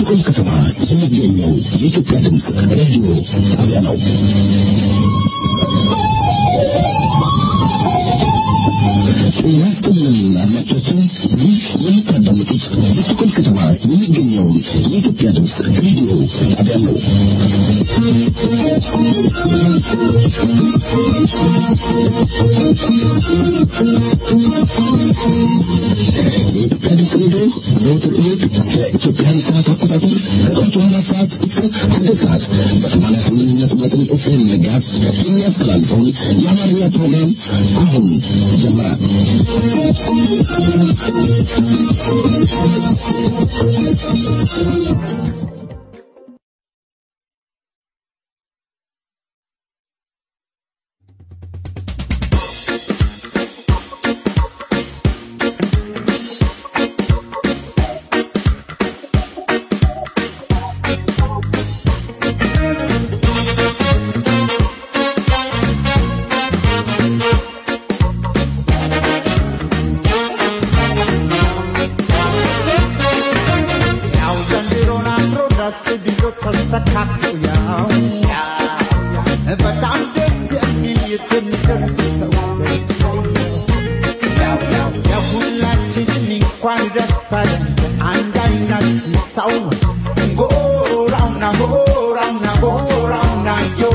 በስቶኮልም ከተማ የሚገኘው የኢትዮጵያ ድምፅ ሬዲዮ ጣቢያ ነው። ጤና ይስጥልን አድማጮቻችን፣ ይህ የምታዳምጡት በስቶኮልም ከተማ የሚገኘውን የኢትዮጵያ ድምፅ ሬዲዮ ጣቢያ ነው። የኢትዮጵያ ድምፅ ሬዲዮ ዘወትር እሑድ ከኢትዮጵያን ሰዓት አቆጣጠር ከጠዋቱ አራት ሰዓት እስከ ስድስት ሰዓት በሰማንያ ስምንት ነጥብ ዘጠኝ ኤፍኤም ጋዝ የሚያስተላልፈውን የአማርኛ ፕሮግራም አሁን ጀምራል። ያው ዘንድሮን አምሮ ደስ ብሎ ተስተካክሎ ያው በጣም ደስ የሚል የትንደርስ ሰው ሰው ያው ያው የሁላችንም እንኳን ደስ አለን አንድ አይነት ሰው ጎራውና ጎራውና ጎራውና ዮ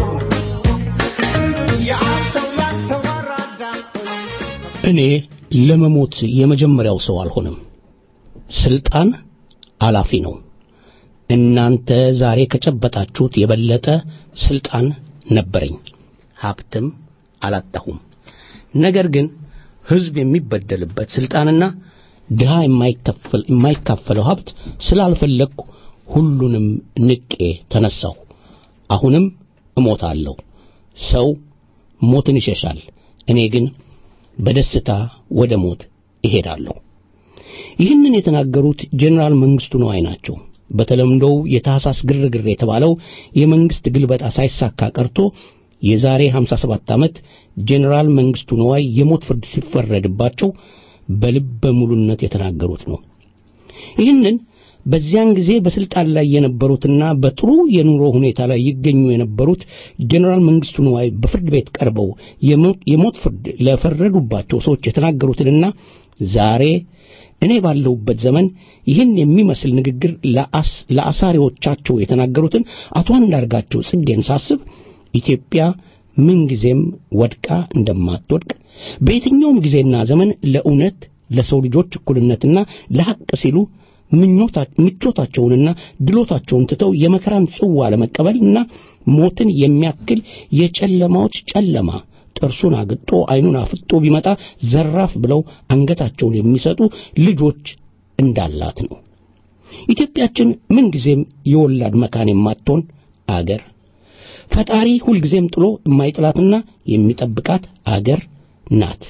ያሰው ያሰው አራዳ እኔ ለመሞት የመጀመሪያው ሰው አልሆንም። ስልጣን አላፊ ነው። እናንተ ዛሬ ከጨበጣችሁት የበለጠ ስልጣን ነበረኝ፣ ሀብትም አላጣሁም። ነገር ግን ሕዝብ የሚበደልበት ስልጣንና ድሃ የማይከፈል የማይካፈለው ሀብት ስላልፈለግኩ ሁሉንም ንቄ ተነሳሁ። አሁንም እሞታለሁ። ሰው ሞትን ይሸሻል፣ እኔ ግን በደስታ ወደ ሞት እሄዳለሁ። ይህንን የተናገሩት ጄኔራል መንግስቱ ነዋይ ናቸው። በተለምዶው የታህሳስ ግርግር የተባለው የመንግስት ግልበጣ ሳይሳካ ቀርቶ የዛሬ 57 ዓመት ጄኔራል መንግስቱ ነዋይ የሞት ፍርድ ሲፈረድባቸው በልበ ሙሉነት የተናገሩት ነው። ይህንን በዚያን ጊዜ በስልጣን ላይ የነበሩትና በጥሩ የኑሮ ሁኔታ ላይ ይገኙ የነበሩት ጄኔራል መንግስቱ ነዋይ በፍርድ ቤት ቀርበው የሞ- የሞት ፍርድ ለፈረዱባቸው ሰዎች የተናገሩትንና ዛሬ እኔ ባለሁበት ዘመን ይህን የሚመስል ንግግር ለአስ- ለአሳሪዎቻቸው የተናገሩትን አቶ አንዳርጋቸው ጽጌን ሳስብ ኢትዮጵያ ምንጊዜም ወድቃ እንደማትወድቅ በየትኛውም ጊዜና ዘመን ለእውነት ለሰው ልጆች እኩልነትና ለሐቅ ሲሉ ምኞታ- ምቾታቸውንና ድሎታቸውን ትተው የመከራን ጽዋ ለመቀበልና ሞትን የሚያክል የጨለማዎች ጨለማ ጥርሱን አግጦ ዓይኑን አፍጦ ቢመጣ ዘራፍ ብለው አንገታቸውን የሚሰጡ ልጆች እንዳላት ነው። ኢትዮጵያችን ምንጊዜም የወላድ መካን የማትሆን አገር ፈጣሪ ሁልጊዜም ጥሎ የማይጥላትና የሚጠብቃት አገር ናት።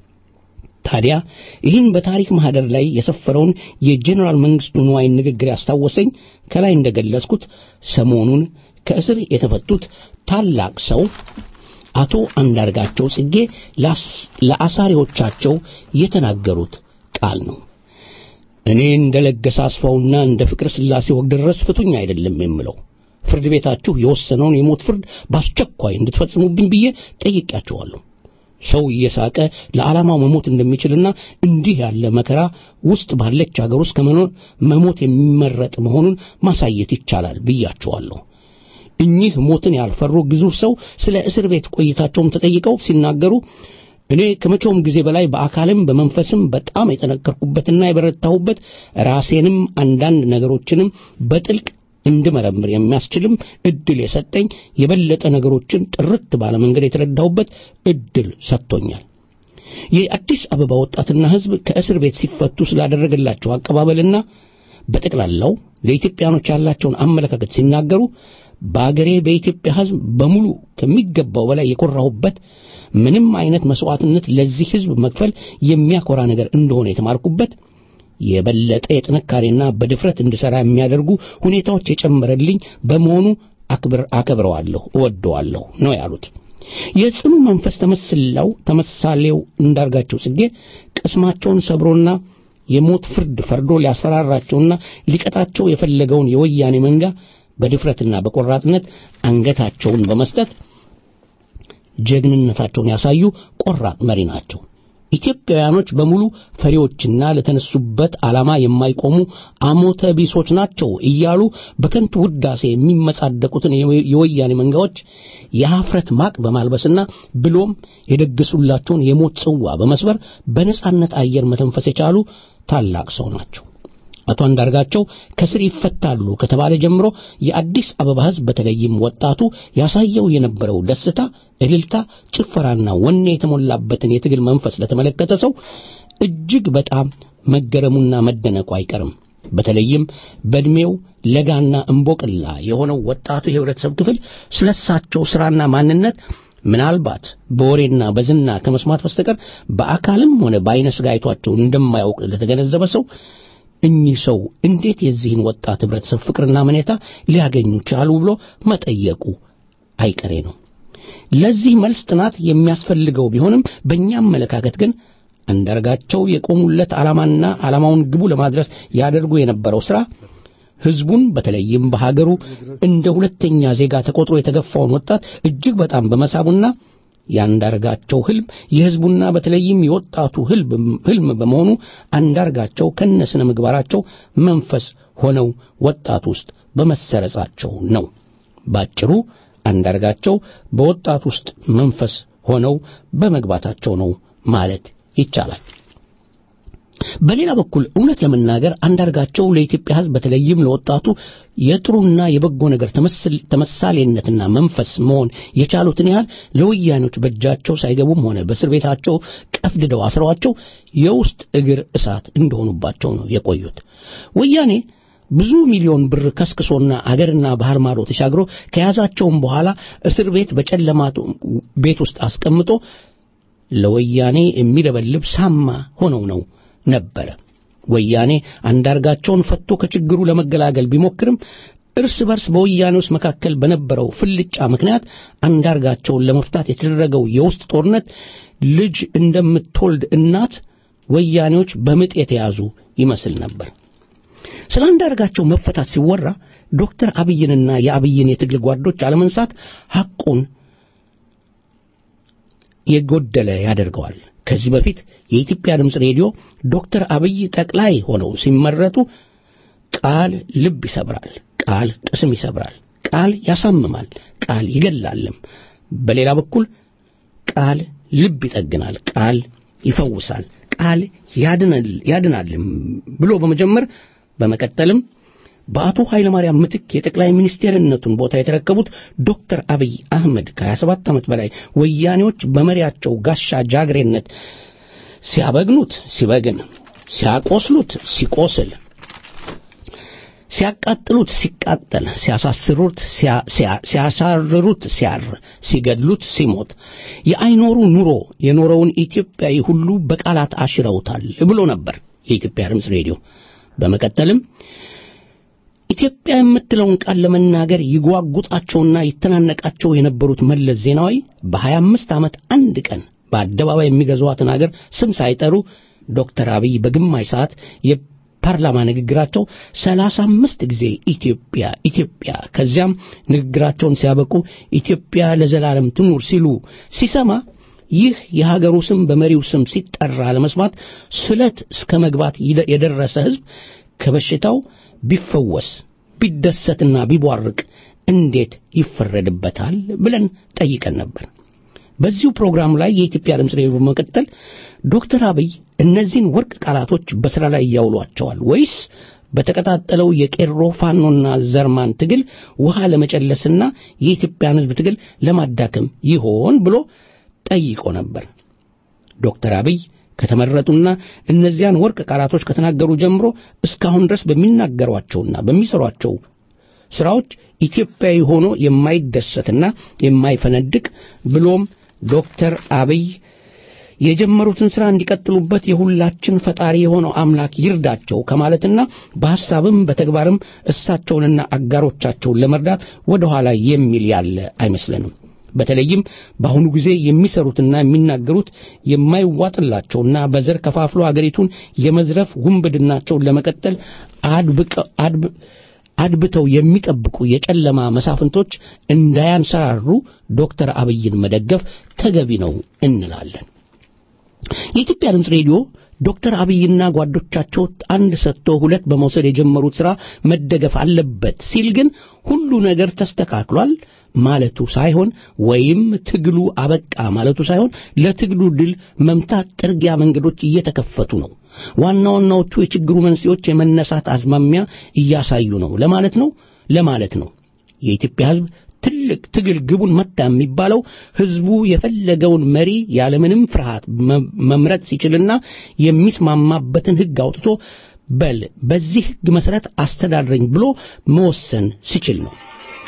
ታዲያ ይህን በታሪክ ማህደር ላይ የሰፈረውን የጄኔራል መንግስቱ ንዋይን ንግግር ያስታወሰኝ ከላይ እንደገለጽኩት ሰሞኑን ከእስር የተፈቱት ታላቅ ሰው አቶ አንዳርጋቸው ጽጌ ላስ- ለአሳሪዎቻቸው የተናገሩት ቃል ነው። እኔ እንደ ለገሰ አስፋውና እንደ ፍቅር ሥላሴ ወግደረስ ፍቱኝ አይደለም የምለው ፍርድ ቤታችሁ የወሰነውን የሞት ፍርድ በአስቸኳይ እንድትፈጽሙብኝ ብዬ ጠይቄያቸዋለሁ። ሰው እየሳቀ ለዓላማው መሞት እንደሚችልና እንዲህ ያለ መከራ ውስጥ ባለች አገር ውስጥ ከመኖር መሞት የሚመረጥ መሆኑን ማሳየት ይቻላል ብያቸዋለሁ። እኚህ ሞትን ያልፈሩ ግዙፍ ሰው ስለ እስር ቤት ቆይታቸውም ተጠይቀው ሲናገሩ እኔ ከመቼውም ጊዜ በላይ በአካልም በመንፈስም በጣም የጠነከርኩበትና የበረታሁበት ራሴንም አንዳንድ ነገሮችንም በጥልቅ እንድመረምር የሚያስችልም እድል የሰጠኝ የበለጠ ነገሮችን ጥርት ባለ መንገድ የተረዳሁበት እድል ሰጥቶኛል። የአዲስ አበባ ወጣትና ሕዝብ ከእስር ቤት ሲፈቱ ስላደረገላቸው አቀባበልና በጠቅላላው ለኢትዮጵያኖች ያላቸውን አመለካከት ሲናገሩ በአገሬ በኢትዮጵያ ሕዝብ በሙሉ ከሚገባው በላይ የኮራሁበት ምንም አይነት መስዋዕትነት ለዚህ ሕዝብ መክፈል የሚያኮራ ነገር እንደሆነ የተማርኩበት የበለጠ የጥንካሬና በድፍረት እንድሠራ የሚያደርጉ ሁኔታዎች የጨመረልኝ በመሆኑ አክብር አከብረዋለሁ፣ እወደዋለሁ ነው ያሉት። የጽኑ መንፈስ ተመስላው ተመሳሌው እንዳርጋቸው ጽጌ ቅስማቸውን ሰብሮና የሞት ፍርድ ፈርዶ ሊያስፈራራቸውና ሊቀጣቸው የፈለገውን የወያኔ መንጋ በድፍረትና በቆራጥነት አንገታቸውን በመስጠት ጀግንነታቸውን ያሳዩ ቆራጥ መሪ ናቸው። ኢትዮጵያውያኖች በሙሉ ፈሪዎችና ለተነሱበት ዓላማ የማይቆሙ አሞተ ቢሶች ናቸው እያሉ በከንቱ ውዳሴ የሚመጻደቁትን የወያኔ መንጋዎች የኀፍረት ማቅ በማልበስና ብሎም የደገሱላቸውን የሞት ጽዋ በመስበር በነጻነት አየር መተንፈስ የቻሉ ታላቅ ሰው ናቸው። አቶ አንዳርጋቸው ከስር ይፈታሉ ከተባለ ጀምሮ የአዲስ አበባ ሕዝብ በተለይም ወጣቱ ያሳየው የነበረው ደስታ፣ እልልታ፣ ጭፈራና ወኔ የተሞላበትን የትግል መንፈስ ለተመለከተ ሰው እጅግ በጣም መገረሙና መደነቁ አይቀርም። በተለይም በዕድሜው ለጋና እምቦቅላ የሆነው ወጣቱ የህብረተሰብ ክፍል ስለሳቸው ሥራና ማንነት ምናልባት በወሬና በዝና ከመስማት በስተቀር በአካልም ሆነ በአይነ ሥጋ አይቷቸው እንደማያውቅ ለተገነዘበ ሰው እኚህ ሰው እንዴት የዚህን ወጣት ህብረተሰብ ፍቅርና መኔታ ሊያገኙ ቻሉ ብሎ መጠየቁ አይቀሬ ነው። ለዚህ መልስ ጥናት የሚያስፈልገው ቢሆንም በእኛ አመለካከት ግን አንዳርጋቸው የቆሙለት ዓላማና ዓላማውን ግቡ ለማድረስ ያደርጉ የነበረው ሥራ ህዝቡን በተለይም በሀገሩ እንደ ሁለተኛ ዜጋ ተቆጥሮ የተገፋውን ወጣት እጅግ በጣም በመሳቡና የአንዳርጋቸው ህልም የህዝቡና በተለይም የወጣቱ ህልም በመሆኑ አንዳርጋቸው ከነስነ ምግባራቸው መንፈስ ሆነው ወጣቱ ውስጥ በመሰረጻቸው ነው። ባጭሩ አንዳርጋቸው በወጣቱ ውስጥ መንፈስ ሆነው በመግባታቸው ነው ማለት ይቻላል። በሌላ በኩል እውነት ለመናገር አንዳርጋቸው ለኢትዮጵያ ሕዝብ በተለይም ለወጣቱ የጥሩና የበጎ ነገር ተመሳሌነትና መንፈስ መሆን የቻሉትን ያህል ለወያኔዎች በእጃቸው ሳይገቡም ሆነ በእስር ቤታቸው ቀፍድደው አስረዋቸው የውስጥ እግር እሳት እንደሆኑባቸው ነው የቆዩት። ወያኔ ብዙ ሚሊዮን ብር ከስክሶና አገርና ባህር ማዶ ተሻግሮ ከያዛቸውም በኋላ እስር ቤት በጨለማ ቤት ውስጥ አስቀምጦ ለወያኔ የሚለበልብ ሳማ ሆነው ነው ነበረ። ወያኔ አንዳርጋቸውን ፈቶ ከችግሩ ለመገላገል ቢሞክርም እርስ በርስ በወያኔዎች መካከል በነበረው ፍልጫ ምክንያት አንዳርጋቸውን ለመፍታት የተደረገው የውስጥ ጦርነት ልጅ እንደምትወልድ እናት ወያኔዎች በምጥ የተያዙ ይመስል ነበር። ስለ አንዳርጋቸው መፈታት ሲወራ ዶክተር አብይንና የአብይን የትግል ጓዶች አለመንሳት ሐቁን የጎደለ ያደርገዋል። ከዚህ በፊት የኢትዮጵያ ድምፅ ሬዲዮ ዶክተር አብይ ጠቅላይ ሆነው ሲመረጡ ቃል ልብ ይሰብራል፣ ቃል ቅስም ይሰብራል፣ ቃል ያሳምማል፣ ቃል ይገላልም። በሌላ በኩል ቃል ልብ ይጠግናል፣ ቃል ይፈውሳል፣ ቃል ያድናልም ብሎ በመጀመር በመቀጠልም በአቶ ኃይለማርያም ምትክ የጠቅላይ ሚኒስቴርነቱን ቦታ የተረከቡት ዶክተር አብይ አህመድ ከ27 ዓመት በላይ ወያኔዎች በመሪያቸው ጋሻ ጃግሬነት ሲያበግኑት ሲበግን፣ ሲያቆስሉት ሲቆስል፣ ሲያቃጥሉት ሲቃጠል፣ ሲያሳስሩት ሲያሳርሩት ሲያር፣ ሲገድሉት ሲሞት፣ የአይኖሩ ኑሮ የኖረውን ኢትዮጵያዊ ሁሉ በቃላት አሽረውታል ብሎ ነበር የኢትዮጵያ ድምፅ ሬዲዮ። በመቀጠልም ኢትዮጵያ የምትለውን ቃል ለመናገር ይጓጉጣቸውና ይተናነቃቸው የነበሩት መለስ ዜናዊ በሀያ አምስት ዓመት አንድ ቀን በአደባባይ የሚገዟትን አገር ስም ሳይጠሩ ዶክተር አብይ በግማሽ ሰዓት የፓርላማ ንግግራቸው ሰላሳ አምስት ጊዜ ኢትዮጵያ ኢትዮጵያ ከዚያም ንግግራቸውን ሲያበቁ ኢትዮጵያ ለዘላለም ትኑር ሲሉ ሲሰማ ይህ የሀገሩ ስም በመሪው ስም ሲጠራ ለመስማት ስለት እስከ መግባት የደረሰ ሕዝብ ከበሽታው ቢፈወስ ቢደሰትና ቢቧርቅ እንዴት ይፈረድበታል ብለን ጠይቀን ነበር። በዚሁ ፕሮግራም ላይ የኢትዮጵያ ድምፅ ሬዲዮ በመቀጠል ዶክተር አብይ እነዚህን ወርቅ ቃላቶች በሥራ ላይ ያውሏቸዋል ወይስ በተቀጣጠለው የቄሮ ፋኖና ዘርማን ትግል ውሃ ለመጨለስና የኢትዮጵያን ሕዝብ ትግል ለማዳከም ይሆን ብሎ ጠይቆ ነበር። ዶክተር አብይ ከተመረጡና እነዚያን ወርቅ ቃላቶች ከተናገሩ ጀምሮ እስካሁን ድረስ በሚናገሯቸውና በሚሰሯቸው ሥራዎች ኢትዮጵያዊ ሆኖ የማይደሰትና የማይፈነድቅ ብሎም ዶክተር አብይ የጀመሩትን ሥራ እንዲቀጥሉበት የሁላችን ፈጣሪ የሆነው አምላክ ይርዳቸው ከማለትና በሐሳብም በተግባርም እሳቸውንና አጋሮቻቸውን ለመርዳት ወደ ኋላ የሚል ያለ አይመስለንም። በተለይም በአሁኑ ጊዜ የሚሰሩትና የሚናገሩት የማይዋጥላቸውና በዘር ከፋፍሎ አገሪቱን የመዝረፍ ውንብድናቸውን ለመቀጠል አድብቀ- አድብ- አድብተው የሚጠብቁ የጨለማ መሳፍንቶች እንዳያንሰራሩ ዶክተር አብይን መደገፍ ተገቢ ነው እንላለን። የኢትዮጵያ ድምፅ ሬዲዮ ዶክተር አብይና ጓዶቻቸው አንድ ሰጥቶ ሁለት በመውሰድ የጀመሩት ሥራ መደገፍ አለበት ሲል ግን ሁሉ ነገር ተስተካክሏል ማለቱ ሳይሆን ወይም ትግሉ አበቃ ማለቱ ሳይሆን ለትግሉ ድል መምታት ጥርጊያ መንገዶች እየተከፈቱ ነው። ዋና ዋናዎቹ የችግሩ መንስኤዎች የመነሳት አዝማሚያ እያሳዩ ነው ለማለት ነው ለማለት ነው። የኢትዮጵያ ሕዝብ ትልቅ ትግል ግቡን መታ የሚባለው ሕዝቡ የፈለገውን መሪ ያለምንም ፍርሃት መ- መምረጥ ሲችልና የሚስማማበትን ሕግ አውጥቶ በል በዚህ ሕግ መሠረት አስተዳድረኝ ብሎ መወሰን ሲችል ነው።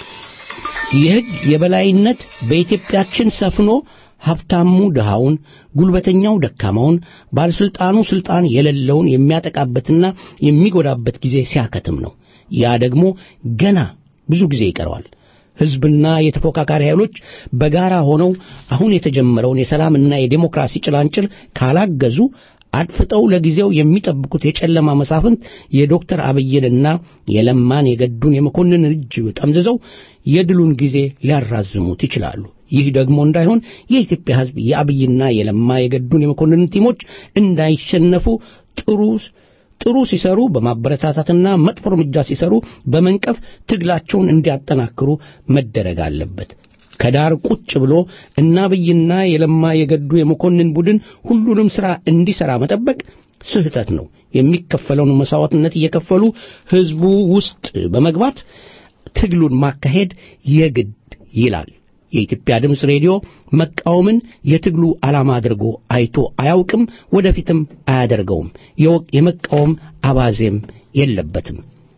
የሕግ የበላይነት በኢትዮጵያችን ሰፍኖ ሀብታሙ ድሃውን፣ ጉልበተኛው ደካማውን፣ ባለሥልጣኑ ሥልጣን የሌለውን የሚያጠቃበትና የሚጎዳበት ጊዜ ሲያከትም ነው። ያ ደግሞ ገና ብዙ ጊዜ ይቀረዋል። ሕዝብና የተፎካካሪ ኃይሎች በጋራ ሆነው አሁን የተጀመረውን የሰላምና የዴሞክራሲ ጭላንጭል ካላገዙ አድፍጠው ለጊዜው የሚጠብቁት የጨለማ መሳፍንት የዶክተር አብይንና የለማን የገዱን የመኮንን እጅ ጠምዝዘው የድሉን ጊዜ ሊያራዝሙት ይችላሉ። ይህ ደግሞ እንዳይሆን የኢትዮጵያ ሕዝብ የአብይና የለማ የገዱን የመኮንን ቲሞች እንዳይሸነፉ ጥሩ ጥሩ ሲሰሩ በማበረታታትና መጥፎ እርምጃ ሲሰሩ በመንቀፍ ትግላቸውን እንዲያጠናክሩ መደረግ አለበት። ከዳር ቁጭ ብሎ እና አብይና የለማ የገዱ የመኮንን ቡድን ሁሉንም ሥራ እንዲሠራ መጠበቅ ስህተት ነው። የሚከፈለውን መሥዋዕትነት እየከፈሉ ሕዝቡ ውስጥ በመግባት ትግሉን ማካሄድ የግድ ይላል። የኢትዮጵያ ድምፅ ሬዲዮ መቃወምን የትግሉ ዓላማ አድርጎ አይቶ አያውቅም፣ ወደፊትም አያደርገውም። የወ- የመቃወም አባዜም የለበትም።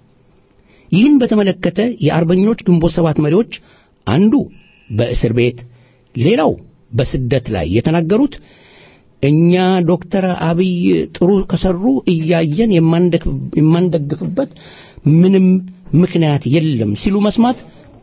ይህን በተመለከተ የአርበኞች ግንቦት ሰባት መሪዎች አንዱ በእስር ቤት ሌላው በስደት ላይ የተናገሩት እኛ ዶክተር አብይ ጥሩ ከሰሩ እያየን የማንደግፍ- የማንደግፍበት ምንም ምክንያት የለም ሲሉ መስማት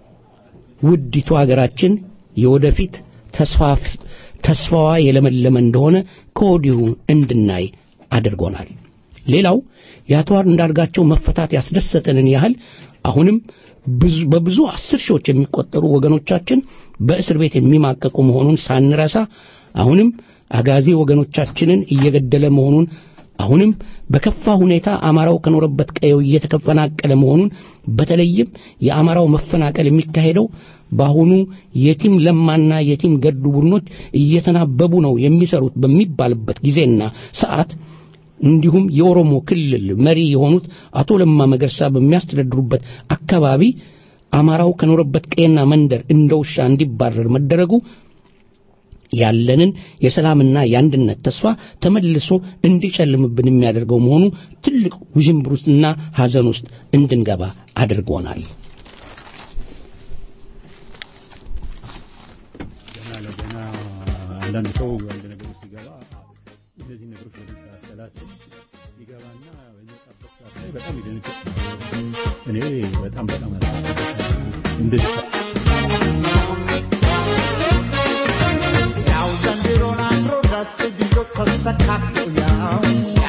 ውዲቱ ሀገራችን የወደፊት ተስፋፍ ተስፋዋ የለመለመ እንደሆነ ከወዲሁ እንድናይ አድርጎናል። ሌላው የአቶ አንዳርጋቸው መፈታት ያስደሰተንን ያህል አሁንም ብዙ በብዙ አስር ሺዎች የሚቆጠሩ ወገኖቻችን በእስር ቤት የሚማቀቁ መሆኑን ሳንረሳ አሁንም አጋዚ ወገኖቻችንን እየገደለ መሆኑን አሁንም በከፋ ሁኔታ አማራው ከኖረበት ቀየው እየተፈናቀለ መሆኑን በተለይም የአማራው መፈናቀል የሚካሄደው በአሁኑ የቲም ለማና የቲም ገዱ ቡድኖች እየተናበቡ ነው የሚሰሩት በሚባልበት ጊዜና ሰዓት እንዲሁም የኦሮሞ ክልል መሪ የሆኑት አቶ ለማ መገርሳ በሚያስተዳድሩበት አካባቢ አማራው ከኖረበት ቀየና መንደር እንደ ውሻ እንዲባረር መደረጉ ያለንን የሰላምና የአንድነት ተስፋ ተመልሶ እንዲጨልምብን የሚያደርገው መሆኑ ትልቅ ውዥንብር ውስጥና ሐዘን ውስጥ እንድንገባ አድርጎናል። ገና ለገና አንዳንድ ሰው አንድ ነገር ውስጥ ሲገባ እነዚህ ነገሮች በደንብ ሳያሰላስል ሲገባና በሚወጣበት ሰዓት ላይ በጣም ይደነግጥ። እኔ በጣም በጣም እንደዚህ ያው ዘንድሮን አምሮ ደስ ብሎ ተስተካክሎ ያው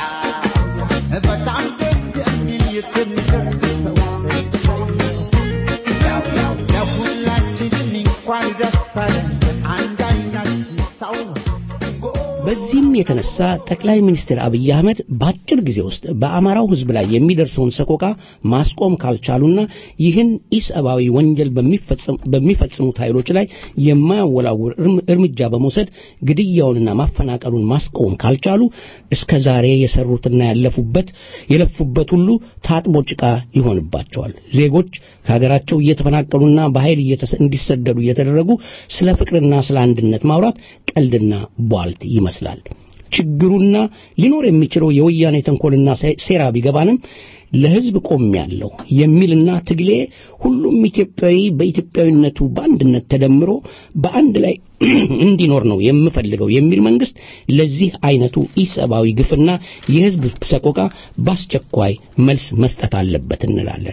በጣም ደስ የሚል የተሚደስሰው ሰው ያው ያው ለሁላችንም እንኳን ደስ አለን አንድ አይነት ሰው በዚህም የተነሳ ጠቅላይ ሚኒስትር አብይ አህመድ በአጭር ጊዜ ውስጥ በአማራው ሕዝብ ላይ የሚደርሰውን ሰቆቃ ማስቆም ካልቻሉና ይህን ኢሰብአዊ ወንጀል በሚፈጽም- በሚፈጽሙት ኃይሎች ላይ የማያወላውል እርም- እርምጃ በመውሰድ ግድያውንና ማፈናቀሉን ማስቆም ካልቻሉ እስከ ዛሬ የሰሩትና ያለፉበት የለፉበት ሁሉ ታጥቦ ጭቃ ይሆንባቸዋል። ዜጎች ከሀገራቸው እየተፈናቀሉና በኃይል እየተሰ- እንዲሰደዱ እየተደረጉ ስለ ፍቅርና ስለ አንድነት ማውራት ቀልድና ቧልት ይመስላል። ችግሩና ሊኖር የሚችለው የወያኔ ተንኮልና ሴ- ሴራ ቢገባንም ለሕዝብ ቆሜያለሁ የሚልና ትግሌ ሁሉም ኢትዮጵያዊ በኢትዮጵያዊነቱ በአንድነት ተደምሮ በአንድ ላይ እንዲኖር ነው የምፈልገው የሚል መንግስት ለዚህ አይነቱ ኢሰብአዊ ግፍና የሕዝብ ሰቆቃ በአስቸኳይ መልስ መስጠት አለበት እንላለን።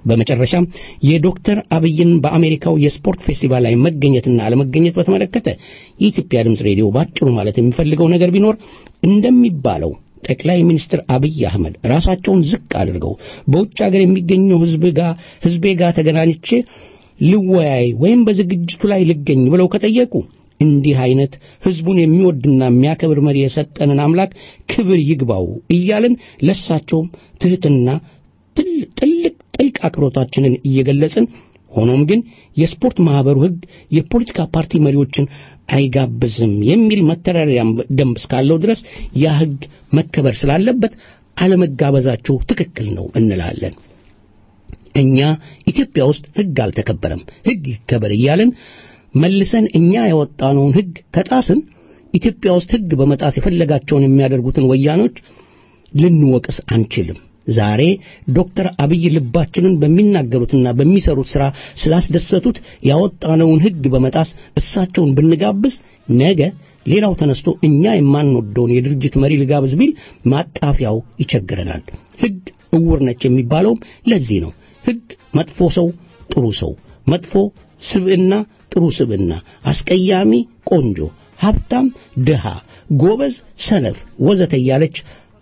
በመጨረሻም የዶክተር አብይን በአሜሪካው የስፖርት ፌስቲቫል ላይ መገኘትና አለመገኘት በተመለከተ የኢትዮጵያ ድምፅ ሬዲዮ ባጭሩ ማለት የሚፈልገው ነገር ቢኖር እንደሚባለው ጠቅላይ ሚኒስትር አብይ አህመድ ራሳቸውን ዝቅ አድርገው በውጭ ሀገር የሚገኘው ህዝብ ጋር ህዝቤ ጋር ተገናኝቼ ልወያይ ወይም በዝግጅቱ ላይ ልገኝ ብለው ከጠየቁ እንዲህ አይነት ህዝቡን የሚወድና የሚያከብር መሪ የሰጠንን አምላክ ክብር ይግባው እያልን ለሳቸውም ትህትና ጥልቅ ጥልቅ አክብሮታችንን እየገለጽን ሆኖም ግን የስፖርት ማህበሩ ህግ የፖለቲካ ፓርቲ መሪዎችን አይጋብዝም የሚል መተዳደሪያ ደንብ እስካለው ድረስ ያ ህግ መከበር ስላለበት አለመጋበዛቸው ትክክል ነው እንላለን። እኛ ኢትዮጵያ ውስጥ ህግ አልተከበረም፣ ህግ ይከበር እያልን መልሰን እኛ ያወጣነውን ህግ ከጣስን ኢትዮጵያ ውስጥ ህግ በመጣስ የፈለጋቸውን የሚያደርጉትን ወያኖች ልንወቅስ አንችልም። ዛሬ ዶክተር አብይ ልባችንን በሚናገሩትና በሚሰሩት ሥራ ስላስደሰቱት ያወጣነውን ህግ በመጣስ እሳቸውን ብንጋብዝ ነገ ሌላው ተነስቶ እኛ የማንወደውን የድርጅት መሪ ልጋብዝ ቢል ማጣፊያው ይቸግረናል። ህግ እውር ነች የሚባለውም ለዚህ ነው። ህግ መጥፎ ሰው ጥሩ ሰው፣ መጥፎ ስብዕና ጥሩ ስብዕና፣ አስቀያሚ ቆንጆ፣ ሀብታም ድሃ፣ ጎበዝ ሰነፍ ወዘተ እያለች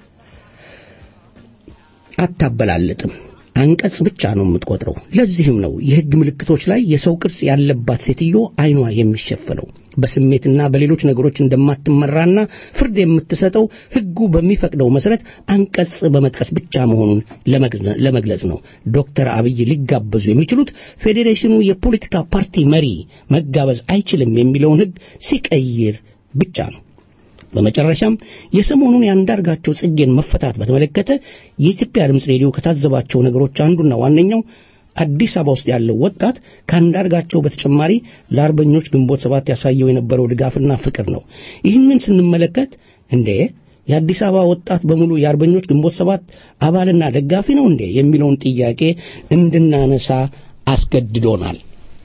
አታበላልጥም። አንቀጽ ብቻ ነው የምትቆጥረው። ለዚህም ነው የህግ ምልክቶች ላይ የሰው ቅርጽ ያለባት ሴትዮ አይኗ የሚሸፈነው። በስሜትና በሌሎች ነገሮች እንደማትመራና ፍርድ የምትሰጠው ህጉ በሚፈቅደው መሰረት አንቀጽ በመጥቀስ ብቻ መሆኑን ለመግለጽ ነው። ዶክተር አብይ ሊጋበዙ የሚችሉት ፌዴሬሽኑ የፖለቲካ ፓርቲ መሪ መጋበዝ አይችልም የሚለውን ህግ ሲቀይር ብቻ ነው። በመጨረሻም የሰሞኑን የአንዳርጋቸው ጽጌን መፈታት በተመለከተ የኢትዮጵያ ድምፅ ሬዲዮ ከታዘባቸው ነገሮች አንዱና ዋነኛው አዲስ አበባ ውስጥ ያለው ወጣት ከአንዳርጋቸው በተጨማሪ ለአርበኞች ግንቦት ሰባት ያሳየው የነበረው ድጋፍና ፍቅር ነው። ይህንን ስንመለከት እንዴ የአዲስ አበባ ወጣት በሙሉ የአርበኞች ግንቦት ሰባት አባልና ደጋፊ ነው እንዴ የሚለውን ጥያቄ እንድናነሳ አስገድዶናል።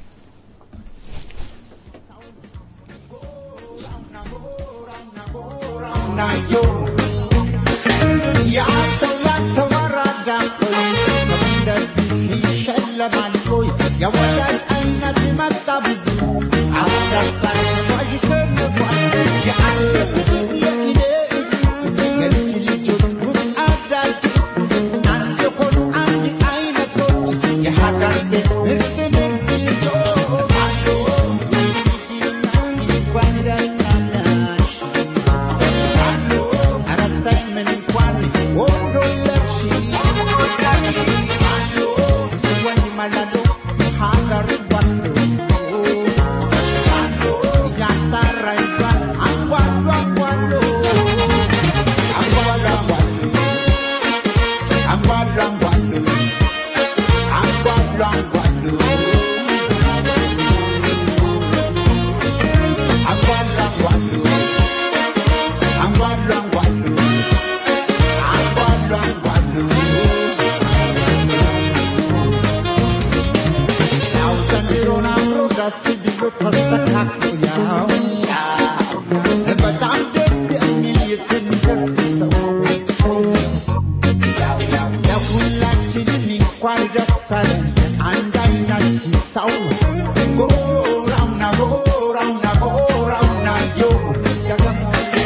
nayo ያሰላተው አራዳ ሆይ እንደዚህ ይሸለማል ሆይ የወዳጅ አይነት መጣ ብዙ አስደሳች ዋዥ ከመጓል የአንገት የጊዜ የልጅ ልጆች ውብ አዳጊ አንድ ሆኑ አንድ አይነቶች የሀገር ቤት ምርጥ ምርጥ ልጆች አሉ እንኳን ደስ አላሽ በጣም ደስ የሚል የተንደሰሰው ለሁላችንም እንኳን ደስ አለን አንድ አይናችን ሰው ጎራውና ጎራውና ጎራውና ዮ ደግሞ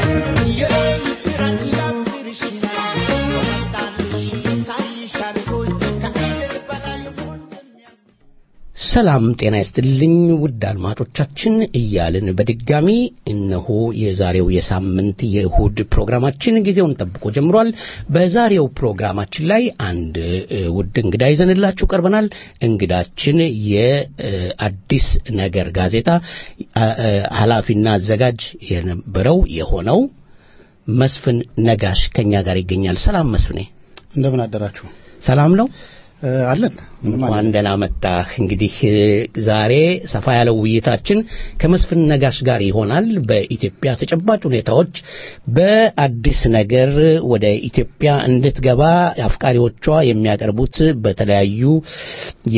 የምስራች ያስርሽ መጣልሽ ታይሻል ሆይ ከአይደር በላይ ሆን ሰላም ጤና ይስጥልኝ ውድ አድማጮቻችን እያልን በድጋሚ እነሆ የዛሬው የሳምንት የእሁድ ፕሮግራማችን ጊዜውን ጠብቆ ጀምሯል። በዛሬው ፕሮግራማችን ላይ አንድ እ, ውድ እንግዳ ይዘንላችሁ ቀርበናል። እንግዳችን የአዲስ ነገር ጋዜጣ አ- አ- ኃላፊና አዘጋጅ የነበረው የሆነው መስፍን ነጋሽ ከኛ ጋር ይገኛል። ሰላም መስፍኔ፣ እንደምን አደራችሁ? ሰላም ነው? እ፣ አለን ምንም እንኳን አለን። ደህና መጣህ። እንግዲህ እ፣ ዛሬ ሰፋ ያለው ውይይታችን ከመስፍን ነጋሽ ጋር ይሆናል። በኢትዮጵያ ተጨባጭ ሁኔታዎች በአዲስ ነገር ወደ ኢትዮጵያ እንድትገባ አፍቃሪዎቿ የሚያቀርቡት በተለያዩ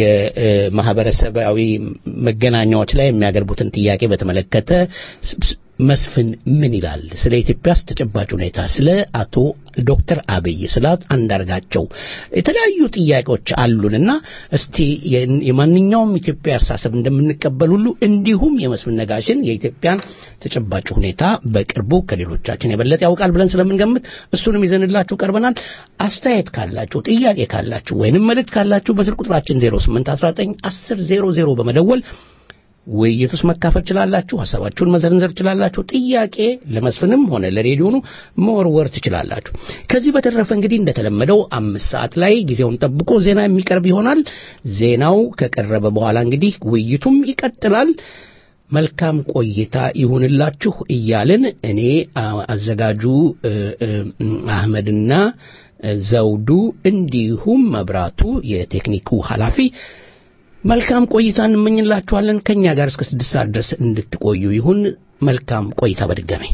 የማህበረሰባዊ መገናኛዎች ላይ የሚያቀርቡትን ጥያቄ በተመለከተ ስ- ስ- መስፍን ምን ይላል? ስለ ኢትዮጵያስ ተጨባጭ ሁኔታ፣ ስለ አቶ ዶክተር አብይ፣ ስለ አንዳርጋቸው የተለያዩ ጥያቄዎች አሉንና እስቲ የን- የማንኛውም ኢትዮጵያ አስተሳሰብ እንደምንቀበል ሁሉ እንዲሁም የመስፍን ነጋሽን የኢትዮጵያን ተጨባጭ ሁኔታ በቅርቡ ከሌሎቻችን የበለጠ ያውቃል ብለን ስለምንገምት እሱንም ይዘንላችሁ ቀርበናል። አስተያየት ካላችሁ፣ ጥያቄ ካላችሁ ወይንም መልእክት ካላችሁ በስልክ ቁጥራችን 0819 10 00 በመደወል ውይይት ውስጥ መካፈል ትችላላችሁ። ሀሳባችሁን መዘርዘር ትችላላችሁ። ጥያቄ ለመስፍንም ሆነ ለሬዲዮኑ መወርወር ትችላላችሁ። ከዚህ በተረፈ እንግዲህ እንደተለመደው አምስት ሰዓት ላይ ጊዜውን ጠብቆ ዜና የሚቀርብ ይሆናል። ዜናው ከቀረበ በኋላ እንግዲህ ውይይቱም ይቀጥላል። መልካም ቆይታ ይሁንላችሁ እያልን እኔ አ- አዘጋጁ እ፣ እ፣ አህመድና እ፣ ዘውዱ እንዲሁም መብራቱ የቴክኒኩ ኃላፊ መልካም ቆይታ እንመኝላችኋለን። ከኛ ጋር እስከ ስድስት ሰዓት ድረስ እንድትቆዩ ይሁን። መልካም ቆይታ በድጋሚ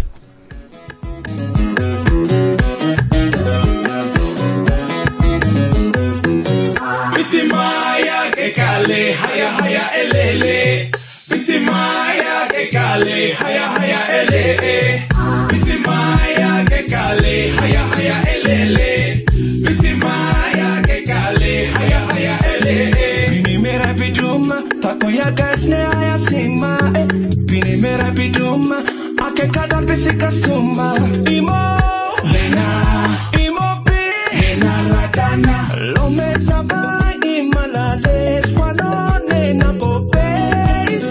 Bisimaya que cale, haya haya elele. Bisimaya que cale, haya haya elele. Bisimaya que cale, haya haya elele. Bisimaya que cale, haya haya elele. Bini mera biduma, tako ya gasne haya sima. eh. Bini mera biduma, ake kada bisi kasuma. Imo, nena, imo bi, nena radana. Lome taba imalale, swalo nena bobes.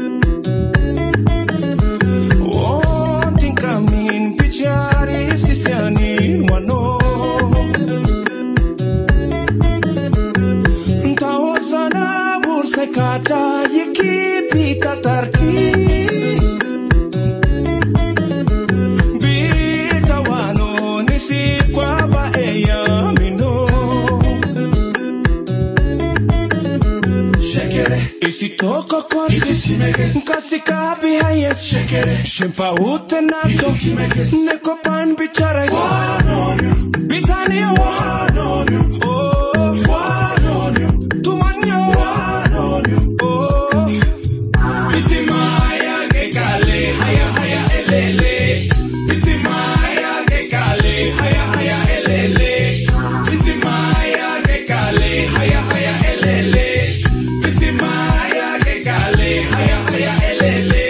Wanting kamin pichari sisiani wano. Ntaozana bursekata yiki tarki. Bita wano nisi kwa ba eya mino. Isitoko kwasi Nkasi kabi hayes Shimpa ute nato Neko pan bichare Bitani Oh Tumanyo Oh Bitimaya gekale haya haya elele Bitimaya gekale haya haya elele Bitimaya gekale haya haya elele Bitimaya gekale haya haya elele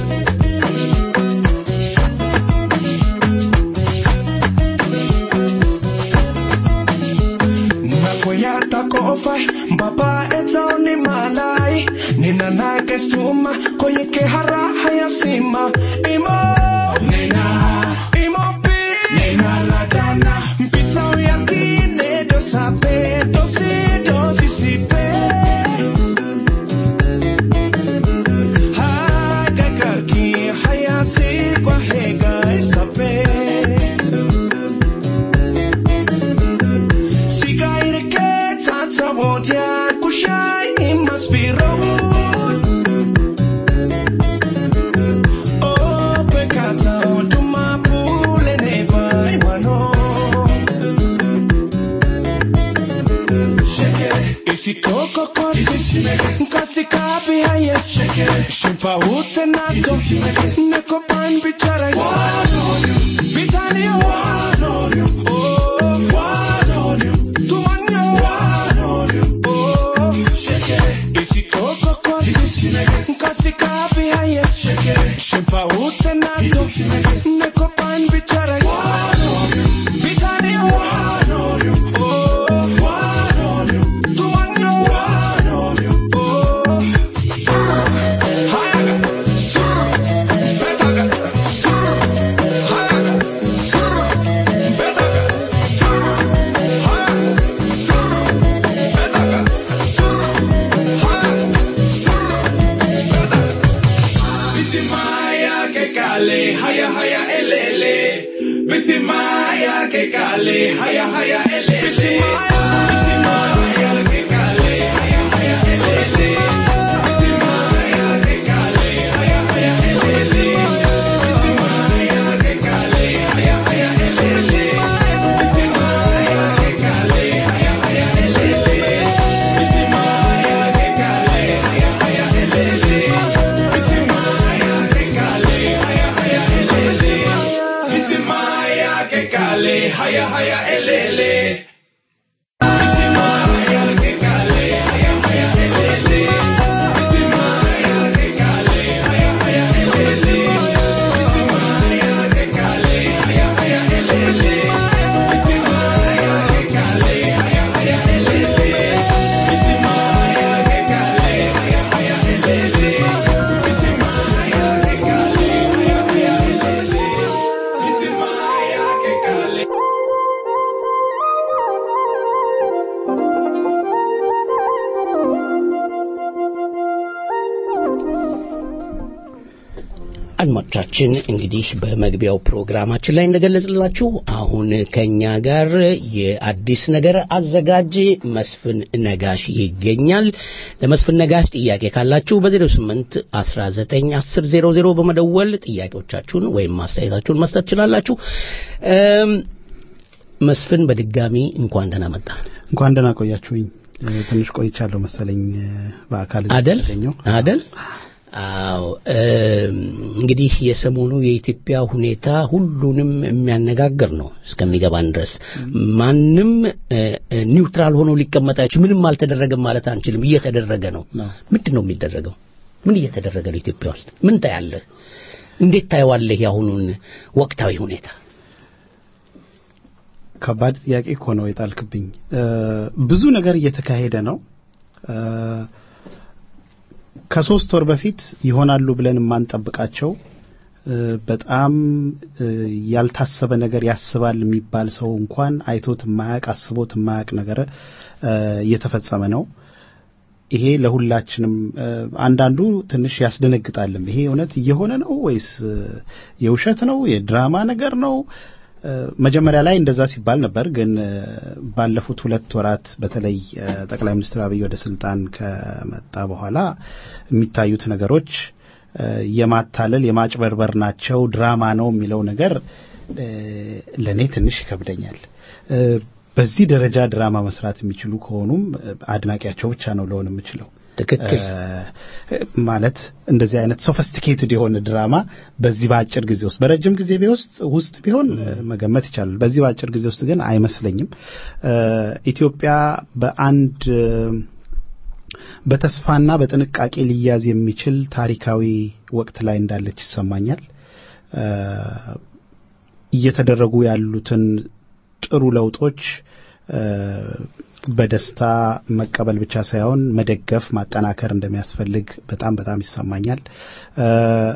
nakoyata kofai mbaba etsaoni malai nina nake stuma koyeke hara hayasima imo nena imo pi nena ladana mpisao yakine dosape dosi dosisipe hagagaki hayasi kwa hega isape Sigaire que tata wodia kushai imaspiro Oh pecata tuma pule ne vai wano Isi toko kwasi Nkasi kabi hayes Shimpa ute nato Neko pan bichare Bitani Oh Tumanyo Oh Isi toko kwasi Nkasi kabi hayes Shimpa ute nato Neko pan bichare Bitani Oh Tumanyo Oh አድማጮቻችን እንግዲህ በመግቢያው ፕሮግራማችን ላይ እንደገለጽላችሁ አሁን ከኛ ጋር የአዲስ ነገር አዘጋጅ መስፍን ነጋሽ ይገኛል። ለመስፍን ነጋሽ ጥያቄ ካላችሁ በ08 19 10 00 በመደወል ጥያቄዎቻችሁን ወይም ማስተያየታችሁን መስጠት ትችላላችሁ። እም፣ መስፍን በድጋሚ እንኳን ደህና መጣ። እንኳን ደህና ቆያችሁኝ። እ፣ ትንሽ ቆይቻለሁ መሰለኝ እ፣ በአካል እዚህ አደል የተገኘው። አደል አዎ እም፣ እንግዲህ የሰሞኑ የኢትዮጵያ ሁኔታ ሁሉንም የሚያነጋግር ነው እስከሚገባን ድረስ ማንም እ፣ እ፣ ኒውትራል ሆኖ ሊቀመጥ አይችል ምንም አልተደረገም ማለት አንችልም እየተደረገ ነው ነው። ምንድን ነው የሚደረገው ምን እየተደረገ ነው ኢትዮጵያ ውስጥ ምን ታያለህ እንዴት ታየዋለህ የአሁኑን ወቅታዊ ሁኔታ ከባድ ጥያቄ እኮ ነው የጣልክብኝ። እ፣ ብዙ ነገር እየተካሄደ ነው። እ፣ ከሶስት ወር በፊት ይሆናሉ ብለን የማንጠብቃቸው እ፣ በጣም እ፣ ያልታሰበ ነገር ያስባል የሚባል ሰው እንኳን አይቶት የማያቅ አስቦት የማያቅ ነገር እ፣ እየተፈጸመ ነው። ይሄ ለሁላችንም እ፣ አንዳንዱ ትንሽ ያስደነግጣልም። ይሄ እውነት እየሆነ ነው ወይስ እ፣ የውሸት ነው የድራማ ነገር ነው? እ፣ መጀመሪያ ላይ እንደዛ ሲባል ነበር። ግን እ፣ ባለፉት ሁለት ወራት በተለይ እ፣ ጠቅላይ ሚኒስትር አብይ ወደ ስልጣን ከመጣ በኋላ የሚታዩት ነገሮች እ፣ የማታለል የማጭበርበር ናቸው፣ ድራማ ነው የሚለው ነገር እ፣ ለእኔ ትንሽ ይከብደኛል። እ፣ በዚህ ደረጃ ድራማ መስራት የሚችሉ ከሆኑም እ፣ አድናቂያቸው ብቻ ነው ለሆን የምችለው። ትክክል እ፣ ማለት እንደዚህ አይነት ሶፊስቲኬትድ የሆነ ድራማ በዚህ በአጭር ጊዜ ውስጥ በረጅም ጊዜ ውስጥ ውስጥ ቢሆን እ፣ መገመት ይቻላል። በዚህ በአጭር ጊዜ ውስጥ ግን አይመስለኝም። እ፣ ኢትዮጵያ በአንድ እ፣ በተስፋና በጥንቃቄ ሊያዝ የሚችል ታሪካዊ ወቅት ላይ እንዳለች ይሰማኛል። እ፣ እየተደረጉ ያሉትን ጥሩ ለውጦች እ፣ በደስታ መቀበል ብቻ ሳይሆን መደገፍ፣ ማጠናከር እንደሚያስፈልግ በጣም በጣም ይሰማኛል። እ፣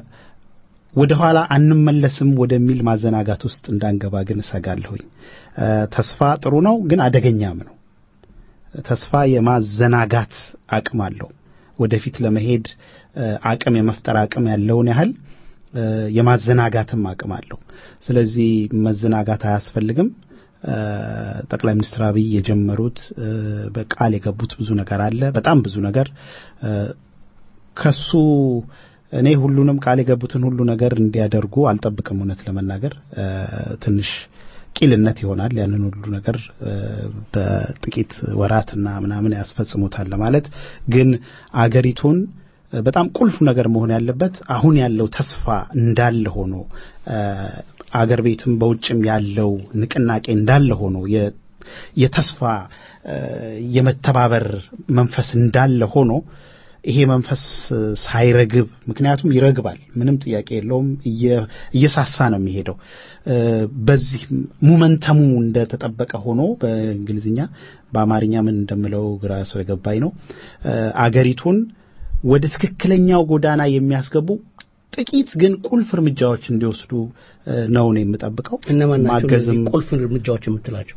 ወደ ኋላ አንመለስም ወደሚል ማዘናጋት ውስጥ እንዳንገባ ግን እሰጋለሁኝ። እ፣ ተስፋ ጥሩ ነው፣ ግን አደገኛም ነው። ተስፋ የማዘናጋት አቅም አለው። ወደፊት ለመሄድ እ፣ አቅም የመፍጠር አቅም ያለውን ያህል እ፣ የማዘናጋትም አቅም አለው። ስለዚህ መዘናጋት አያስፈልግም። እ፣ ጠቅላይ ሚኒስትር አብይ የጀመሩት እ፣ በቃል የገቡት ብዙ ነገር አለ። በጣም ብዙ ነገር እ፣ ከሱ እኔ ሁሉንም ቃል የገቡትን ሁሉ ነገር እንዲያደርጉ አልጠብቅም። እውነት ለመናገር እ፣ ትንሽ ቂልነት ይሆናል። ያንን ሁሉ ነገር እ፣ በጥቂት ወራትና ምናምን ያስፈጽሙታል ለማለት ግን አገሪቱን እ፣ በጣም ቁልፍ ነገር መሆን ያለበት አሁን ያለው ተስፋ እንዳለ ሆኖ እ፣ አገር ቤትም በውጭም ያለው ንቅናቄ እንዳለ ሆኖ የ- የተስፋ እ፣ የመተባበር መንፈስ እንዳለ ሆኖ ይሄ መንፈስ እ፣ ሳይረግብ ምክንያቱም ይረግባል፣ ምንም ጥያቄ የለውም። እየ- እየሳሳ ነው የሚሄደው። እ፣ በዚህ ሙመንተሙ እንደተጠበቀ ሆኖ በእንግሊዝኛ በአማርኛ ምን እንደምለው ግራ ስለገባኝ ነው እ፣ አገሪቱን ወደ ትክክለኛው ጎዳና የሚያስገቡ ጥቂት ግን ቁልፍ እርምጃዎች እንዲወስዱ እ፣ ነው ነው የምጠብቀው። እነማን ናቸው ማገዝም እነዚህ ቁልፍ እርምጃዎች የምትላቸው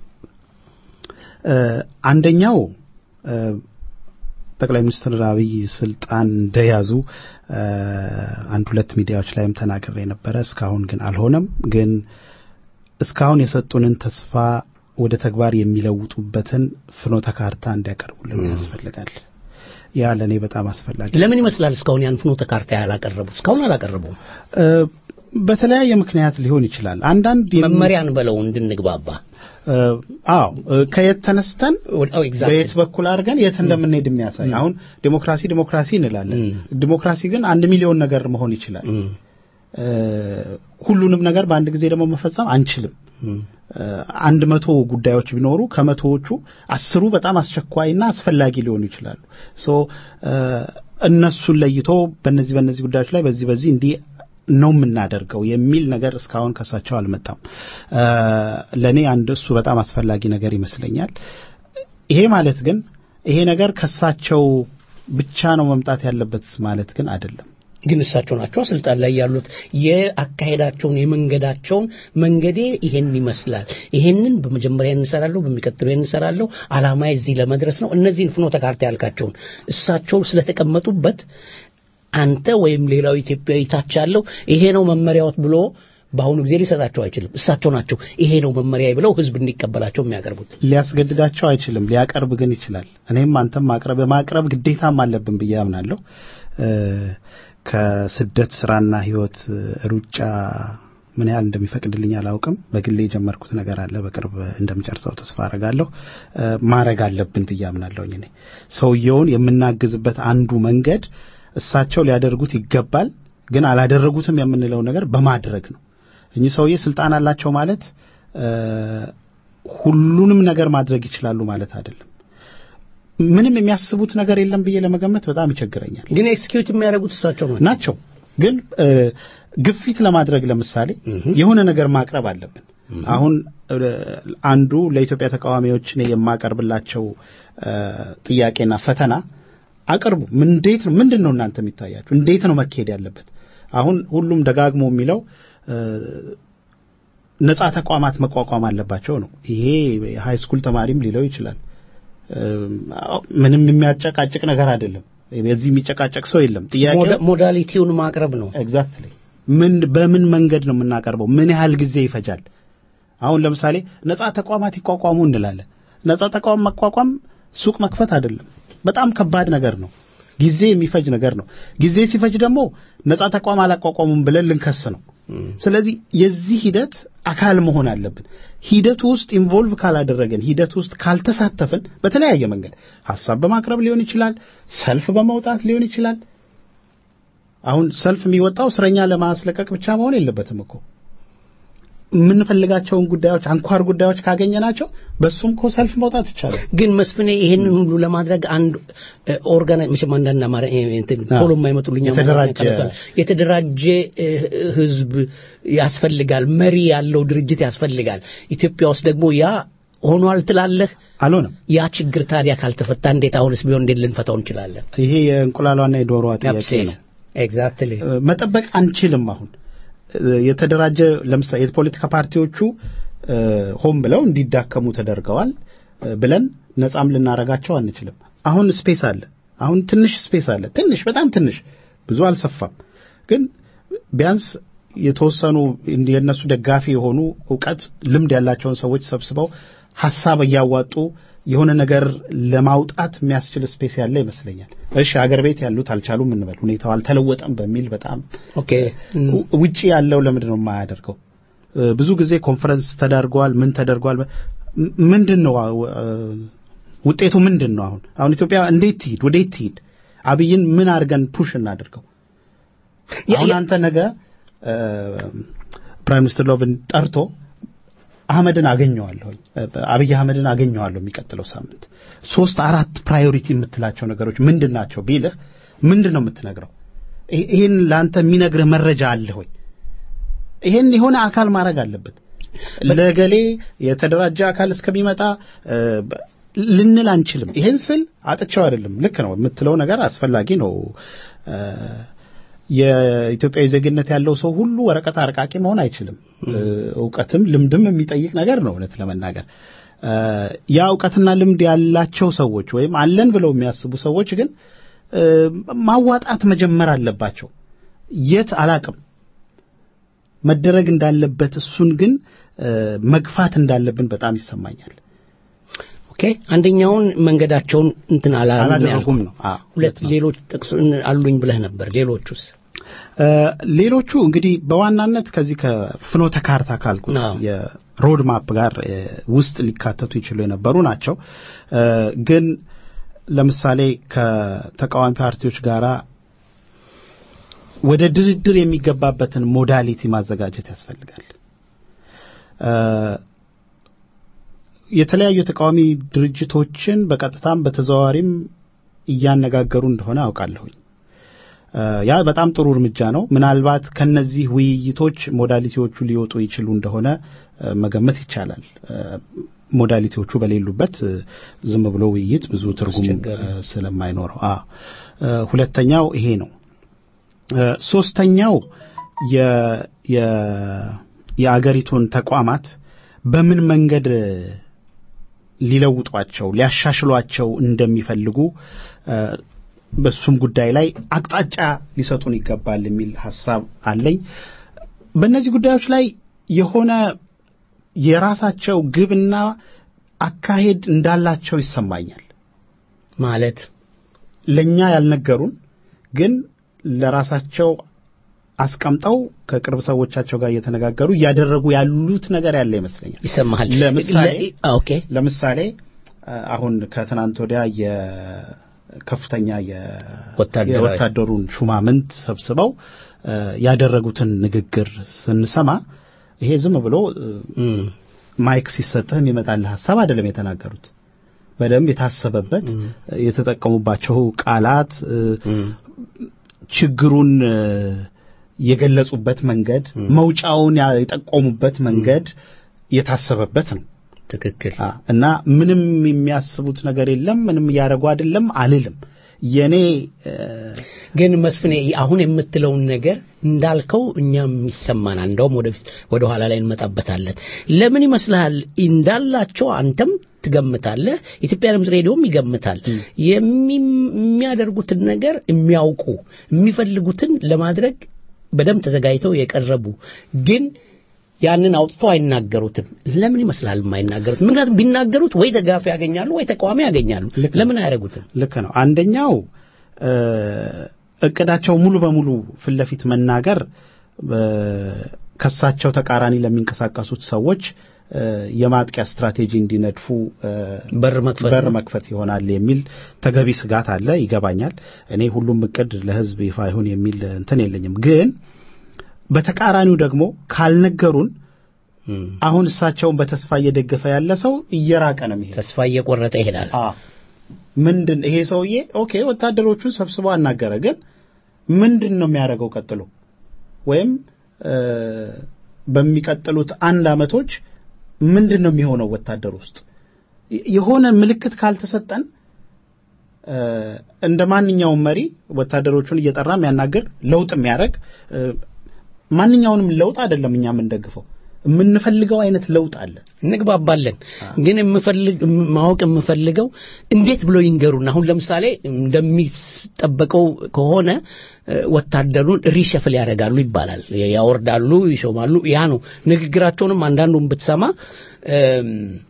እ፣ አንደኛው እ፣ ጠቅላይ ሚኒስትር አብይ ስልጣን እንደያዙ እ፣ አንድ ሁለት ሚዲያዎች ላይም ተናግሬ ነበረ። እስካሁን ግን አልሆነም። ግን እስካሁን የሰጡንን ተስፋ ወደ ተግባር የሚለውጡበትን ፍኖተ ካርታ እንዲያቀርቡልን ያስፈልጋል። ያ ለእኔ በጣም አስፈላጊ ለምን ይመስላል እስካሁን ያን ፍኖተ ካርታ ያላቀረቡ እስካሁን አላቀረቡም እ፣ በተለያየ ምክንያት ሊሆን ይችላል። አንዳንድ የሚ- መመሪያን በለው እንድንግባባ እ፣ አዎ እ፣ ከየት ተነስተን አዎ ኤግዛክትሊ በየት በኩል አድርገን የት እንደምንሄድ የሚያሳይ አሁን ዲሞክራሲ ዲሞክራሲ እንላለን። ም። ዲሞክራሲ ግን አንድ ሚሊዮን ነገር መሆን ይችላል። እም፣ እ፣ ሁሉንም ነገር በአንድ ጊዜ ደግሞ መፈጸም አንችልም። እም፣ እ፣ አንድ መቶ ጉዳዮች ቢኖሩ ከመቶዎቹ አስሩ በጣም አስቸኳይና አስፈላጊ ሊሆኑ ይችላሉ። ሶ እ፣ እነሱን ለይቶ በእነዚህ በእነዚህ ጉዳዮች ላይ በዚህ በዚህ እንዲህ ነው የምናደርገው የሚል ነገር እስካሁን ከሳቸው አልመጣም። እ፣ ለእኔ አንድ እሱ በጣም አስፈላጊ ነገር ይመስለኛል። ይሄ ማለት ግን ይሄ ነገር ከሳቸው ብቻ ነው መምጣት ያለበት ማለት ግን አይደለም። ግን እሳቸው ናቸው ስልጣን ላይ ያሉት። የአካሄዳቸውን የመንገዳቸውን መንገዴ ይሄን ይመስላል፣ ይሄንን በመጀመሪያ እንሰራለሁ፣ በሚቀጥለው ይሄን እንሰራለሁ፣ አላማዬ እዚህ ለመድረስ ነው። እነዚህን ፍኖተ ካርታ ያልካቸውን እሳቸው ስለተቀመጡበት አንተ ወይም ሌላው ኢትዮጵያዊ ታች ያለው ይሄ ነው መመሪያዎት ብሎ በአሁኑ ጊዜ ሊሰጣቸው አይችልም። እሳቸው ናቸው ይሄ ነው መመሪያ ብለው ህዝብ እንዲቀበላቸው የሚያቀርቡት። ሊያስገድዳቸው አይችልም፣ ሊያቀርብ ግን ይችላል። እኔም አንተም ማቅረብ የማቅረብ ግዴታም አለብን ብዬ አምናለሁ። እ፣ ከስደት ስራና ህይወት ሩጫ ምን ያህል እንደሚፈቅድልኝ አላውቅም። በግሌ የጀመርኩት ነገር አለ፣ በቅርብ እንደምጨርሰው ተስፋ አረጋለሁ። እ፣ ማድረግ አለብን ብዬ አምናለሁኝ። እኔ ሰውየውን የምናግዝበት አንዱ መንገድ እሳቸው ሊያደርጉት ይገባል፣ ግን አላደረጉትም የምንለው ነገር በማድረግ ነው። እኚህ ሰውዬ ስልጣን አላቸው ማለት እ፣ ሁሉንም ነገር ማድረግ ይችላሉ ማለት አይደለም። ምንም የሚያስቡት ነገር የለም ብዬ ለመገመት በጣም ይቸግረኛል። ግን ኤክስኪዩት የሚያደርጉት እሳቸው ናቸው። ናቸው ግን እ፣ ግፊት ለማድረግ ለምሳሌ የሆነ ነገር ማቅረብ አለብን። አሁን እ፣ አንዱ ለኢትዮጵያ ተቃዋሚዎች እኔ የማቀርብላቸው እ፣ ጥያቄና ፈተና አቅርቡ። ምን- እንዴት ነው ምንድን ነው እናንተ የሚታያችሁ? እንዴት ነው መካሄድ ያለበት? አሁን ሁሉም ደጋግሞ የሚለው እ፣ ነጻ ተቋማት መቋቋም አለባቸው ነው። ይሄ የሃይ ስኩል ተማሪም ሊለው ይችላል። እም፣ አዎ፣ ምንም የሚያጨቃጭቅ ነገር አይደለም። በዚህ የሚጨቃጨቅ ሰው የለም። ጥያቄው ሞዳ- ሞዳሊቲውን ማቅረብ ነው። ኤግዛክትሊ ምን በምን መንገድ ነው የምናቀርበው? ምን ያህል ጊዜ ይፈጃል? አሁን ለምሳሌ ነጻ ተቋማት ይቋቋሙ እንላለን። ነጻ ተቋም መቋቋም ሱቅ መክፈት አይደለም። በጣም ከባድ ነገር ነው። ጊዜ የሚፈጅ ነገር ነው። ጊዜ ሲፈጅ ደግሞ ነጻ ተቋም አላቋቋሙም ብለን ልንከስ ነው። ስለዚህ የዚህ ሂደት አካል መሆን አለብን። ሂደቱ ውስጥ ኢንቮልቭ ካላደረገን፣ ሂደቱ ውስጥ ካልተሳተፍን በተለያየ መንገድ ሀሳብ በማቅረብ ሊሆን ይችላል፣ ሰልፍ በመውጣት ሊሆን ይችላል። አሁን ሰልፍ የሚወጣው እስረኛ ለማስለቀቅ ብቻ መሆን የለበትም እኮ የምንፈልጋቸውን ጉዳዮች አንኳር ጉዳዮች ካገኘናቸው በሱም እኮ ሰልፍ መውጣት ይቻላል። ግን መስፍኔ ይሄንን ሁሉ ለማድረግ አንድ ኦርጋናይዝ መቼም አንዳንድ አማራ እንትን አዎ። ቶሎ የማይመጡልኝ አማርኛ የተደራጀ- ቃላት አሉ። የተደራጀ እ፣ ህዝብ ያስፈልጋል፣ መሪ ያለው ድርጅት ያስፈልጋል። ኢትዮጵያ ውስጥ ደግሞ ያ ሆኗል ትላለህ? አልሆነም። ያ ችግር ታዲያ ካልተፈታ እንዴት አሁንስ ቢሆን እንዴት ልንፈታው እንችላለን? ይሄ የእንቁላሏና የዶሮዋ ጥያቄ አብሴስ ነው። ኤግዛክትሊ እ፣ መጠበቅ አንችልም። አሁን እ፣ የተደራጀ ለምሳሌ የፖለቲካ ፓርቲዎቹ እ፣ ሆን ብለው እንዲዳከሙ ተደርገዋል እ፣ ብለን ነጻም ልናረጋቸው አንችልም። አሁን ስፔስ አለ። አሁን ትንሽ ስፔስ አለ። ትንሽ በጣም ትንሽ፣ ብዙ አልሰፋም። ግን ቢያንስ የተወሰኑ እንዲ- የእነሱ ደጋፊ የሆኑ እውቀት፣ ልምድ ያላቸውን ሰዎች ሰብስበው ሀሳብ እያዋጡ የሆነ ነገር ለማውጣት የሚያስችል ስፔስ ያለ ይመስለኛል። እሺ አገር ቤት ያሉት አልቻሉም እንበል፣ ሁኔታው አልተለወጠም በሚል በጣም ኦኬ እም፣ ው- ውጪ ያለው ለምንድን ነው የማያደርገው? እ፣ ብዙ ጊዜ ኮንፈረንስ ተደርጓል፣ ምን ተደርጓል። ም- ምንድን ነው አ- ው- እ፣ ውጤቱ ምንድን ነው? አሁን አሁን ኢትዮጵያ እንዴት ትሂድ? ወዴት ትሂድ? አብይን ምን አድርገን ፑሽ እናድርገው? ያ- አሁን ያ- አንተ ነገ እ፣ ፕራይም ሚኒስትር ሎቭን ጠርቶ አህመድን አገኘዋለሁኝ እ፣ አብይ አህመድን አገኘዋለሁ የሚቀጥለው ሳምንት ሶስት አራት ፕራዮሪቲ የምትላቸው ነገሮች ምንድን ናቸው ቢልህ ምንድን ነው የምትነግረው? ይህ- ይህን ለአንተ የሚነግርህ መረጃ አለ ሆይ? ይሄን የሆነ አካል ማድረግ አለበት። ለገሌ የተደራጀ አካል እስከሚመጣ እ፣ በ- ልንል አንችልም። ይሄን ስል አጥቸው አይደለም። ልክ ነው የምትለው ነገር አስፈላጊ ነው። እ፣ የኢትዮጵያዊ ዜግነት ያለው ሰው ሁሉ ወረቀት አርቃቂ መሆን አይችልም። እ፣ እውቀትም ልምድም የሚጠይቅ ነገር ነው እውነት ለመናገር እ፣ ያ እውቀትና ልምድ ያላቸው ሰዎች ወይም አለን ብለው የሚያስቡ ሰዎች ግን እ፣ ማዋጣት መጀመር አለባቸው። የት አላቅም መደረግ እንዳለበት እሱን ግን እ፣ መግፋት እንዳለብን በጣም ይሰማኛል። ኦኬ አንደኛውን መንገዳቸውን እንትን አላሉም አላደረጉም ነው። አዎ፣ ሁለት ሁለት ነው። ሌሎች ጥቅስ አሉኝ ብለህ ነበር። ሌሎቹስ? እ፣ ሌሎቹ እንግዲህ በዋናነት ከዚህ ከፍኖተ ካርታ ካልኩት አዎ። የሮድ ማፕ ጋር እ፣ ውስጥ ሊካተቱ ይችሉ የነበሩ ናቸው። እ፣ ግን ለምሳሌ ከተቃዋሚ ፓርቲዎች ጋራ ወደ ድርድር የሚገባበትን ሞዳሊቲ ማዘጋጀት ያስፈልጋል። እ፣ የተለያዩ የተቃዋሚ ድርጅቶችን በቀጥታም በተዘዋዋሪም እያነጋገሩ እንደሆነ አውቃለሁኝ። እ፣ ያ በጣም ጥሩ እርምጃ ነው። ምናልባት ከነዚህ ውይይቶች ሞዳሊቲዎቹ ሊወጡ ይችሉ እንደሆነ እ፣ መገመት ይቻላል። እ፣ ሞዳሊቲዎቹ በሌሉበት እ፣ ዝም ብሎ ውይይት ብዙ ትርጉም አስቸጋሪ እ፣ ስለማይኖረው አ እ፣ ሁለተኛው ይሄ ነው። እ፣ ሶስተኛው የ የ የአገሪቱን ተቋማት በምን መንገድ እ፣ ሊለውጧቸው ሊያሻሽሏቸው እንደሚፈልጉ እ፣ በሱም ጉዳይ ላይ አቅጣጫ ሊሰጡን ይገባል የሚል ሀሳብ አለኝ። በእነዚህ ጉዳዮች ላይ የሆነ የራሳቸው ግብና አካሄድ እንዳላቸው ይሰማኛል። ማለት ለእኛ ያልነገሩን ግን ለራሳቸው አስቀምጠው ከቅርብ ሰዎቻቸው ጋር እየተነጋገሩ እያደረጉ ያሉት ነገር ያለ ይመስለኛል። ይሰማሃል? ለምሳሌ ለ- ኦኬ ለምሳሌ አ- አሁን ከትናንት ወዲያ የከፍተኛ የ- ወታደራዊ- የወታደሩን ሹማምንት ሰብስበው እ፣ ያደረጉትን ንግግር ስንሰማ ይሄ ዝም ብሎ እ፣ እም፣ ማይክ ሲሰጥህ የሚመጣልህ ሀሳብ አይደለም የተናገሩት። በደንብ የታሰበበት የተጠቀሙባቸው ቃላት እ፣ እም፣ ችግሩን እ፣ የገለጹበት መንገድ፣ መውጫውን ያ- የጠቆሙበት መንገድ የታሰበበት ነው። ትክክል አ፣ እና ምንም የሚያስቡት ነገር የለም። ምንም እያደረጉ አይደለም አልልም። የኔ እ፣ ግን መስፍኔ አሁን የምትለውን ነገር እንዳልከው እኛም ይሰማናል። እንደውም ወደፊት ወደ ኋላ ላይ እንመጣበታለን። ለምን ይመስልሃል እንዳላቸው አንተም ትገምታለህ፣ ኢትዮጵያ ድምፅ ሬዲዮም ይገምታል። የሚ- የሚያደርጉትን ነገር የሚያውቁ የሚፈልጉትን ለማድረግ በደንብ ተዘጋጅተው የቀረቡ ግን ያንን አውጥቶ አይናገሩትም። ለምን ይመስላል የማይናገሩት? ምክንያቱም ቢናገሩት ወይ ደጋፊ ያገኛሉ ወይ ተቃዋሚ ያገኛሉ። ልክ ነው። ለምን አያደርጉትም? ልክ ነው። አንደኛው እ፣ እቅዳቸው ሙሉ በሙሉ ፊት ለፊት መናገር እ፣ ከሳቸው ተቃራኒ ለሚንቀሳቀሱት ሰዎች እ፣ የማጥቂያ ስትራቴጂ እንዲነድፉ እ፣ በር መክፈት በር ነው። መክፈት ይሆናል የሚል ተገቢ ስጋት አለ። ይገባኛል። እኔ ሁሉም እቅድ ለሕዝብ ይፋ ይሁን የሚል እንትን የለኝም። ግን በተቃራኒው ደግሞ ካልነገሩን እም። አሁን እሳቸውን በተስፋ እየደገፈ ያለ ሰው እየራቀ ነው የሚሄድ ተስፋ እየቆረጠ ይሄዳል። ምንድን ይሄ ሰውዬ ኦኬ ወታደሮቹን ሰብስቦ አናገረ፣ ግን ምንድን ነው የሚያደርገው ቀጥሎ? ወይም እ፣ በሚቀጥሉት አንድ አመቶች ምንድን ነው የሚሆነው ወታደር ውስጥ የሆነ ምልክት ካልተሰጠን እ፣ እንደ ማንኛውም መሪ ወታደሮቹን እየጠራ የሚያናግር ለውጥ የሚያደርግ እ፣ ማንኛውንም ለውጥ አይደለም እኛ የምንደግፈው የምንፈልገው አይነት ለውጥ አለ። እንግባባለን። ግን የምፈልግ ማወቅ የምፈልገው እንዴት ብሎ ይንገሩን። አሁን ለምሳሌ እንደሚጠበቀው ከሆነ እ፣ ወታደሩን ሪሸፍል ያደርጋሉ ይባላል። ያወርዳሉ፣ ይሾማሉ። ያ ነው ንግግራቸውንም አንዳንዱን ብትሰማ እም፣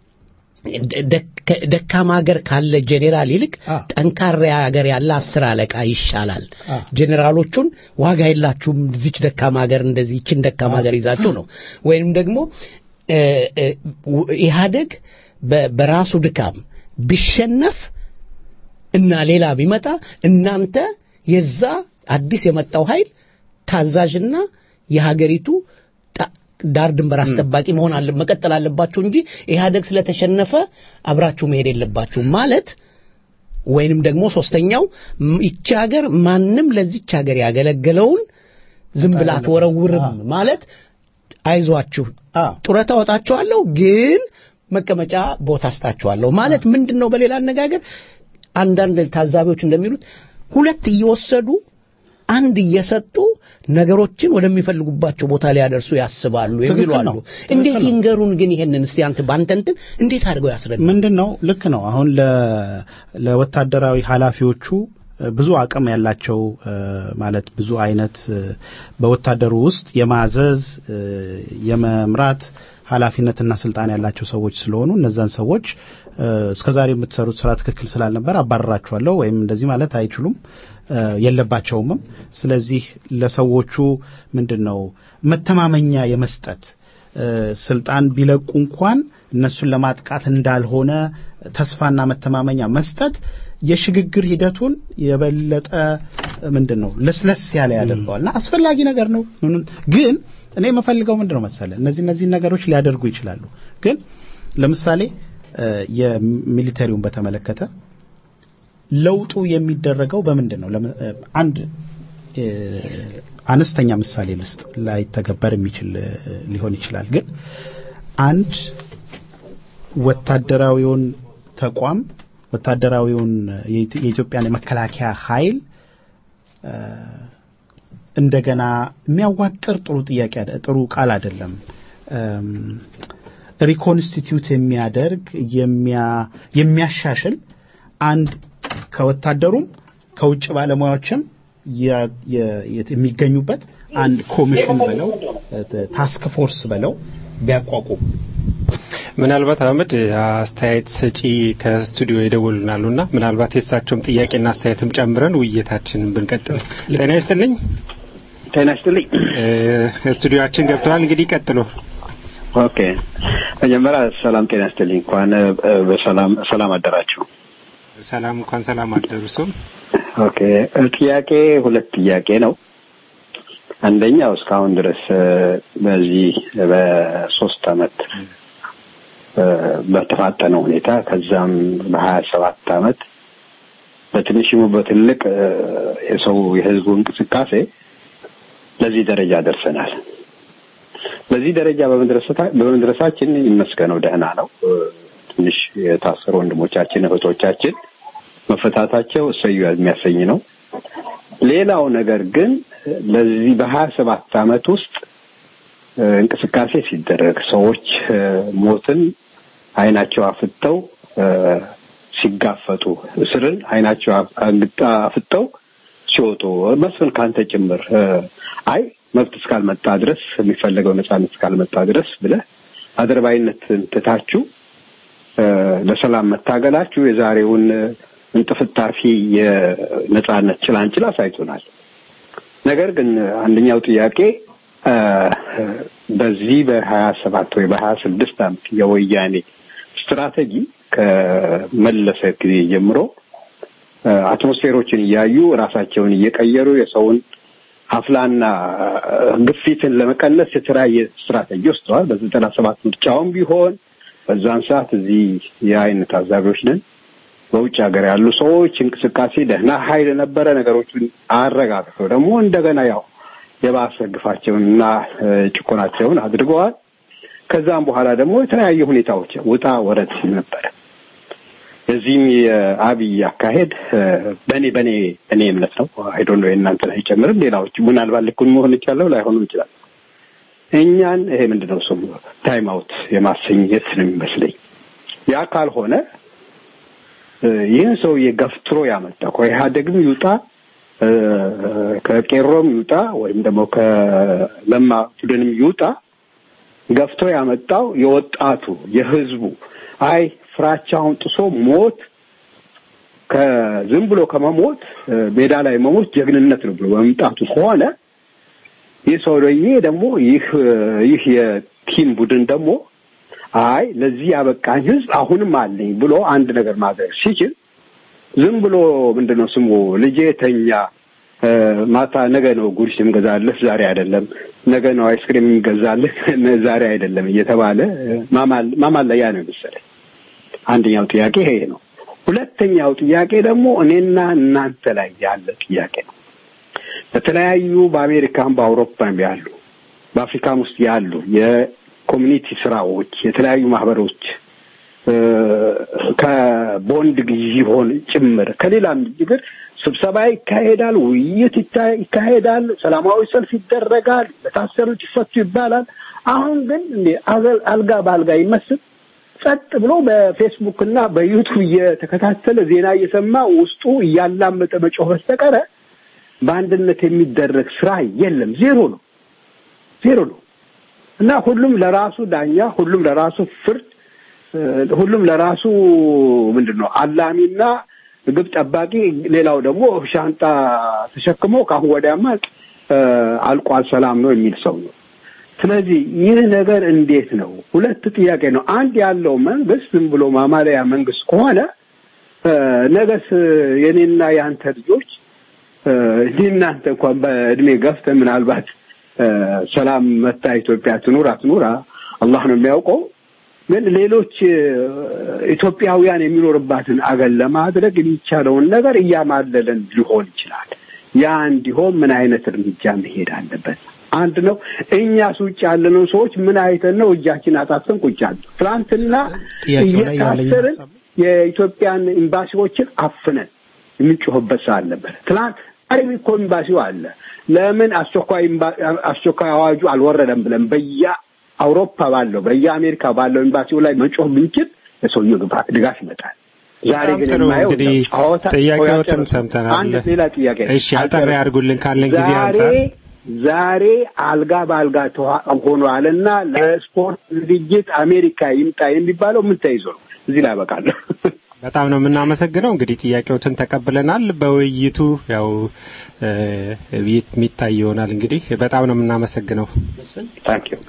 ደክ- ደካማ ሀገር ካለ ጄኔራል ይልቅ አ። ጠንካራ ሀገር ያለ አስር አለቃ ይሻላል። አ። ጄኔራሎቹን ዋጋ የላችሁም እዚች ደካማ ሀገር እንደዚህ ይችን ደካማ ሀገር ይዛችሁ ነው ወይም ደግሞ እ፣ እ፣ ው- ኢህአደግ በ- በራሱ ድካም ቢሸነፍ እና ሌላ ቢመጣ እናንተ የዛ አዲስ የመጣው ኃይል ታዛዥና የሀገሪቱ ጣ- ዳር ድንበር አስጠባቂ መሆን አለ መቀጠል አለባችሁ እንጂ ኢህአደግ ስለተሸነፈ አብራችሁ መሄድ የለባችሁም ማለት ወይንም ደግሞ ሶስተኛው ም- ይቺ ሀገር ማንም ለዚች ሀገር ያገለገለውን ዝም ብላ አትወረውርም ማለት አይዟችሁ አ ጡረታ ወጣችኋለሁ ግን መቀመጫ ቦታ አስጣችኋለሁ ማለት ምንድን ነው? በሌላ አነጋገር አንዳንድ ታዛቢዎች እንደሚሉት ሁለት እየወሰዱ አንድ እየሰጡ ነገሮችን ወደሚፈልጉባቸው ቦታ ሊያደርሱ ያስባሉ የሚሉ ትክክል አሉ። ነው። ትክክል እንዴት ነው። ይንገሩን ግን ይሄንን እስቲ አንተ ባንተ እንትን እንዴት አድርገው ያስረዱ? ምንድን ነው ልክ ነው። አሁን ለ- ለወታደራዊ ኃላፊዎቹ እ፣ ብዙ አቅም ያላቸው እ፣ ማለት ብዙ አይነት እ፣ በወታደሩ ውስጥ የማዘዝ እ፣ የመምራት ኃላፊነትና ስልጣን ያላቸው ሰዎች ስለሆኑ እነዛን ሰዎች እ፣ እስከዛሬ የምትሰሩት ስራ ትክክል ስላልነበር አባረራችኋለሁ ወይም እንደዚህ ማለት አይችሉም እ፣ የለባቸውምም። ስለዚህ ለሰዎቹ ምንድን ነው መተማመኛ የመስጠት እ፣ ስልጣን ቢለቁ እንኳን እነሱን ለማጥቃት እንዳልሆነ ተስፋና መተማመኛ መስጠት የሽግግር ሂደቱን የበለጠ ምንድን ነው ለስለስ ያለ ያደርገዋል እና አስፈላጊ ነገር ነው። ምንም ግን እኔ የምፈልገው ምንድን ነው መሰለ እነዚህ እነዚህ ነገሮች ሊያደርጉ ይችላሉ። ግን ለምሳሌ እ፣ የሚሊተሪውን በተመለከተ ለውጡ የሚደረገው በምንድን ነው? ለምን- እ፣ አንድ እ፣ አነስተኛ ምሳሌ ልስጥ ላይተገበር የሚችል እ፣ ሊሆን ይችላል። ግን አንድ ወታደራዊውን ተቋም ወታደራዊውን የኢትዮ- የኢትዮጵያን የመከላከያ ኃይል እ፣ እንደገና የሚያዋቅር ጥሩ ጥያቄ አደ- ጥሩ ቃል አይደለም። እም፣ ሪኮንስቲትዩት የሚያደርግ የሚያ- የሚያሻሽል አንድ ከወታደሩም ከውጭ ባለሙያዎችም የ- የ- የት- የሚገኙበት አንድ ኮሚሽን በለው እ፣ ታስክ ፎርስ በለው ቢያቋቁም ምናልባት አህመድ አስተያየት ሰጪ ከስቱዲዮ ይደውሉናሉና ምናልባት የእሳቸውም ጥያቄና አስተያየትም ጨምረን ውይይታችንን ብንቀጥል። ጤና ይስጥልኝ። ጤና ይስጥልኝ። እ፣ ስቱዲዮአችን ገብተዋል። እንግዲህ ቀጥሎ ኦኬ መጀመሪያ ሰላም ጤና ይስጥልኝ። እንኳን እ፣ በሰላም ሰላም አደራችሁ። ሰላም እንኳን ሰላም አደረሱም። ኦኬ እ፣ ጥያቄ ሁለት ጥያቄ ነው። አንደኛው እስካሁን ድረስ እ፣ በዚህ በሶስት አመት እ፣ በተፋጠነ ሁኔታ ከዛም በሀያ ሰባት አመት በትንሽሙ በትልቅ እ፣ የሰው የህዝቡ እንቅስቃሴ ለዚህ ደረጃ ደርሰናል። በዚህ ደረጃ በመድረሰታ- በመድረሳችን ይመስገነው ደህና ነው። እ፣ ትንሽ የታሰሩ ወንድሞቻችን እህቶቻችን መፈታታቸው እሰዩ የሚያሰኝ ነው። ሌላው ነገር ግን ለዚህ በሀያ ሰባት አመት ውስጥ እ፣ እንቅስቃሴ ሲደረግ ሰዎች እ፣ ሞትን አይናቸው አፍጠው እ፣ ሲጋፈጡ እስርን አይናቸው አፍ- አግጣ- አፍጠው ሲወጡ መስፍን ካንተ ጭምር እ፣ አይ መብት እስካልመጣ ድረስ የሚፈለገው ነጻነት እስካልመጣ ድረስ ብለህ አድርባይነትን ትታችሁ እ፣ ለሰላም መታገላችሁ የዛሬውን እ፣ እንጥፍጣፊ የነጻነት ጭላንጭል አሳይቶናል። ነገር ግን አንደኛው ጥያቄ እ፣ በዚህ በሀያ ሰባት ወይ በሀያ ስድስት አመት የወያኔ ስትራቴጂ ከመለሰ ጊዜ ጀምሮ እ፣ አትሞስፌሮችን እያዩ ራሳቸውን እየቀየሩ የሰውን ሀፍላና እ፣ ግፊትን ለመቀነስ የተለያየ ስትራቴጂ ወስደዋል። በዘጠና ሰባት ምርጫውም ቢሆን በዛን ሰዓት እዚህ የአይን ታዛቢዎች ነን። በውጭ ሀገር ያሉ ሰዎች እንቅስቃሴ ደህና ኃይል ነበረ። ነገሮችን አረጋግተው ደግሞ እንደገና ያው የባሰ ግፋቸውን እና እ፣ ጭቆናቸውን አድርገዋል። ከዛም በኋላ ደግሞ የተለያዩ ሁኔታዎች ውጣ ወረድ ሲል ነበረ። በዚህም የአብይ አካሄድ እ፣ በእኔ በእኔ እኔ እምነት ነው አይዶ ነው የእናንተን አይጨምርም። ሌላዎች ምናልባት ልኩን መሆን ይቻለው ላይሆኑ ይችላል። እኛን ይሄ ምንድነው ስሙ ታይም አውት የማሰኘት ነው የሚመስለኝ። ያ ካልሆነ እ፣ ይህን ሰውዬ ገፍትሮ ያመጣ ከኢህአዴግም ይውጣ እ፣ ከቄሮም ይውጣ ወይም ደግሞ ከለማ ቡድንም ይውጣ ገፍቶ ያመጣው የወጣቱ የህዝቡ አይ ፍራቻውን ጥሶ ሞት ከዝም ብሎ ከመሞት እ፣ ሜዳ ላይ መሞት ጀግንነት ነው ብሎ በመምጣቱ ከሆነ ይህ ሰውዬ ደግሞ ይህ እ፣ ይህ የቲም ቡድን ደግሞ አይ ለዚህ ያበቃኝ ህዝብ አሁንም አለኝ ብሎ አንድ ነገር ማድረግ ሲችል ዝም ብሎ ምንድነው ስሙ ልጄ ተኛ እ፣ ማታ ነገ ነው ጉርስ የምገዛልህ ዛሬ አይደለም፣ ነገ ነው አይስክሪም የምገዛልህ ዛሬ አይደለም እየተባለ እ፣ ማማል ማማለያ ነው የመሰለኝ። አንደኛው ጥያቄ ይሄ ነው። ሁለተኛው ጥያቄ ደግሞ እኔና እናንተ ላይ ያለ ጥያቄ ነው። በተለያዩ በአሜሪካም በአውሮፓም ያሉ በአፍሪካም ውስጥ ያሉ የኮሚኒቲ ስራዎች የተለያዩ ማህበሮች እ፣ ከቦንድ ግዢ ሆን ጭምር ከሌላም ችግር ስብሰባ ይካሄዳል፣ ውይይት ይታ- ይካሄዳል፣ ሰላማዊ ሰልፍ ይደረጋል፣ ለታሰሩት ይፈቱ ይባላል። አሁን ግን እንደ አገ- አልጋ በአልጋ ይመስል ጸጥ ብሎ በፌስቡክ እና በዩቱብ እየተከታተለ ዜና እየሰማ ውስጡ እያላመጠ መጮህ በስተቀረ በአንድነት የሚደረግ ስራ የለም። ዜሮ ነው፣ ዜሮ ነው እና ሁሉም ለራሱ ዳኛ፣ ሁሉም ለራሱ ፍርድ፣ እ፣ ሁሉም ለራሱ ምንድን ነው አላሚና ግብ ጠባቂ፣ ሌላው ደግሞ ሻንጣ ተሸክሞ ከአሁን ወዲያማ እ፣ አልቋል ሰላም ነው የሚል ሰው ነው። ስለዚህ ይህ ነገር እንዴት ነው? ሁለት ጥያቄ ነው። አንድ ያለው መንግስት ዝም ብሎ ማማለያ መንግስት ከሆነ እ፣ ነገስ የኔና የአንተ ልጆች እ፣ እኔ እናንተ እንኳን በእድሜ ገፍተን ምናልባት እ፣ ሰላም መታ ኢትዮጵያ ትኑር አትኑር አ- አላህ ነው የሚያውቀው። ግን ሌሎች እ፣ ኢትዮጵያውያን የሚኖርባትን አገር ለማድረግ የሚቻለውን ነገር እያማለለን ሊሆን ይችላል። ያ እንዲሆን ምን አይነት እርምጃ መሄድ አለበት? አንድ ነው። እኛስ ውጭ ያለነው ሰዎች ምን አይተን ነው እጃችን አጣጥፈን ቁጭ ያለ? ትናንትና ጥያቄው ላይ ያለኝ እየታሰርን ሀሳብ የኢትዮጵያን ኤምባሲዎችን አፍነን የምንጮህበት ሰዓት ነበር። ትናንት ዛሬም እኮ ኤምባሲው አለ። ለምን አስቸኳይ ኤምባ- አስቸኳይ አዋጁ አልወረደም ብለን በየ አውሮፓ ባለው በየአሜሪካ ባለው ኤምባሲው ላይ መጮህ ብንችል የሰውየው ግባ- ድጋፍ ይመጣል። ዛሬ በጣም ግን ጥሩ የማየው እንግዲህ ጨዋታ ጥያቄዎትን ጨርሱ። ሰምተናል። አንድ ሌላ ጥያቄ እሺ አጠር ያድርጉልን ካለን ጊዜ ዛሬ አንጻር ዛሬ አልጋ በአልጋ ተዋ- ሆኗልና ለስፖርት ዝግጅት አሜሪካ ይምጣ የሚባለው ምን ተይዞ ነው? እዚህ ላይ አበቃለሁ። በጣም ነው የምናመሰግነው። እንግዲህ ጥያቄዎትን ተቀብለናል። በውይይቱ ያው እ፣ የሚታይ ይሆናል። እንግዲህ በጣም ነው የምናመሰግነው። ታንክ ዩ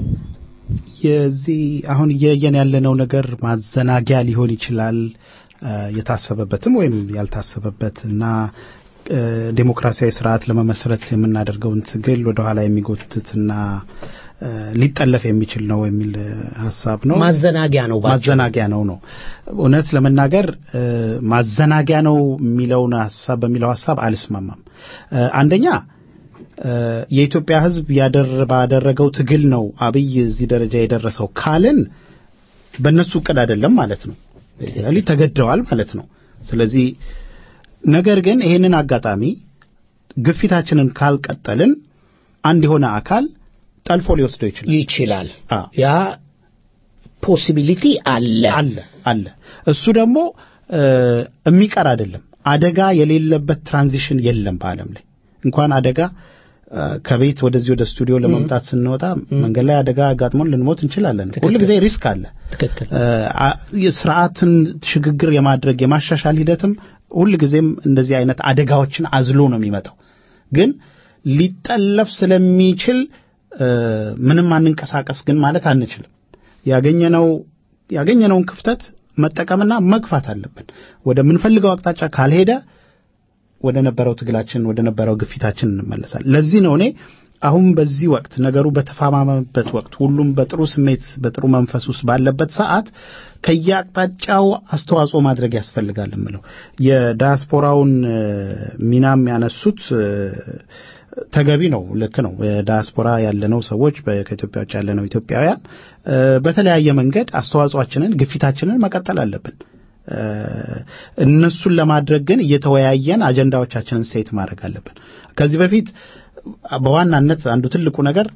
የዚህ አሁን እያየን ያለነው ነገር ማዘናጊያ ሊሆን ይችላል እ፣ የታሰበበትም ወይም ያልታሰበበት እና እ፣ ዴሞክራሲያዊ ስርዓት ለመመስረት የምናደርገውን ትግል ወደኋላ የሚጎትትና እ፣ ሊጠለፍ የሚችል ነው የሚል እ፣ ሀሳብ ነው። ማዘናጊያ ነው ባጭሩ። ማዘናጊያ ነው ነው እውነት ለመናገር እ፣ ማዘናጊያ ነው የሚለውን ሀሳብ በሚለው ሀሳብ አልስማማም። እ፣ አንደኛ እ፣ የኢትዮጵያ ሕዝብ ያደር ባደረገው ትግል ነው አብይ እዚህ ደረጃ የደረሰው ካልን በእነሱ እቅድ አይደለም ማለት ነው። ሊ ተገደዋል ማለት ነው። ስለዚህ ነገር ግን ይሄንን አጋጣሚ ግፊታችንን ካልቀጠልን አንድ የሆነ አካል ጠልፎ ሊወስደው ይችላል ይችላል። አ ያ ፖሲቢሊቲ አለ። አለ አለ እሱ ደግሞ እ፣ የሚቀር አይደለም። አደጋ የሌለበት ትራንዚሽን የለም በዓለም ላይ እንኳን አደጋ እ፣ ከቤት ወደዚህ ወደ ስቱዲዮ ለመምጣት ስንወጣ መንገድ ላይ አደጋ አጋጥሞን ልንሞት እንችላለን። ሁል ጊዜ ሪስክ አለ። ትክክል። እ፣ አ- የስርዓትን ሽግግር የማድረግ የማሻሻል ሂደትም ሁል ጊዜም እንደዚህ አይነት አደጋዎችን አዝሎ ነው የሚመጣው። ግን ሊጠለፍ ስለሚችል እ፣ ምንም አንንቀሳቀስ ግን ማለት አንችልም። ያገኘነው ያገኘነውን ክፍተት መጠቀምና መግፋት አለብን። ወደ ምንፈልገው አቅጣጫ ካልሄደ ወደ ነበረው ትግላችን ወደ ነበረው ግፊታችን እንመለሳለን። ለዚህ ነው እኔ አሁን በዚህ ወቅት ነገሩ በተፋማመበት ወቅት ሁሉም በጥሩ ስሜት በጥሩ መንፈስ ውስጥ ባለበት ሰዓት ከየአቅጣጫው አስተዋጽኦ ማድረግ ያስፈልጋል የምለው የዳያስፖራውን እ፣ ሚናም ያነሱት እ፣ ተገቢ ነው። ልክ ነው። ዳያስፖራ ያለነው ሰዎች በ- ከኢትዮጵያ ውጭ ያለነው ኢትዮጵያውያን እ፣ በተለያየ መንገድ አስተዋጽኦአችንን ግፊታችንን መቀጠል አለብን። እ፣ እነሱን ለማድረግ ግን እየተወያየን አጀንዳዎቻችንን ሴት ማድረግ አለብን። ከዚህ በፊት በዋናነት አንዱ ትልቁ ነገር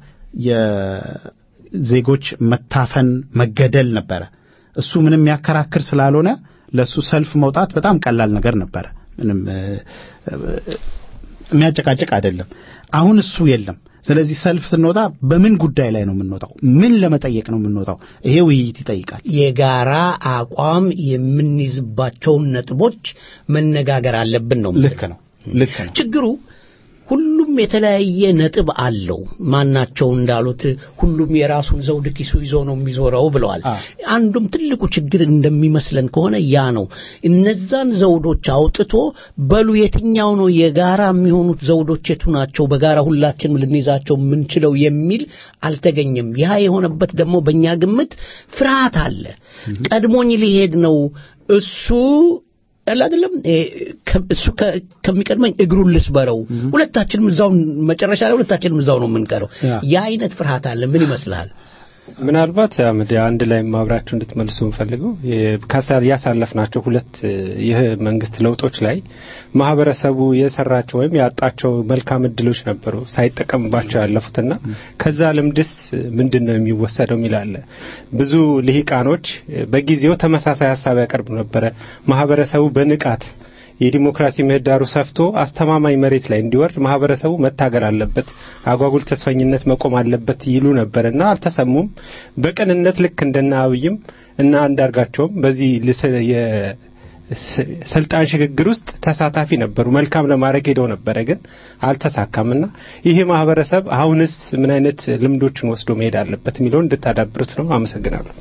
የዜጎች መታፈን፣ መገደል ነበረ። እሱ ምንም የሚያከራክር ስላልሆነ ለእሱ ሰልፍ መውጣት በጣም ቀላል ነገር ነበረ። ምንም እ፣ እ፣ የሚያጨቃጭቅ አይደለም። አሁን እሱ የለም። ስለዚህ ሰልፍ ስንወጣ በምን ጉዳይ ላይ ነው የምንወጣው? ምን ለመጠየቅ ነው የምንወጣው? ይሄ ውይይት ይጠይቃል። የጋራ አቋም የምንይዝባቸውን ነጥቦች መነጋገር አለብን ነው። ልክ ነው። ልክ ነው። ችግሩ ሁሉም የተለያየ ነጥብ አለው። ማናቸው እንዳሉት ሁሉም የራሱን ዘውድ ኪሱ ይዞ ነው የሚዞረው ብለዋል። አ። አንዱም ትልቁ ችግር እንደሚመስለን ከሆነ ያ ነው። እነዛን ዘውዶች አውጥቶ በሉ የትኛው ነው የጋራ የሚሆኑት ዘውዶች የቱ ናቸው፣ በጋራ ሁላችንም ልንይዛቸው የምንችለው የሚል አልተገኘም። ያ የሆነበት ደግሞ በእኛ ግምት ፍርሃት አለ። ቀድሞኝ ሊሄድ ነው እሱ ያለ አይደለም እ፣ ከ- እሱ ከ- ከሚቀድመኝ እግሩን ልስበረው፣ ሁለታችንም እዛው መጨረሻ ላይ ሁለታችንም እዛው ነው የምንቀረው። ያ። ያ አይነት ፍርሃት አለ። ምን ይመስልሃል? ምናልባት አህመድ አንድ ላይ ማብራችሁ እንድትመልሱ የምፈልገው የ- ካሳ- ያሳለፍናቸው ሁለት እ፣ ይህ መንግስት ለውጦች ላይ ማህበረሰቡ የሰራቸው ወይም ያጣቸው መልካም እድሎች ነበሩ ሳይጠቀምባቸው ያለፉትና ከዛ ልምድስ ምንድን ነው የሚወሰደው የሚላለ ብዙ ልሂቃኖች እ፣ በጊዜው ተመሳሳይ ሀሳብ ያቀርቡ ነበረ። ማህበረሰቡ በንቃት የዲሞክራሲ ምህዳሩ ሰፍቶ አስተማማኝ መሬት ላይ እንዲወርድ ማህበረሰቡ መታገል አለበት፣ አጓጉል ተስፈኝነት መቆም አለበት ይሉ ነበርና አልተሰሙም። በቅንነት ልክ እንደና አብይም እና አንዳርጋቸውም በዚህ ልስ- የ- ስ- ስልጣን ሽግግር ውስጥ ተሳታፊ ነበሩ። መልካም ለማድረግ ሄደው ነበረ፣ ግን አልተሳካምና ይሄ ማህበረሰብ አሁንስ ምን አይነት ልምዶችን ወስዶ መሄድ አለበት የሚለውን እንድታዳብሩት ነው። አመሰግናለሁ።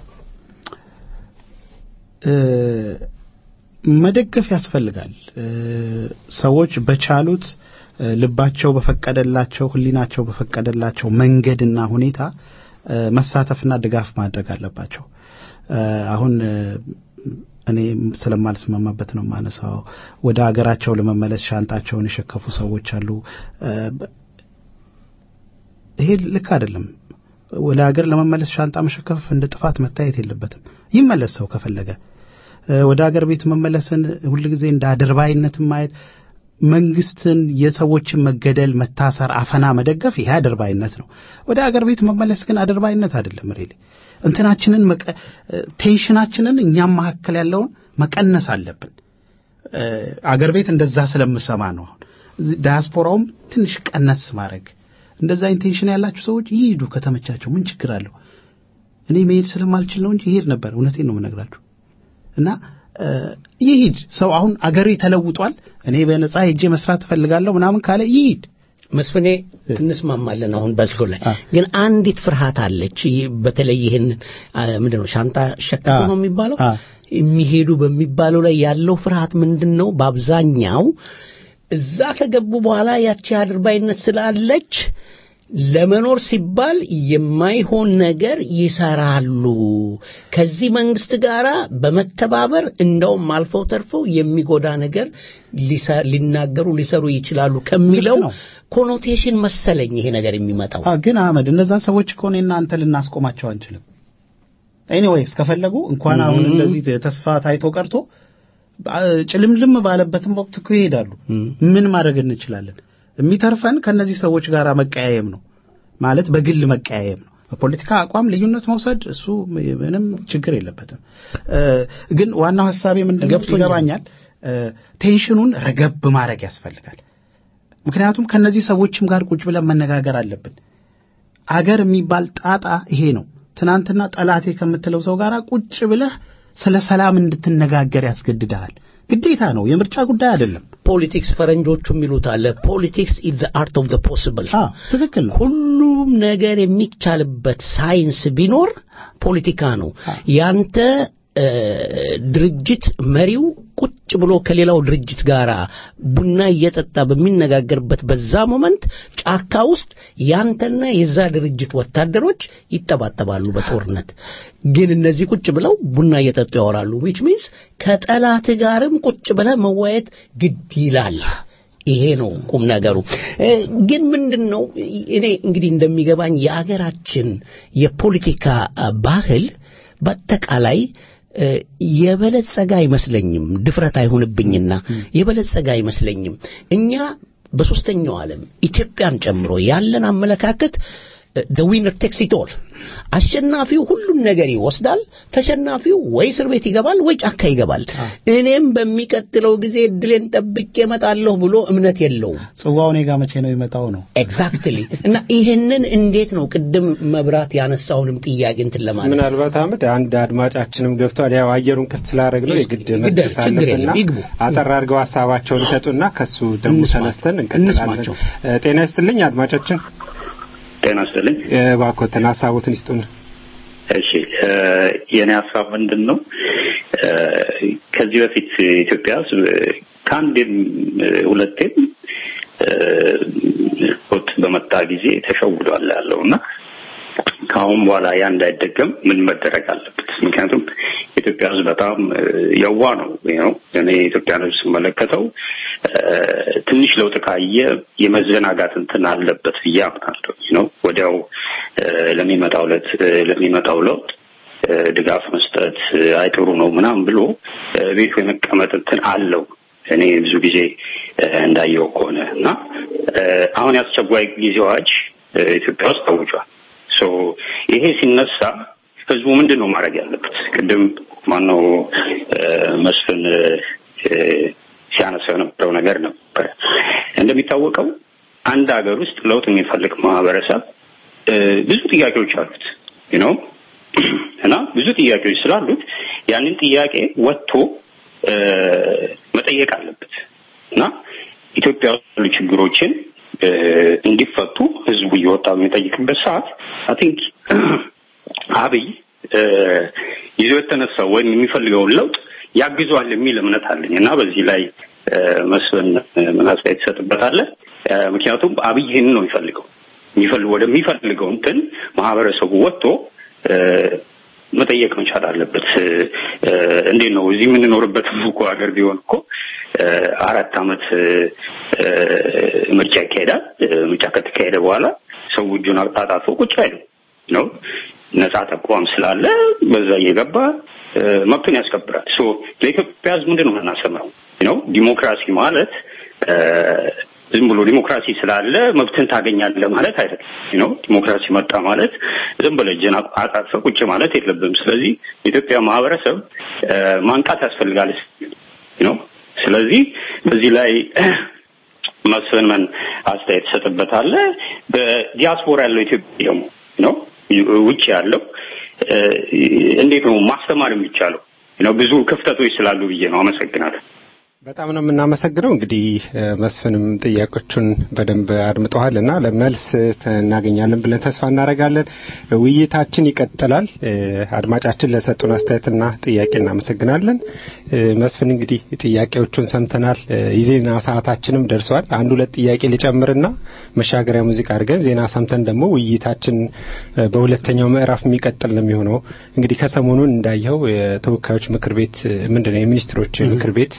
እ፣ መደገፍ ያስፈልጋል። እ፣ ሰዎች በቻሉት እ፣ ልባቸው በፈቀደላቸው ሕሊናቸው በፈቀደላቸው መንገድና ሁኔታ እ፣ መሳተፍና ድጋፍ ማድረግ አለባቸው። እ፣ አሁን እ፣ እኔ ስለማልስማማበት ነው ማነሳው። ወደ ሀገራቸው ለመመለስ ሻንጣቸውን የሸከፉ ሰዎች አሉ። እ፣ በ- ይሄ ልክ አይደለም። ወደ ሀገር ለመመለስ ሻንጣ መሸከፍ እንደ ጥፋት መታየት የለበትም። ይመለስ ሰው ከፈለገ እ፣ ወደ ሀገር ቤት መመለስን ሁልጊዜ እንደ አድርባይነትን ማየት መንግስትን የሰዎችን መገደል፣ መታሰር፣ አፈና መደገፍ ይሄ አድርባይነት ነው። ወደ ሀገር ቤት መመለስ ግን አድርባይነት አይደለም። ሪሊ እንትናችንን መቀ- ቴንሽናችንን እኛም መካከል ያለውን መቀነስ አለብን። እ፣ አገር ቤት እንደዛ ስለምሰማ ነው። አሁን እዚህ ዳያስፖራውም ትንሽ ቀነስ ማድረግ እንደዛ ኢንቴንሽን ያላችሁ ሰዎች ይሂዱ ከተመቻቸው፣ ምን ችግር አለው? እኔ መሄድ ስለማልችል ነው እንጂ ይሄድ ነበር። እውነቴን ነው የምነግራችሁ። እና እ፣ ይሂድ ሰው አሁን አገሬ ተለውጧል፣ እኔ በነጻ ሄጄ መስራት እፈልጋለሁ ምናምን ካለ ይሂድ። መስፍኔ እንስማማለን። አሁን በልቶ ላይ አ። ግን አንዲት ፍርሃት አለች። ይህ በተለይ ይህን ምንድን ነው ሻንጣ ሸክፎ አ። ነው የሚባለው አ። የሚሄዱ በሚባለው ላይ ያለው ፍርሃት ምንድን ነው? በአብዛኛው እዛ ከገቡ በኋላ ያቺ አድርባይነት ስላለች ለመኖር ሲባል የማይሆን ነገር ይሰራሉ። ከዚህ መንግስት ጋር በመተባበር እንደውም አልፈው ተርፈው የሚጎዳ ነገር ሊሰ- ሊናገሩ ሊሰሩ ይችላሉ ከሚለው ልክ ነው። ኮኖቴሽን መሰለኝ ይሄ ነገር የሚመጣው። አ ግን አህመድ እነዛን ሰዎች እኮ እኔና አንተ ልናስቆማቸው አንችልም። ኤኒዌይስ ከፈለጉ እንኳን አሁን ም። እንደዚህ ተስፋ ታይቶ ቀርቶ አ- ጭልምልም ባለበትም ወቅት እኮ ይሄዳሉ። ም። ምን ማድረግ እንችላለን? የሚተርፈን ከነዚህ ሰዎች ጋር መቀያየም ነው ማለት በግል መቀያየም ነው። በፖለቲካ አቋም ልዩነት መውሰድ እሱ ምንም ችግር የለበትም። እ፣ ግን ዋናው ሀሳቤ ምንድን ነው ገብቶኛል። ይገባኛል። እ፣ ቴንሽኑን ረገብ ማድረግ ያስፈልጋል። ምክንያቱም ከነዚህ ሰዎችም ጋር ቁጭ ብለን መነጋገር አለብን። አገር የሚባል ጣጣ ይሄ ነው። ትናንትና ጠላቴ ከምትለው ሰው ጋር ቁጭ ብለህ ስለ ሰላም እንድትነጋገር ያስገድድሃል። ግዴታ ነው። የምርጫ ጉዳይ አይደለም። ፖለቲክስ ፈረንጆቹ የሚሉት አለ ፖለቲክስ ኢዝ ዘ አርት ኦፍ ዘ ፖሲብል አ ትክክል ነው። ሁሉም ነገር የሚቻልበት ሳይንስ ቢኖር ፖለቲካ ነው። ያንተ እ፣ ድርጅት መሪው ቁጭ ብሎ ከሌላው ድርጅት ጋር ቡና እየጠጣ በሚነጋገርበት በዛ ሞመንት ጫካ ውስጥ ያንተና የዛ ድርጅት ወታደሮች ይጠባጠባሉ በጦርነት። ግን እነዚህ ቁጭ ብለው ቡና እየጠጡ ያወራሉ። ዊች ሚንስ ከጠላት ጋርም ቁጭ ብለህ መዋየት ግድ ይላል። ይሄ ነው ቁም ነገሩ። እ፣ ግን ምንድን ነው እኔ እንግዲህ እንደሚገባኝ የአገራችን የፖለቲካ አ፣ ባህል በአጠቃላይ እ፣ የበለጸገ አይመስለኝም። ድፍረት አይሆንብኝና የበለጸገ አይመስለኝም። እኛ በሶስተኛው ዓለም ኢትዮጵያን ጨምሮ ያለን አመለካከት the winner takes it all አሸናፊው ሁሉን ነገር ይወስዳል፣ ተሸናፊው ወይ እስር ቤት ይገባል ወይ ጫካ ይገባል። እኔም በሚቀጥለው ጊዜ እድሌን ጠብቄ እመጣለሁ ብሎ እምነት የለውም። ጽዋው እኔ ጋር መቼ ነው የመጣው ነው። ኤግዛክትሊ እና ይሄንን እንዴት ነው ቅድም መብራት ያነሳውንም ጥያቄ እንትን ለማለት ምናልባት አህመድ አንድ አድማጫችንም ገብቷል። ያው አየሩን ክፍት ስላደረግ ነው የግድ ግድ- መስጠት ችግር አለብንና የለም፣ ይግቡ። አጠር አድርገው ሀሳባቸውን ይሰጡና ከሱ ደግሞ እንስማ- ተነስተን እንቀጥላለን። እንስማቸው። እ፣ ጤና ይስጥልኝ አድማጫችን፣ ጤና ይስጥልኝ። እ፣ እባክዎትን ሀሳቦትን ይስጡን። እሺ እ፣ የእኔ ሀሳብ ምንድን ነው? እ፣ ከዚህ በፊት ኢትዮጵያ ውስጥ ከአንዴም እ፣ ሁለቴም እ፣ ለውጥ በመጣ ጊዜ ተሸውዷል ያለው እና ከአሁን በኋላ ያ እንዳይደገም ምን መደረግ አለበት? ምክንያቱም የኢትዮጵያ ሕዝብ በጣም እ፣ የዋ ነው ነው እኔ የኢትዮጵያን ሕዝብ ስመለከተው እ፣ ትንሽ ለውጥ ካየ የመዘናጋት እንትን አለበት ብዬ አምናለሁ ነው ወዲያው እ፣ ለሚመጣው ለት ለሚመጣው ለውጥ እ፣ ድጋፍ መስጠት እ፣ አይጥሩ ነው ምናምን ብሎ እ፣ ቤቱ የመቀመጥ እንትን አለው እኔ ብዙ ጊዜ እ፣ እንዳየው ከሆነ እና እ፣ አሁን የአስቸኳይ ጊዜ አዋጅ እ፣ ኢትዮጵያ ውስጥ ታውጇል። ሶ ይሄ ሲነሳ ህዝቡ ምንድን ነው ማድረግ ያለበት? ቅድም ማነው እ፣ መስፍን እ፣ ሲያነሳው የነበረው ነገር ነበር። እንደሚታወቀው አንድ ሀገር ውስጥ ለውጥ የሚፈልግ ማህበረሰብ እ፣ ብዙ ጥያቄዎች አሉት ነው እና ብዙ ጥያቄዎች ስላሉት ያንን ጥያቄ ወጥቶ እ፣ መጠየቅ አለበት እና ኢትዮጵያ ውስጥ ያሉ ችግሮችን እ፣ እንዲፈቱ ህዝቡ እየወጣ በሚጠይቅበት ሰዓት አይ ቲንክ አብይ እ፣ ይዞ የተነሳው ወይም የሚፈልገውን ለውጥ ያግዟል የሚል እምነት አለኝ እና በዚህ ላይ እ፣ መስፍን እ፣ ምን አስተያየት ትሰጥበታለህ? እ፣ ምክንያቱም አብይ ይህንን ነው የሚፈልገው የሚፈልግ ወደሚፈልገው እንትን ማህበረሰቡ ወጥቶ እ፣ መጠየቅ መቻል አለበት። እ፣ እንዴት ነው እዚህ የምንኖርበት እኮ ሀገር ቢሆን እኮ እ፣ አራት አመት እ፣ እ፣ ምርጫ ይካሄዳል። እ፣ ምርጫ ከተካሄደ በኋላ ሰው እጁን አጣጣፎ ቁጭ አይልም ነው ነጻ ተቋም ስላለ በዛ እየገባ እ፣ መብቱን ያስከብራል። ሶ ለኢትዮጵያ ሕዝብ ምንድን ነው የምናሰምረው ነው ዲሞክራሲ ማለት እ፣ ዝም ብሎ ዲሞክራሲ ስላለ መብትን ታገኛለህ ማለት አይደለም ነው። ዲሞክራሲ መጣ ማለት ዝም ብለህ እጅን አጣጥፈ ቁጭ ማለት የለብም። ስለዚህ የኢትዮጵያ ማህበረሰብ ማንቃት ያስፈልጋል ነው። ስለዚህ በዚህ ላይ መስፍን ምን አስተያየት ትሰጥበታለህ? በዲያስፖራ ያለው ኢትዮጵያ ደግሞ ነው ውጭ ያለው እንዴት ነው ማስተማር የሚቻለው? ነው ብዙ ክፍተቶች ስላሉ ብዬ ነው። አመሰግናለሁ። በጣም ነው የምናመሰግነው። እንግዲህ መስፍንም ጥያቄዎቹን በደንብ አድምጠዋል እና ለመልስ እናገኛለን ብለን ተስፋ እናደርጋለን። ውይይታችን ይቀጥላል። አድማጫችን ለሰጡን አስተያየትና ጥያቄ እናመሰግናለን። መስፍን እንግዲህ ጥያቄዎቹን ሰምተናል። የዜና ሰዓታችንም ደርሰዋል። አንድ ሁለት ጥያቄ ልጨምርና መሻገሪያ ሙዚቃ አድርገን ዜና ሰምተን ደግሞ ውይይታችን በሁለተኛው ምዕራፍ የሚቀጥል ነው የሚሆነው። እንግዲህ ከሰሞኑን እንዳየው የተወካዮች ምክር ቤት ምንድነው የሚኒስትሮች ምክር ቤት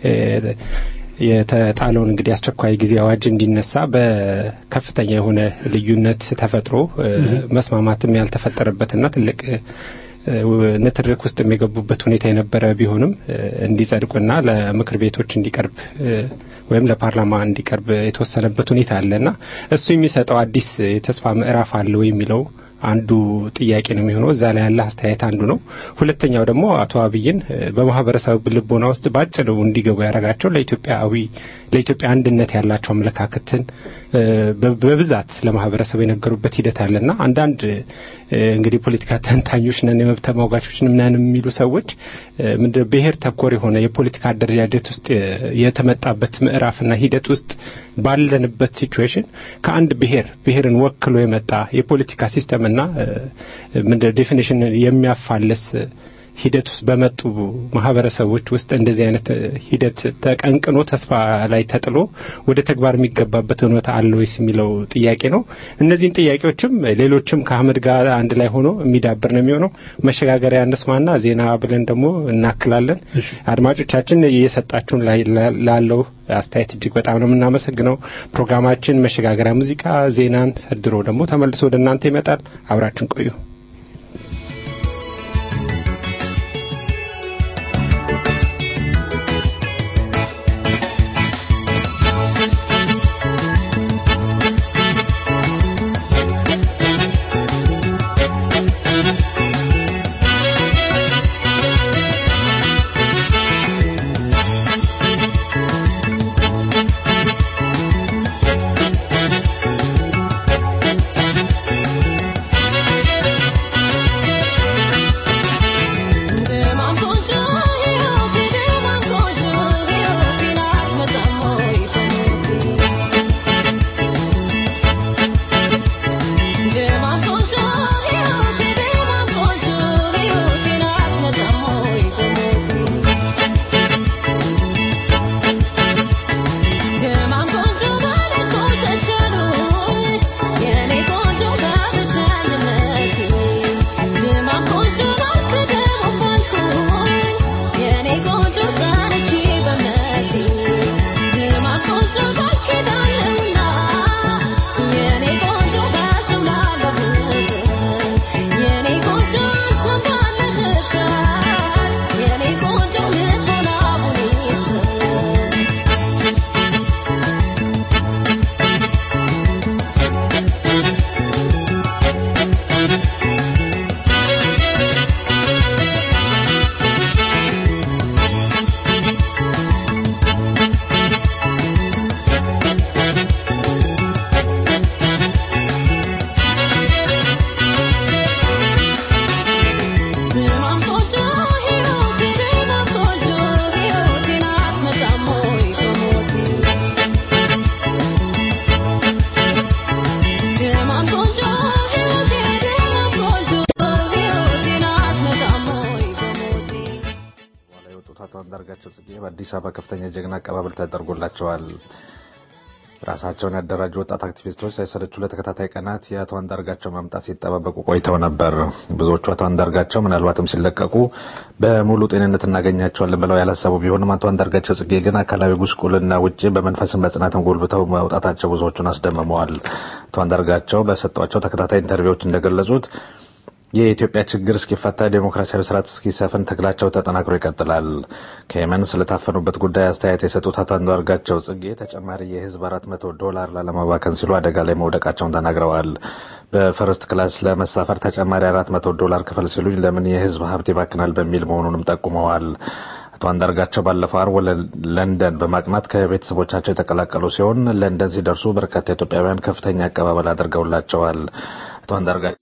የተጣለውን እንግዲህ አስቸኳይ ጊዜ አዋጅ እንዲነሳ በከፍተኛ የሆነ ልዩነት ተፈጥሮ መስማማትም ያልተፈጠረበትና ትልቅ ንትርክ ውስጥ የገቡበት ሁኔታ የነበረ ቢሆንም እንዲጸድቁና ለምክር ቤቶች እንዲቀርብ ወይም ለፓርላማ እንዲቀርብ የተወሰነበት ሁኔታ አለና እሱ የሚሰጠው አዲስ የተስፋ ምዕራፍ አለ ወይ የሚለው አንዱ ጥያቄ ነው የሚሆነው። እዛ ላይ ያለ አስተያየት አንዱ ነው። ሁለተኛው ደግሞ አቶ አብይን በማህበረሰብ ልቦና ውስጥ ባጭሩ እንዲገቡ ያደረጋቸው ለኢትዮጵያዊ ለኢትዮጵያ አንድነት ያላቸው አመለካከትን በብዛት ለማህበረሰቡ የነገሩበት ሂደት አለና አንዳንድ እንግዲህ ፖለቲካ ተንታኞች ነን የመብት ተሟጋቾች ነን የሚሉ ሰዎች ምንድን ብሔር ተኮር የሆነ የፖለቲካ አደረጃጀት ውስጥ የተመጣበት ምዕራፍና ሂደት ውስጥ ባለንበት ሲቹዌሽን ከአንድ ብሔር ብሔርን ወክሎ የመጣ የፖለቲካ ሲስተምና ምንድን ዴፊኒሽን የሚያፋልስ ሂደት ውስጥ በመጡ ማህበረሰቦች ውስጥ እንደዚህ አይነት ሂደት ተቀንቅኖ ተስፋ ላይ ተጥሎ ወደ ተግባር የሚገባበት እውነታ አለ ወይስ የሚለው ጥያቄ ነው። እነዚህን ጥያቄዎችም ሌሎችም ከአህመድ ጋር አንድ ላይ ሆኖ የሚዳብር ነው የሚሆነው። መሸጋገሪያ እንስማና ዜና ብለን ደግሞ እናክላለን። አድማጮቻችን እየሰጣችሁን ላለው አስተያየት እጅግ በጣም ነው የምናመሰግነው። ፕሮግራማችን መሸጋገሪያ ሙዚቃ፣ ዜናን ሰድሮ ደግሞ ተመልሶ ወደ እናንተ ይመጣል። አብራችን ቆዩ። አንዳርጋቸው ጽጌ በአዲስ አበባ ከፍተኛ ጀግና አቀባበል ተደርጎላቸዋል። ራሳቸውን ያደራጁ ወጣት አክቲቪስቶች ሳይሰለቹ ለተከታታይ ቀናት የአቶ አንዳርጋቸው መምጣት ሲጠባበቁ ቆይተው ነበር። ብዙዎቹ አቶ አንዳርጋቸው ምናልባትም ሲለቀቁ በሙሉ ጤንነት እናገኛቸዋለን ብለው ያላሰቡ ቢሆንም አቶ አንዳርጋቸው ጽጌ ግን አካላዊ ጉስቁልና ውጭ በመንፈስም በጽናትም ጎልብተው መውጣታቸው ብዙዎቹን አስደምመዋል። አቶ አንዳርጋቸው በሰጧቸው ተከታታይ ኢንተርቪዎች እንደገለጹት የኢትዮጵያ ችግር እስኪፈታ ዴሞክራሲያዊ ስርዓት እስኪሰፍን ትግላቸው ተጠናክሮ ይቀጥላል። ከየመን ስለታፈኑበት ጉዳይ አስተያየት የሰጡት አቶ አንዳርጋቸው ጽጌ ተጨማሪ የህዝብ አራት መቶ ዶላር ላለማባከን ሲሉ አደጋ ላይ መውደቃቸውን ተናግረዋል። በፈርስት ክላስ ለመሳፈር ተጨማሪ አራት መቶ ዶላር ክፈል ሲሉኝ ለምን የህዝብ ሀብት ይባክናል በሚል መሆኑንም ጠቁመዋል። አቶ አንዳርጋቸው ባለፈው ዓርብ ወደ ለንደን በማቅናት ከቤተሰቦቻቸው የተቀላቀሉ ሲሆን ለንደን ሲደርሱ በርካታ ኢትዮጵያውያን ከፍተኛ አቀባበል አድርገውላቸዋል። አቶ አንዳርጋቸው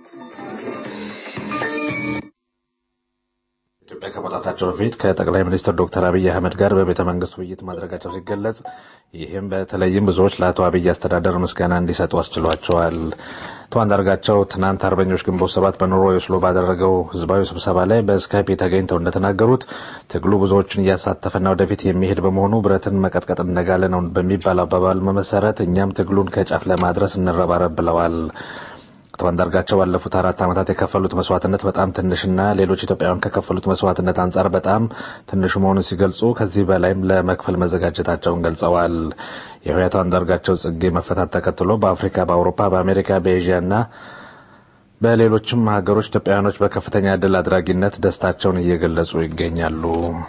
ኢትዮጵያ ከመውጣታቸው በፊት ከጠቅላይ ሚኒስትር ዶክተር አብይ አህመድ ጋር በቤተ መንግስት ውይይት ማድረጋቸው ሲገለጽ ይህም በተለይም ብዙዎች ለአቶ አብይ አስተዳደር ምስጋና እንዲሰጡ አስችሏቸዋል። አቶ አንዳርጋቸው ትናንት አርበኞች ግንቦት ሰባት በኖርዌይ ኦስሎ ባደረገው ህዝባዊ ስብሰባ ላይ በስካይፕ ተገኝተው እንደተናገሩት ትግሉ ብዙዎችን እያሳተፈና ወደፊት የሚሄድ በመሆኑ ብረትን መቀጥቀጥ እንደጋለ ነው በሚባል አባባል መሰረት እኛም ትግሉን ከጫፍ ለማድረስ እንረባረብ ብለዋል። አቶ አንዳርጋቸው ባለፉት አራት ዓመታት የከፈሉት መስዋዕትነት በጣም ትንሽና ሌሎች ኢትዮጵያውያን ከከፈሉት መስዋዕትነት አንጻር በጣም ትንሹ መሆኑን ሲገልጹ ከዚህ በላይም ለመክፈል መዘጋጀታቸውን ገልጸዋል። ይኸው የአቶ አንዳርጋቸው ጽጌ መፈታት ተከትሎ በአፍሪካ፣ በአውሮፓ፣ በአሜሪካ፣ በኤዥያና በሌሎችም ሀገሮች ኢትዮጵያውያኖች በከፍተኛ ድል አድራጊነት ደስታቸውን እየገለጹ ይገኛሉ።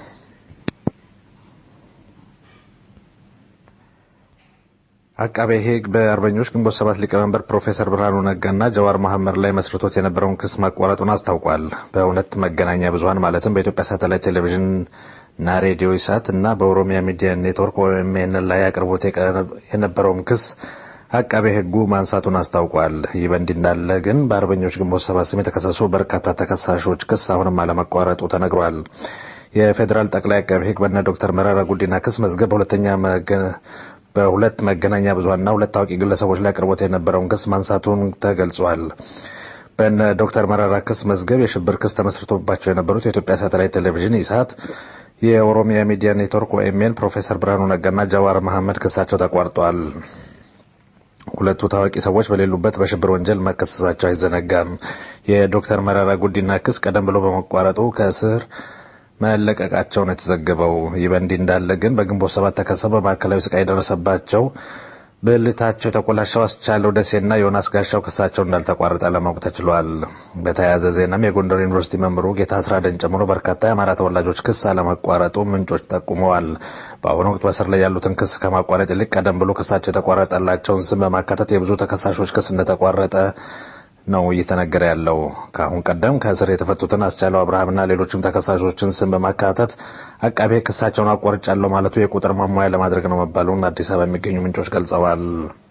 አቃቤ ሕግ በአርበኞች ግንቦት ሰባት ሊቀመንበር ፕሮፌሰር ብርሃኑ ነጋና ጀዋር መሐመድ ላይ መስርቶት የነበረውን ክስ ማቋረጡን አስታውቋል። በሁለት መገናኛ ብዙኃን ማለትም በኢትዮጵያ ሳተላይት ቴሌቪዥን እና ሬዲዮ ኢሳት እና በኦሮሚያ ሚዲያ ኔትወርክ ኦኤምኤን ላይ አቅርቦት የነበረውን ክስ አቃቤ ሕጉ ማንሳቱን አስታውቋል። ይህ በእንዲህ እንዳለ ግን በአርበኞች ግንቦት ሰባት ስም የተከሰሱ በርካታ ተከሳሾች ክስ አሁንም አለመቋረጡ ተነግሯል። የፌዴራል ጠቅላይ አቃቤ ሕግ በነ ዶክተር መረራ ጉዲና ክስ መዝገብ በሁለተኛ በሁለት መገናኛ ብዙኃንና ሁለት ታዋቂ ግለሰቦች ላይ አቅርቦት የነበረውን ክስ ማንሳቱን ተገልጿል። በነ ዶክተር መረራ ክስ መዝገብ የሽብር ክስ ተመስርቶባቸው የነበሩት የኢትዮጵያ ሳተላይት ቴሌቪዥን ኢሳት፣ የኦሮሚያ ሚዲያ ኔትወርክ ኦኤምኤን፣ ፕሮፌሰር ብርሃኑ ነጋና ጃዋር መሐመድ ክሳቸው ተቋርጧል። ሁለቱ ታዋቂ ሰዎች በሌሉበት በሽብር ወንጀል መከሰሳቸው አይዘነጋም። የዶክተር መረራ ጉዲና ክስ ቀደም ብሎ በመቋረጡ ከእስር መለቀቃቸው ነው የተዘገበው። ይህ በእንዲህ እንዳለ ግን በግንቦት ሰባት ተከሰው በማዕከላዊ ስቃይ የደረሰባቸው ብልታቸው የተቆላሸው አስቻለው ደሴና ዮናስ ጋሻው ክሳቸው እንዳልተቋረጠ ለማወቅ ተችሏል። በተያያዘ ዜናም የጎንደር ዩኒቨርሲቲ መምህሩ ጌታ አስራደን ጨምሮ በርካታ የአማራ ተወላጆች ክስ አለመቋረጡ ምንጮች ጠቁመዋል። በአሁኑ ወቅት በስር ላይ ያሉትን ክስ ከማቋረጥ ይልቅ ቀደም ብሎ ክሳቸው የተቋረጠላቸውን ስም በማካተት የብዙ ተከሳሾች ክስ እንደተቋረጠ ነው እየተነገረ ያለው። ከአሁን ቀደም ከእስር የተፈቱትን አስቻለው አብርሃምና ሌሎችም ተከሳሾችን ስም በማካተት አቃቤ ክሳቸውን አቋርጫለሁ ማለቱ የቁጥር ማሟያ ለማድረግ ነው መባሉን አዲስ አበባ የሚገኙ ምንጮች ገልጸዋል።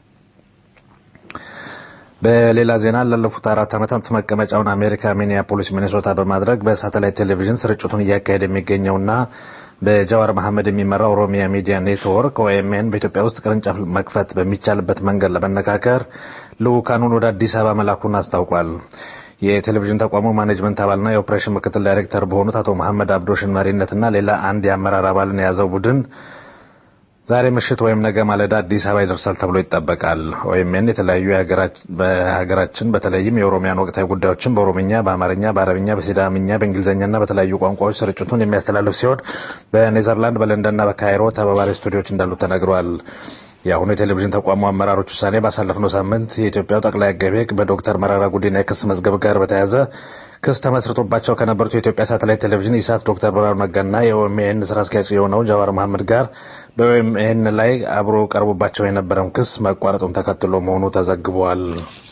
በሌላ ዜና ላለፉት አራት ዓመታት መቀመጫውን አሜሪካ ሚኒያፖሊስ ሚኔሶታ በማድረግ በሳተላይት ቴሌቪዥን ስርጭቱን እያካሄደ የሚገኘውና በጃዋር መሐመድ የሚመራው ኦሮሚያ ሚዲያ ኔትወርክ ኦኤምኤን በኢትዮጵያ ውስጥ ቅርንጫፍ መክፈት በሚቻልበት መንገድ ለመነካከር ልዑካኑን ወደ አዲስ አበባ መላኩን አስታውቋል። የቴሌቪዥን ተቋሙ ማኔጅመንት አባልና የኦፕሬሽን ምክትል ዳይሬክተር በሆኑት አቶ መሐመድ አብዶሽን መሪነትና ሌላ አንድ የአመራር አባልን የያዘው ቡድን ዛሬ ምሽት ወይም ነገ ማለዳ አዲስ አበባ ይደርሳል ተብሎ ይጠበቃል። ኦኤምኤን የተለያዩ በሀገራችን በተለይም የኦሮሚያን ወቅታዊ ጉዳዮችን በኦሮምኛ፣ በአማርኛ፣ በአረብኛ፣ በሲዳምኛ፣ በእንግሊዝኛና በተለያዩ ቋንቋዎች ስርጭቱን የሚያስተላልፍ ሲሆን በኔዘርላንድ በለንደንና በካይሮ ተባባሪ ስቱዲዮች እንዳሉ ተነግሯል። የአሁኑ የቴሌቪዥን ተቋሙ አመራሮች ውሳኔ ባሳለፍነው ሳምንት የኢትዮጵያው ጠቅላይ አቃቤ ሕግ በዶክተር መረራ ጉዲና የክስ መዝገብ ጋር በተያያዘ ክስ ተመስርቶባቸው ከነበሩት የኢትዮጵያ ሳተላይት ቴሌቪዥን ኢሳት ዶክተር ብርሃኑ ነጋና የኦኤምኤን ስራ አስኪያጅ የሆነው ጃዋር መሐመድ ጋር በኦኤምኤን ላይ አብሮ ቀርቦባቸው የነበረውን ክስ መቋረጡን ተከትሎ መሆኑ ተዘግቧል።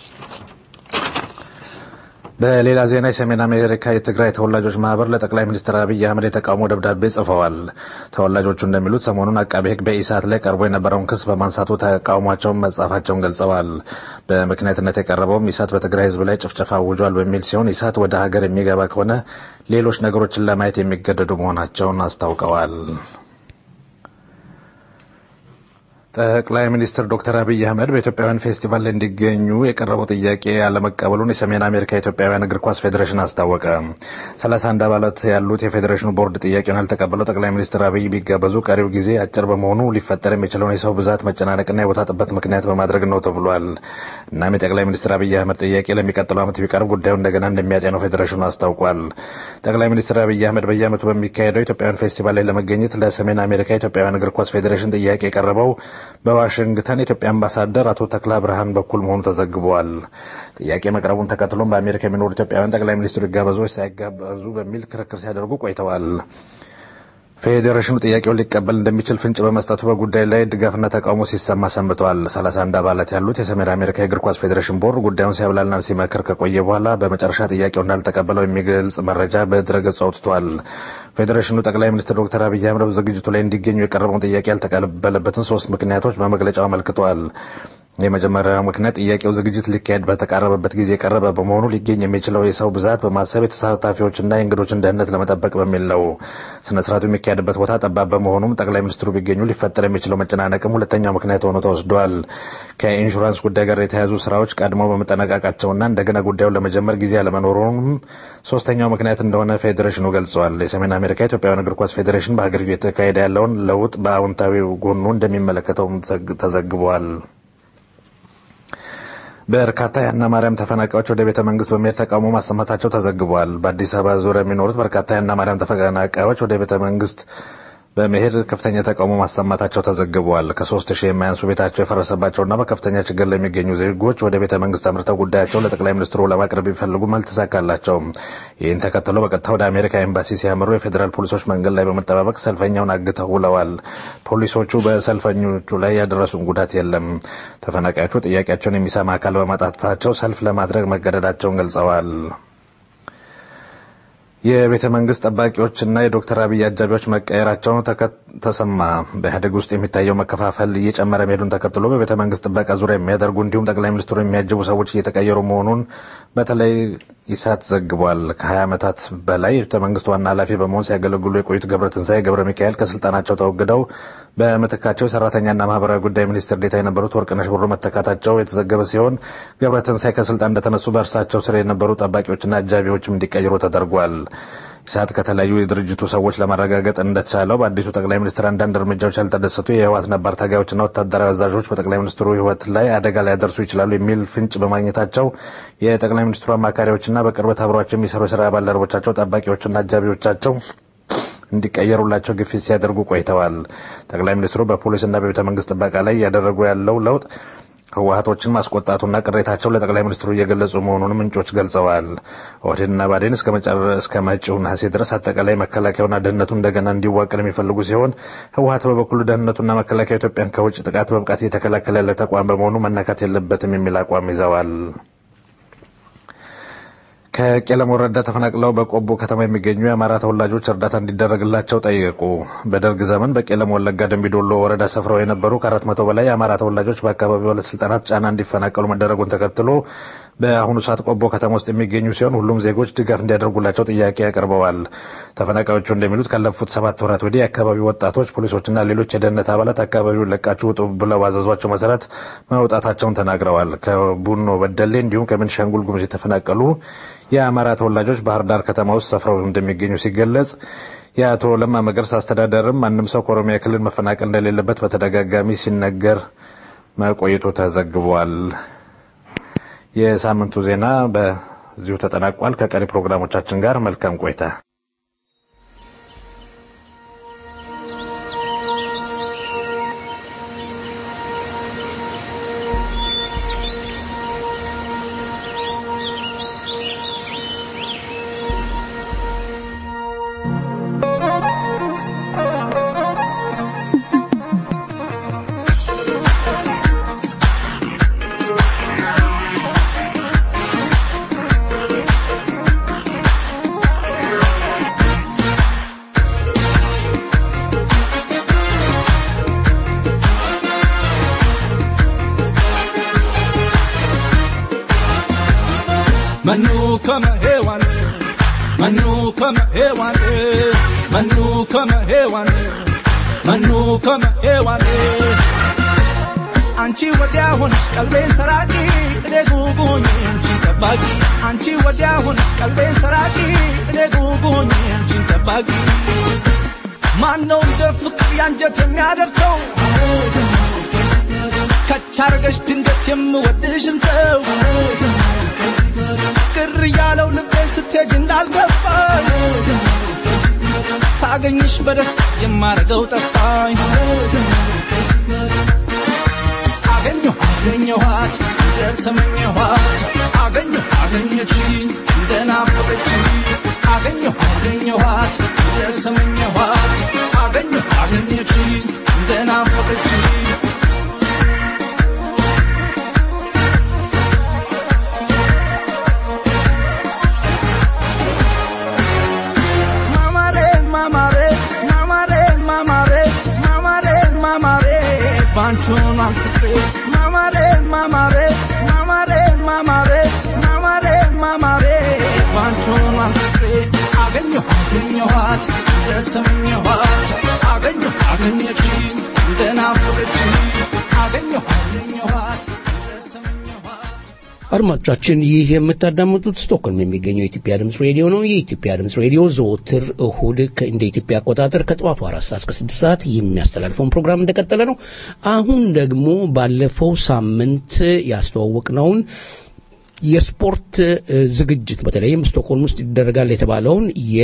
በሌላ ዜና የሰሜን አሜሪካ የትግራይ ተወላጆች ማህበር ለጠቅላይ ሚኒስትር አብይ አህመድ የተቃውሞ ደብዳቤ ጽፈዋል። ተወላጆቹ እንደሚሉት ሰሞኑን አቃቤ ሕግ በኢሳት ላይ ቀርቦ የነበረውን ክስ በማንሳቱ ተቃውሟቸውን መጻፋቸውን ገልጸዋል። በምክንያትነት የቀረበውም ኢሳት በትግራይ ሕዝብ ላይ ጭፍጨፋ አውጇል በሚል ሲሆን ኢሳት ወደ ሀገር የሚገባ ከሆነ ሌሎች ነገሮችን ለማየት የሚገደዱ መሆናቸውን አስታውቀዋል። ጠቅላይ ሚኒስትር ዶክተር አብይ አህመድ በኢትዮጵያውያን ፌስቲቫል ላይ እንዲገኙ የቀረበው ጥያቄ ያለመቀበሉን የሰሜን አሜሪካ የኢትዮጵያውያን እግር ኳስ ፌዴሬሽን አስታወቀ። ሰላሳ አንድ አባላት ያሉት የፌዴሬሽኑ ቦርድ ጥያቄውን ያልተቀበለው ጠቅላይ ሚኒስትር አብይ ቢጋበዙ ቀሪው ጊዜ አጭር በመሆኑ ሊፈጠር የሚችለውን የሰው ብዛት መጨናነቅና የቦታ ጥበት ምክንያት በማድረግ ነው ተብሏል። እናም የጠቅላይ ሚኒስትር አብይ አህመድ ጥያቄ ለሚቀጥለው ዓመት ቢቀርብ ጉዳዩ እንደገና እንደሚያጤነው ፌዴሬሽኑ አስታውቋል። ጠቅላይ ሚኒስትር አብይ አህመድ በየዓመቱ በሚካሄደው ኢትዮጵያውያን ፌስቲቫል ላይ ለመገኘት ለሰሜን አሜሪካ የኢትዮጵያውያን እግር ኳስ ፌዴሬሽን ጥያቄ የቀረበው በዋሽንግተን የኢትዮጵያ አምባሳደር አቶ ተክላ ብርሃን በኩል መሆኑ ተዘግቧል። ጥያቄ መቅረቡን ተከትሎም በአሜሪካ የሚኖሩ ኢትዮጵያውያን ጠቅላይ ሚኒስትሩ ይጋበዙ ወይስ ሳይጋበዙ በሚል ክርክር ሲያደርጉ ቆይተዋል። ፌዴሬሽኑ ጥያቄውን ሊቀበል እንደሚችል ፍንጭ በመስጠቱ በጉዳይ ላይ ድጋፍና ተቃውሞ ሲሰማ ሰንብተዋል። 31 አባላት ያሉት የሰሜን አሜሪካ የእግር ኳስ ፌዴሬሽን ቦርድ ጉዳዩን ሲያብላልና ሲመክር ከቆየ በኋላ በመጨረሻ ጥያቄው እንዳልተቀበለው የሚገልጽ መረጃ በድረገጹ አውጥቷል። ፌዴሬሽኑ ጠቅላይ ሚኒስትር ዶክተር አብይ አህመድ በዝግጅቱ ላይ እንዲገኙ የቀረበውን ጥያቄ ያልተቀበለበትን ሶስት ምክንያቶች በመግለጫው አመልክቷል። የመጀመሪያው ምክንያት ጥያቄው ዝግጅት ሊካሄድ በተቃረበበት ጊዜ የቀረበ በመሆኑ ሊገኝ የሚችለው የሰው ብዛት በማሰብ የተሳታፊዎችና የእንግዶችን ደህንነት ለመጠበቅ በሚል ነው። ስነ ስርዓቱ የሚካሄድበት ቦታ ጠባብ በመሆኑም ጠቅላይ ሚኒስትሩ ቢገኙ ሊፈጠር የሚችለው መጨናነቅም ሁለተኛው ምክንያት ሆኖ ተወስዷል። ከኢንሹራንስ ጉዳይ ጋር የተያያዙ ስራዎች ቀድመው በመጠናቀቃቸውና እንደገና ጉዳዩን ለመጀመር ጊዜ አለመኖሩም ሶስተኛው ምክንያት እንደሆነ ፌዴሬሽኑ ገልጸዋል። የሰሜን አሜሪካ ኢትዮጵያውያን እግር ኳስ ፌዴሬሽን በሀገሪቱ የተካሄደ ያለውን ለውጥ በአዎንታዊ ጎኑ እንደሚመለከተውም ተዘግቧል። በርካታ የሀና ማርያም ተፈናቃዮች ወደ ቤተ መንግስት በመሄድ ተቃውሞ ማሰማታቸው ተዘግቧል። በአዲስ አበባ ዙሪያ የሚኖሩት በርካታ የሀና ማርያም ተፈናቃዮች ወደ ቤተ መንግስት በመሄድ ከፍተኛ ተቃውሞ ማሰማታቸው ተዘግቧል። ከሶስት ሺህ የማያንሱ ቤታቸው የፈረሰባቸውና በከፍተኛ ችግር ላይ የሚገኙ ዜጎች ወደ ቤተ መንግስት አምርተው ጉዳያቸውን ለጠቅላይ ሚኒስትሩ ለማቅረብ ቢፈልጉም አልተሳካላቸውም። ይህን ተከትሎ በቀጥታ ወደ አሜሪካ ኤምባሲ ሲያመሩ የፌዴራል ፖሊሶች መንገድ ላይ በመጠባበቅ ሰልፈኛውን አግተው ውለዋል። ፖሊሶቹ በሰልፈኞቹ ላይ ያደረሱን ጉዳት የለም። ተፈናቃዮቹ ጥያቄያቸውን የሚሰማ አካል በማጣታቸው ሰልፍ ለማድረግ መገደዳቸውን ገልጸዋል። የቤተ መንግስት ጠባቂዎችና የዶክተር አብይ አጃቢዎች መቀየራቸው ተሰማ። በኢህአዴግ ውስጥ የሚታየው መከፋፈል እየጨመረ መሄዱን ተከትሎ በቤተ መንግስት ጥበቃ ዙሪያ የሚያደርጉ እንዲሁም ጠቅላይ ሚኒስትሩ የሚያጅቡ ሰዎች እየተቀየሩ መሆኑን በተለይ ኢሳት ዘግቧል። ከ20 ዓመታት በላይ የቤተ መንግስት ዋና ኃላፊ በመሆን ሲያገለግሉ የቆዩት ገብረ ትንሳኤ ገብረ ሚካኤል ከስልጣናቸው ተወግደው በምትካቸው የሰራተኛና ማህበራዊ ጉዳይ ሚኒስትር ዴታ የነበሩት ወርቅነሽ ብሩ መተካታቸው የተዘገበ ሲሆን ገብረ ትንሳኤ ከስልጣን እንደተነሱ በእርሳቸው ስር የነበሩ ጠባቂዎችና አጃቢዎችም እንዲቀይሩ ተደርጓል። ኢሳት ከተለያዩ የድርጅቱ ሰዎች ለማረጋገጥ እንደተቻለው በአዲሱ ጠቅላይ ሚኒስትር አንዳንድ እርምጃዎች ያልተደሰቱ የህወሓት ነባር ታጋዮችና ወታደራዊ አዛዦች በጠቅላይ ሚኒስትሩ ህይወት ላይ አደጋ ሊያደርሱ ይችላሉ የሚል ፍንጭ በማግኘታቸው የጠቅላይ ሚኒስትሩ አማካሪዎችና በቅርበት አብሯቸው የሚሰሩ የስራ ባልደረቦቻቸው ጠባቂዎችና አጃቢዎቻቸው እንዲቀየሩላቸው ግፊት ሲያደርጉ ቆይተዋል። ጠቅላይ ሚኒስትሩ በፖሊስና በቤተ መንግስት ጥበቃ ላይ እያደረጉ ያለው ለውጥ ህወሀቶችን ማስቆጣቱና ቅሬታቸው ለጠቅላይ ሚኒስትሩ እየገለጹ መሆኑን ምንጮች ገልጸዋል። ኦህዴድና ባዴን እስከ መጪው ነሐሴ ድረስ አጠቃላይ መከላከያውና ደህንነቱ እንደገና እንዲዋቀር የሚፈልጉ ሲሆን ህወሀት በበኩሉ ደህንነቱና መከላከያ ኢትዮጵያን ከውጭ ጥቃት በብቃት እየተከላከለ ያለ ተቋም በመሆኑ መነካት የለበትም የሚል አቋም ይዘዋል። ከቄለም ወረዳ ተፈናቅለው በቆቦ ከተማ የሚገኙ የአማራ ተወላጆች እርዳታ እንዲደረግላቸው ጠየቁ። በደርግ ዘመን በቄለም ወለጋ ደንቢዶሎ ወረዳ ሰፍረው የነበሩ ከአራት መቶ በላይ የአማራ ተወላጆች በአካባቢው ባለስልጣናት ጫና እንዲፈናቀሉ መደረጉን ተከትሎ በአሁኑ ሰዓት ቆቦ ከተማ ውስጥ የሚገኙ ሲሆን ሁሉም ዜጎች ድጋፍ እንዲያደርጉላቸው ጥያቄ ያቀርበዋል። ተፈናቃዮቹ እንደሚሉት ካለፉት ሰባት ወራት ወዲህ የአካባቢው ወጣቶች፣ ፖሊሶችና ሌሎች የደህንነት አባላት አካባቢውን ለቃችሁ ውጡ ብለው ባዘዟቸው መሰረት መውጣታቸውን ተናግረዋል። ከቡኖ በደሌ እንዲሁም ከቤኒሻንጉል ጉሙዝ የተፈናቀሉ የአማራ ተወላጆች ባህር ዳር ከተማ ውስጥ ሰፍረው እንደሚገኙ ሲገለጽ የአቶ ለማ መገርሳ አስተዳደርም ማንም ሰው ከኦሮሚያ ክልል መፈናቀል እንደሌለበት በተደጋጋሚ ሲነገር መቆየቱ ተዘግቧል። የሳምንቱ ዜና በዚሁ ተጠናቋል። ከቀሪ ፕሮግራሞቻችን ጋር መልካም ቆይታ። Manu kama hewani, manu kama hewani, manu kama hewani, manu kama hewani. አንቺ ወዲያ ሆንሽ ቀልቤን ሰራቂ እኔ ጉጉኝ አንቺን ጠባቂ አንቺ ወዲያ ሆንሽ ቀልቤን ሰራቂ እኔ ጉጉኝ አንቺን ጠባቂ ማነው እንደ ፍቅር ያንጀት የሚያደርሰው ከቻርገሽ ድንገት የምወድሽን ሰው ቅር ያለው ልቤን ስትሄጅ እንዳልገባኝ ሳገኝሽ በደስታ የማረገው ጠፋኝ እንደተመኘኋት አገኘሁ አገኘችኝ እንደናፈቀችኝ አገኘሁ አገኘኋት እንደተመኘኋት አገኘሁ አገኘችኝ እንደናፈቀችኝ ማማሬ ማማሬ ማማሬ ማማሬ ማማሬ ማማሬ ባንቹን አንፍሬ ማማሬ ማማሬ ማማሬ ማማሬ ማማሬ ማማሬ ባንቹን አንፍሬ አገኘሁ አገኘኋት እንደተመኘኋት አገኘሁ አገኘችኝ እንደናፈቀችኝ አገኘሁ አገኘኋት እንደተመኘኋት አድማጮቻችን ይህ የምታዳምጡት ስቶክሆልም የሚገኘው የኢትዮጵያ ድምፅ ሬዲዮ ነው። የኢትዮጵያ ድምፅ ሬዲዮ ዘወትር እሁድ ከ- እንደ ኢትዮጵያ አቆጣጠር ከጠዋቱ አራት ሰዓት እስከ ስድስት ሰዓት የሚያስተላልፈውን ፕሮግራም እንደቀጠለ ነው። አሁን ደግሞ ባለፈው ሳምንት ያስተዋወቅነውን የስፖርት እ፣ ዝግጅት በተለይም ስቶክሆልም ውስጥ ይደረጋል የተባለውን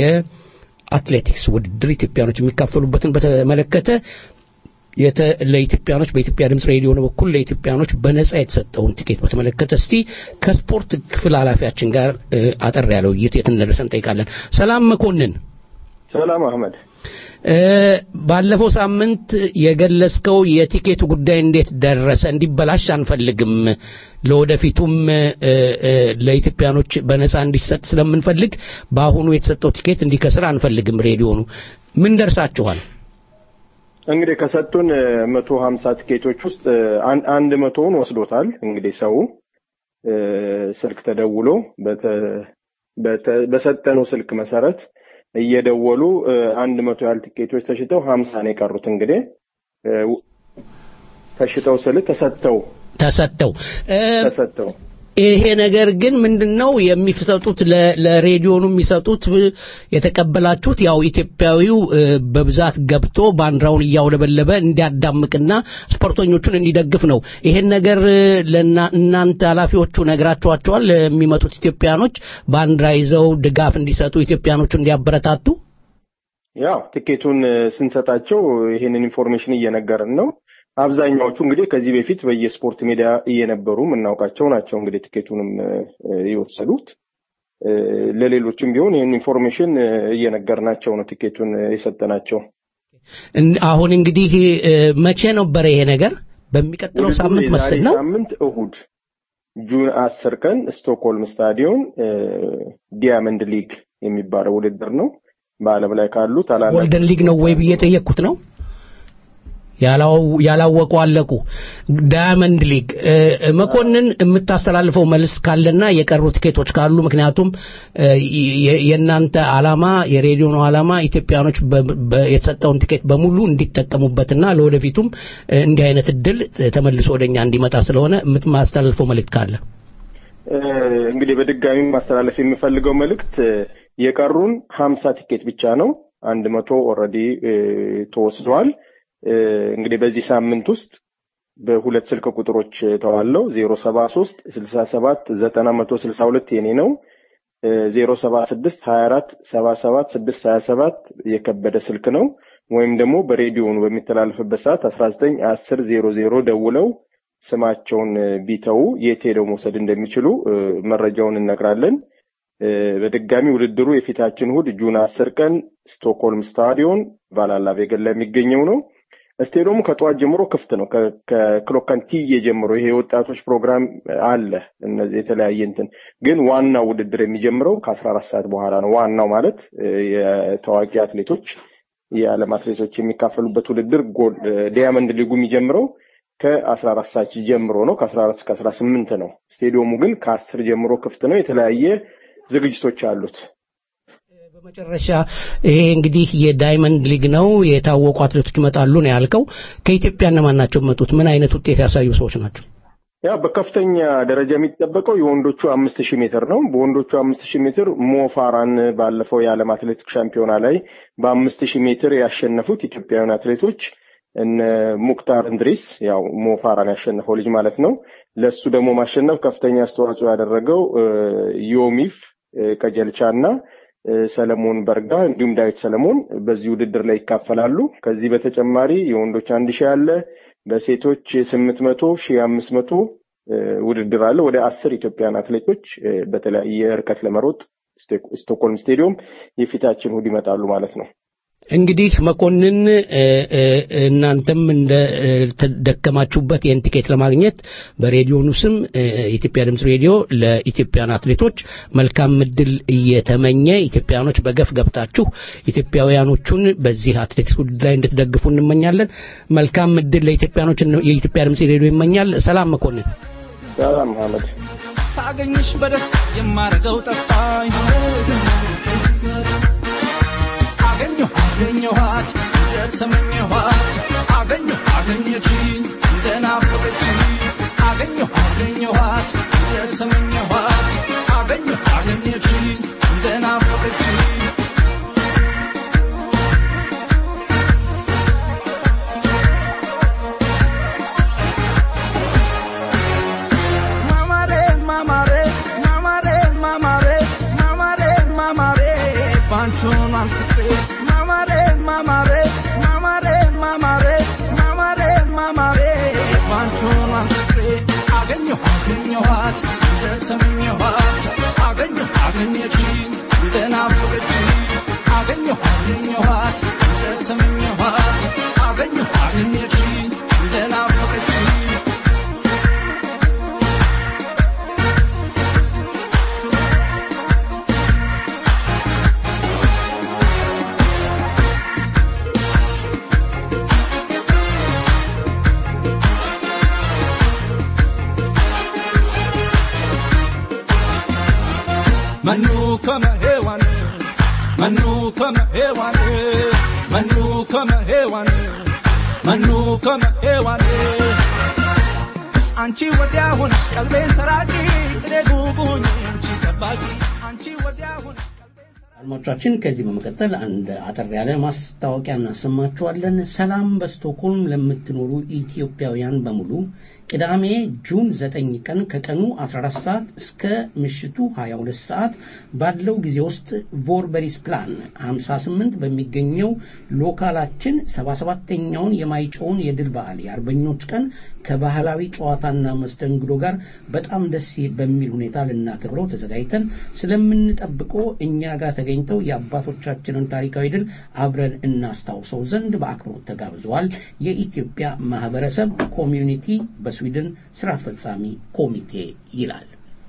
የአትሌቲክስ ውድድር ኢትዮጵያኖች የሚካፈሉበትን በተመለከተ የተ ለኢትዮጵያኖች በኢትዮጵያ ድምፅ ሬዲዮ በኩል ለኢትዮጵያኖች በነጻ የተሰጠውን ቲኬት በተመለከተ እስቲ ከስፖርት ክፍል ኃላፊያችን ጋር እ፣ አጠር ያለ ውይይት የት እንደደረሰ እንጠይቃለን። ሰላም መኮንን፣ ሰላም አህመድ። እ፣ ባለፈው ሳምንት የገለጽከው የቲኬቱ ጉዳይ እንዴት ደረሰ? እንዲበላሽ አንፈልግም። ለወደፊቱም እ፣ እ፣ ለኢትዮጵያኖች በነጻ እንዲሰጥ ስለምንፈልግ በአሁኑ የተሰጠው ቲኬት እንዲከስር አንፈልግም። ሬዲዮኑ ምን ደርሳችኋል? እንግዲህ ከሰጡን መቶ ሀምሳ ቲኬቶች ውስጥ አን- አንድ መቶውን ወስዶታል። እንግዲህ ሰው እ፣ ስልክ ተደውሎ በተ- በተ- በሰጠነው ስልክ መሰረት እየደወሉ እ፣ አንድ መቶ ያህል ቲኬቶች ተሽጠው ሀምሳ ነው የቀሩት። እንግዲህ እ፣ ተሽጠው ስል ተሰጥተው ተሰጥተው እ፣ ተሰጥተው ይሄ ነገር ግን ምንድነው የሚሰጡት ለ- ለሬዲዮኑ የሚሰጡት እ፣ የተቀበላችሁት ያው ኢትዮጵያዊው እ፣ በብዛት ገብቶ ባንዲራውን እያውለበለበ እንዲያዳምቅና ስፖርተኞቹን እንዲደግፍ ነው። ይሄን ነገር እ፣ ለና- እናንተ ኃላፊዎቹ ነግራችኋቸዋል? ለሚመጡት ኢትዮጵያኖች ባንዲራ ይዘው ድጋፍ እንዲሰጡ ኢትዮጵያኖቹ እንዲያበረታቱ ያው ትኬቱን እ፣ ስንሰጣቸው ይሄንን ኢንፎርሜሽን እየነገርን ነው። አብዛኛዎቹ እንግዲህ ከዚህ በፊት በየስፖርት ሜዳ እየነበሩ የምናውቃቸው ናቸው። እንግዲህ ትኬቱንም እ፣ እ፣ የወሰዱት እ፣ ለሌሎችም ቢሆን ይህን ኢንፎርሜሽን እ፣ እየነገርናቸው ነው ትኬቱን እ፣ የሰጠናቸው። እን- አሁን እንግዲህ እ፣ መቼ ነበረ ይሄ ነገር? በሚቀጥለው ውድድሩ ሳምንት የዛሬ መስል ነው። ሳምንት እሁድ ጁን አስር ቀን ስቶክሆልም ስታዲዮን እ፣ ዲያመንድ ሊግ የሚባለው ውድድር ነው። በዓለም ላይ ካሉ ታላላቅ ጎልደን ሊግ ነው ወይ ብዬ ጠየቅኩት ነው ያላው- ያላወቁ አለቁ። ዳያመንድ ሊግ እ፣ መኮንን የምታስተላልፈው መልስ ካለና የቀሩ ቲኬቶች ካሉ ምክንያቱም እ፣ የ- የእናንተ ዓላማ የሬዲዮኑ ዓላማ ኢትዮጵያኖች በ- በ- የተሰጠውን ቲኬት በሙሉ እንዲጠቀሙበትና ለወደፊቱም እ፣ እንዲህ አይነት እድል እ፣ ተመልሶ ወደኛ እንዲመጣ ስለሆነ የምትማስተላልፈው መልእክት ካለ እ፣ እንግዲህ በድጋሚ ማስተላለፍ የምፈልገው መልእክት እ፣ የቀሩን ሀምሳ ቲኬት ብቻ ነው። አንድ መቶ ኦልሬዲ ተወስዷል። እ፣ እንግዲህ በዚህ ሳምንት ውስጥ በሁለት ስልክ ቁጥሮች ተዋለው ዜሮ ሰባ ሶስት ስልሳ ሰባት ዘጠና መቶ ስልሳ ሁለት የኔ ነው። ዜሮ ሰባ ስድስት ሀያ አራት ሰባ ሰባት ስድስት ሀያ ሰባት የከበደ ስልክ ነው። ወይም ደግሞ በሬዲዮኑ በሚተላለፍበት ሰዓት አስራ ዘጠኝ አስር ዜሮ ዜሮ ደውለው ስማቸውን እ፣ ቢተው የት ሄደው መውሰድ እንደሚችሉ እ፣ መረጃውን እነግራለን። እ፣ በድጋሚ ውድድሩ የፊታችን እሑድ ጁን አስር ቀን ስቶክሆልም ስታዲዮን ቫላላ ቬገን ላይ የሚገኘው ነው። ስቴዲየሙ ከጠዋት ጀምሮ ክፍት ነው። ከ- ከክሎካን ቲዬ ጀምሮ ይሄ የወጣቶች ፕሮግራም አለ። እነዚህ የተለያየ እንትን ግን ዋናው ውድድር የሚጀምረው ከአስራ አራት ሰዓት በኋላ ነው። ዋናው ማለት እ፣ የታዋቂ አትሌቶች የዓለም አትሌቶች የሚካፈሉበት ውድድር ጎል ዲያመንድ ሊጉ የሚጀምረው ከአስራ አራት ሰዓት ጀምሮ ነው። ከአስራ አራት እስከ አስራ ስምንት ነው። ስቴዲየሙ ግን ከአስር ጀምሮ ክፍት ነው። የተለያየ ዝግጅቶች አሉት። በመጨረሻ ይሄ እንግዲህ የዳይመንድ ሊግ ነው። የታወቁ አትሌቶች ይመጣሉ ነው ያልከው። ከኢትዮጵያ እነማን ናቸው የሚመጡት? ምን አይነት ውጤት ያሳዩ ሰዎች ናቸው? ያ በከፍተኛ ደረጃ የሚጠበቀው የወንዶቹ አምስት ሺህ ሜትር ነው። በወንዶቹ አምስት ሺህ ሜትር ሞፋራን ባለፈው የዓለም አትሌቲክስ ሻምፒዮና ላይ በአምስት ሺህ ሜትር ያሸነፉት ኢትዮጵያውያን አትሌቶች እነ ሙክታር እንድሪስ ያው ሞፋራን ያሸነፈው ልጅ ማለት ነው። ለሱ ደግሞ ማሸነፍ ከፍተኛ አስተዋጽኦ ያደረገው እ፣ ዮሚፍ እ፣ ቀጀልቻ እና እ፣ ሰለሞን በርጋ እንዲሁም ዳዊት ሰለሞን በዚህ ውድድር ላይ ይካፈላሉ። ከዚህ በተጨማሪ የወንዶች አንድ ሺህ አለ። በሴቶች ስምንት መቶ ሺህ አምስት መቶ ውድድር አለ። ወደ አስር ኢትዮጵያን አትሌቶች በተለያየ ርቀት ለመሮጥ ስቶክሆልም ስቴዲየም የፊታችን እሑድ ይመጣሉ ማለት ነው። እንግዲህ መኮንን እናንተም እንደ ተደከማችሁበት ይህን ቲኬት ለማግኘት በሬዲዮኑ ስም የኢትዮጵያ ድምፅ ሬዲዮ ለኢትዮጵያን አትሌቶች መልካም እድል እየተመኘ ኢትዮጵያኖች በገፍ ገብታችሁ ኢትዮጵያውያኖቹን በዚህ አትሌቲክስ ውድድር ላይ እንድትደግፉ እንመኛለን። መልካም እድል ለኢትዮጵያኖች የኢትዮጵያ ድምፅ ሬዲዮ ይመኛል። ሰላም መኮንን። ሰላም መሐመድ። ሳገኝሽ በደስታ የማረገው ጠፋኝ አገኘሁ አገኘኋት እንደተመኘኋት አገኘሁ አገኘችኝ እንደናፈቀችኝ አገኘሁ አገኘኋት እንደተመኘኋት አገኘሁ አገኘችኝ እንደናፈቀችኝ ማማሬ ማማሬ ማማሬ ማማሬ ማማሬ ማማሬ ባንቹን አንፍቅሬ ማማሬ ማማሬ ማማሬ ማማሬ ማማሬ ማማሬ ባንቹን አንፍቅሬ አገኘሁ አገኘኋት እንደተመኘኋት አገኘሁ አገኘችኝ እንደናፈቀችኝ አገኘሁ አገኘኋት እንደተመኘኋት አገኘሁ አገኘችኝ እንደናፈቀችኝ Manu kama hewani Manu kama hewani Manu kama hewani Manu kama hewani አንቺ ወዲያ ሆንሽ ቀልቤን ሰራቂ እኔ ጉጉኝ አንቺ ጠባቂ አንቺ ወዲያ ሆንሽ አድማጮቻችን ከዚህ በመቀጠል አንድ አጠር ያለ ማስታወቂያ እናሰማችኋለን። ሰላም በስቶክሆልም ለምትኖሩ ኢትዮጵያውያን በሙሉ ቅዳሜ ጁን 9 ቀን ከቀኑ 14 ሰዓት እስከ ምሽቱ 22 ሰዓት ባለው ጊዜ ውስጥ ቮርበሪስ ፕላን 58 በሚገኘው ሎካላችን 77ኛውን የማይጨውን የድል በዓል የአርበኞች ቀን ከባህላዊ ጨዋታና መስተንግዶ ጋር በጣም ደስ በሚል ሁኔታ ልናከብረው ተዘጋጅተን ስለምንጠብቆ እኛ ጋር ተገኝተው የአባቶቻችንን ታሪካዊ ድል አብረን እናስታውሰው ዘንድ በአክብሮት ተጋብዘዋል። የኢትዮጵያ ማህበረሰብ ኮሚዩኒቲ በስዊድን ስራ አስፈጻሚ ኮሚቴ ይላል።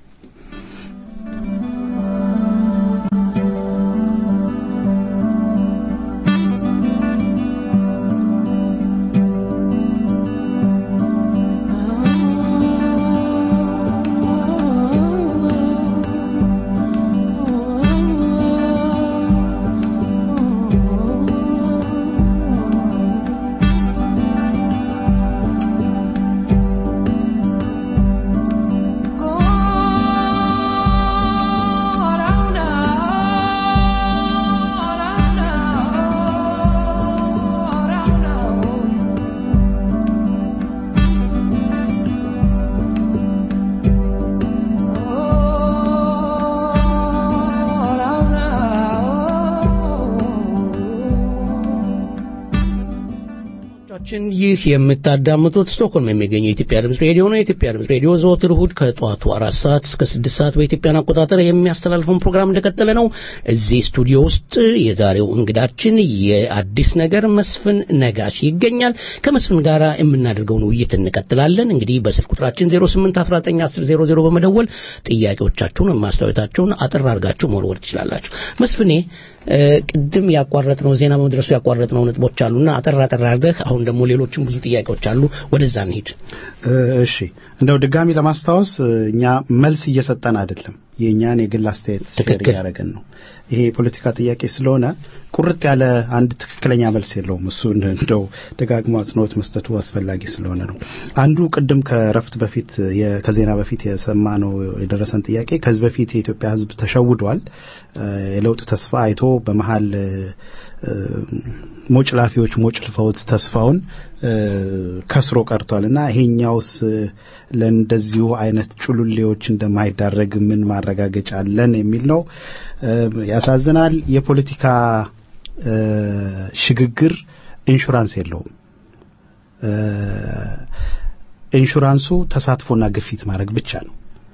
አድማጮቻችን ይህ የምታዳምጡት ስቶክሆልም የሚገኘው የኢትዮጵያ ድምፅ ሬዲዮ ነው። የኢትዮጵያ ድምፅ ሬዲዮ ዘወትር እሁድ ከጠዋቱ አራት ሰዓት እስከ ስድስት ሰዓት በኢትዮጵያን አቆጣጠር የሚያስተላልፈውን ፕሮግራም እንደቀጠለ ነው። እዚህ ስቱዲዮ ውስጥ የዛሬው እንግዳችን የአዲስ ነገር መስፍን ነጋሽ ይገኛል። ከመስፍን ጋር የምናደርገውን ውይይት እንቀጥላለን። እንግዲህ በስልክ ቁጥራችን 08 19 10 00 በመደወል ጥያቄዎቻችሁን፣ ማስታወታችሁን አጠር አድርጋችሁ መወርወር ትችላላችሁ። መስፍኔ ቅድም ያቋረጥነው ዜና በመድረሱ ያቋረጥነው ነጥቦች አሉና አጠር አጠር አድርገህ አሁን ደግሞ ሌሎችም ብዙ ጥያቄዎች አሉ፣ ወደዛ እንሂድ። እሺ እንደው ድጋሚ ለማስታወስ እኛ መልስ እየሰጠን አይደለም፣ የእኛን የግል አስተያየት ሼር እያደረግን ነው። ይሄ የፖለቲካ ጥያቄ ስለሆነ ቁርጥ ያለ አንድ ትክክለኛ መልስ የለውም። እሱን እንደው ደጋግሞ አጽንኦት መስጠቱ አስፈላጊ ስለሆነ ነው። አንዱ ቅድም ከረፍት በፊት ከዜና በፊት የሰማ ነው የደረሰን ጥያቄ ከዚህ በፊት የኢትዮጵያ ሕዝብ ተሸውዷል። የለውጥ ተስፋ አይቶ በመሀል ሞጭ ላፊዎች ሞጭ ልፈውት ተስፋውን ከስሮ ቀርቷል እና ይሄኛውስ ለእንደዚሁ አይነት ጩሉሌዎች እንደማይዳረግ ምን ማረጋገጫ አለን የሚል ነው። ያሳዝናል። የፖለቲካ ሽግግር ኢንሹራንስ የለውም። ኢንሹራንሱ ተሳትፎና ግፊት ማድረግ ብቻ ነው።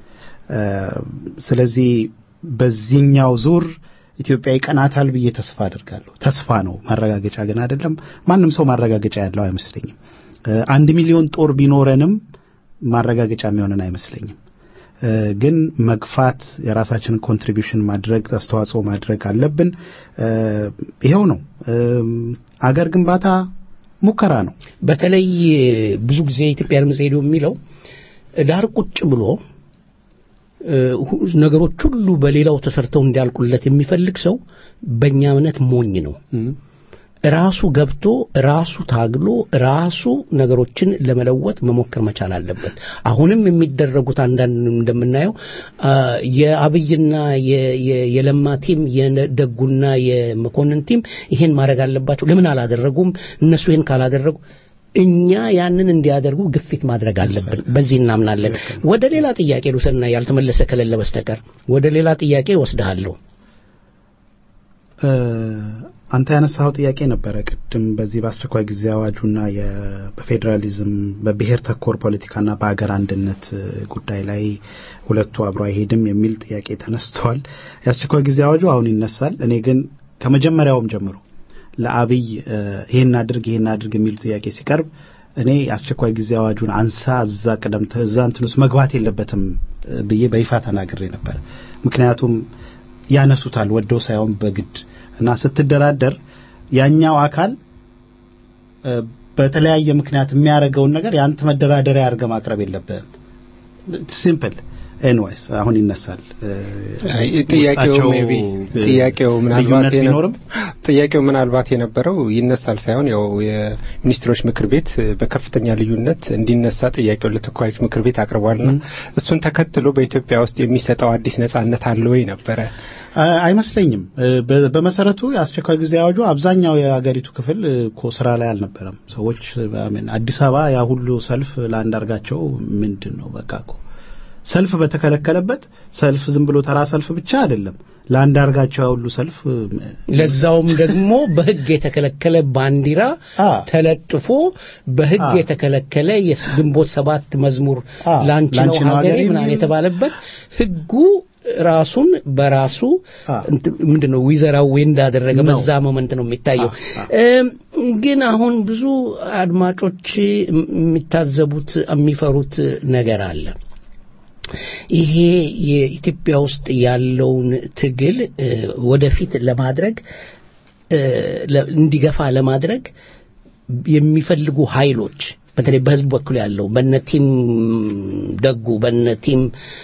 ስለዚህ በዚህኛው ዙር ኢትዮጵያ ይቀናታል ብዬ ተስፋ አድርጋለሁ። ተስፋ ነው፣ ማረጋገጫ ግን አይደለም። ማንም ሰው ማረጋገጫ ያለው አይመስለኝም። አንድ ሚሊዮን ጦር ቢኖረንም ማረጋገጫ የሚሆንን አይመስለኝም። ግን መግፋት፣ የራሳችንን ኮንትሪቢሽን ማድረግ፣ አስተዋጽኦ ማድረግ አለብን። ይኸው ነው። አገር ግንባታ ሙከራ ነው። በተለይ ብዙ ጊዜ የኢትዮጵያ ድምፅ ሬዲዮ የሚለው ዳር ቁጭ ብሎ ነገሮች ሁሉ በሌላው ተሰርተው እንዲያልቁለት የሚፈልግ ሰው በእኛ እምነት ሞኝ ነው። ራሱ ገብቶ ራሱ ታግሎ ራሱ ነገሮችን ለመለወጥ መሞከር መቻል አለበት። አሁንም የሚደረጉት አንዳንድ እንደምናየው የአብይና የለማ ቲም የደጉና የመኮንን ቲም ይሄን ማድረግ አለባቸው። ለምን አላደረጉም? እነሱ ይሄን ካላደረጉ እኛ ያንን እንዲያደርጉ ግፊት ማድረግ አለብን። በዚህ እናምናለን። ወደ ሌላ ጥያቄ ልውሰድና ያልተመለሰ ከሌለ በስተቀር ወደ ሌላ ጥያቄ ወስድሃለሁ። አንተ ያነሳኸው ጥያቄ ነበረ ቅድም በዚህ በአስቸኳይ ጊዜ አዋጁና በፌዴራሊዝም በብሔር ተኮር ፖለቲካና በሀገር አንድነት ጉዳይ ላይ ሁለቱ አብሮ አይሄድም የሚል ጥያቄ ተነስተዋል። የአስቸኳይ ጊዜ አዋጁ አሁን ይነሳል። እኔ ግን ከመጀመሪያውም ጀምሮ ለአብይ ይሄን አድርግ ይሄን አድርግ የሚሉ ጥያቄ ሲቀርብ እኔ አስቸኳይ ጊዜ አዋጁን አንሳ እዛ ቅደም እዛ እንትን ውስጥ መግባት የለበትም ብዬ በይፋ ተናግሬ ነበር። ምክንያቱም ያነሱታል ወደው ሳይሆን በግድ እና ስትደራደር ያኛው አካል በተለያየ ምክንያት የሚያደርገውን ነገር የአንተ መደራደሪያ አድርገህ ማቅረብ የለብህም። ሲምፕል ኤንዋይስ አሁን ይነሳል። ጥያቄው ጥያቄው ምናልባት ቢኖርም ጥያቄው ምናልባት የነበረው ይነሳል ሳይሆን ያው የሚኒስትሮች ምክር ቤት በከፍተኛ ልዩነት እንዲነሳ ጥያቄው ለተወካዮች ምክር ቤት አቅርቧልና እሱን ተከትሎ በኢትዮጵያ ውስጥ የሚሰጠው አዲስ ነጻነት አለ ወይ ነበረ? አይመስለኝም። በመሰረቱ የአስቸኳይ ጊዜ አዋጁ አብዛኛው የሀገሪቱ ክፍል እኮ ስራ ላይ አልነበረም። ሰዎች አዲስ አበባ ያ ሁሉ ሰልፍ ለአንዳርጋቸው ምንድን ነው በቃ እኮ ሰልፍ በተከለከለበት ሰልፍ ዝም ብሎ ተራ ሰልፍ ብቻ አይደለም። ለአንዳርጋቸው ሁሉ ሰልፍ ለዛውም ደግሞ በሕግ የተከለከለ ባንዲራ ተለጥፎ በሕግ የተከለከለ የግንቦት ሰባት መዝሙር ላንቺ ነው ሀገሬ ምናምን የተባለበት ሕጉ ራሱን በራሱ ምንድነው ዊዘራዊ እንዳደረገ በዛ ሞመንት ነው የሚታየው። ግን አሁን ብዙ አድማጮች የሚታዘቡት የሚፈሩት ነገር አለ። ይሄ የኢትዮጵያ ውስጥ ያለውን ትግል ወደፊት ለማድረግ እንዲገፋ ለማድረግ የሚፈልጉ ኃይሎች በተለይ በህዝብ በኩል ያለው በነቲም ደጉ በነቲም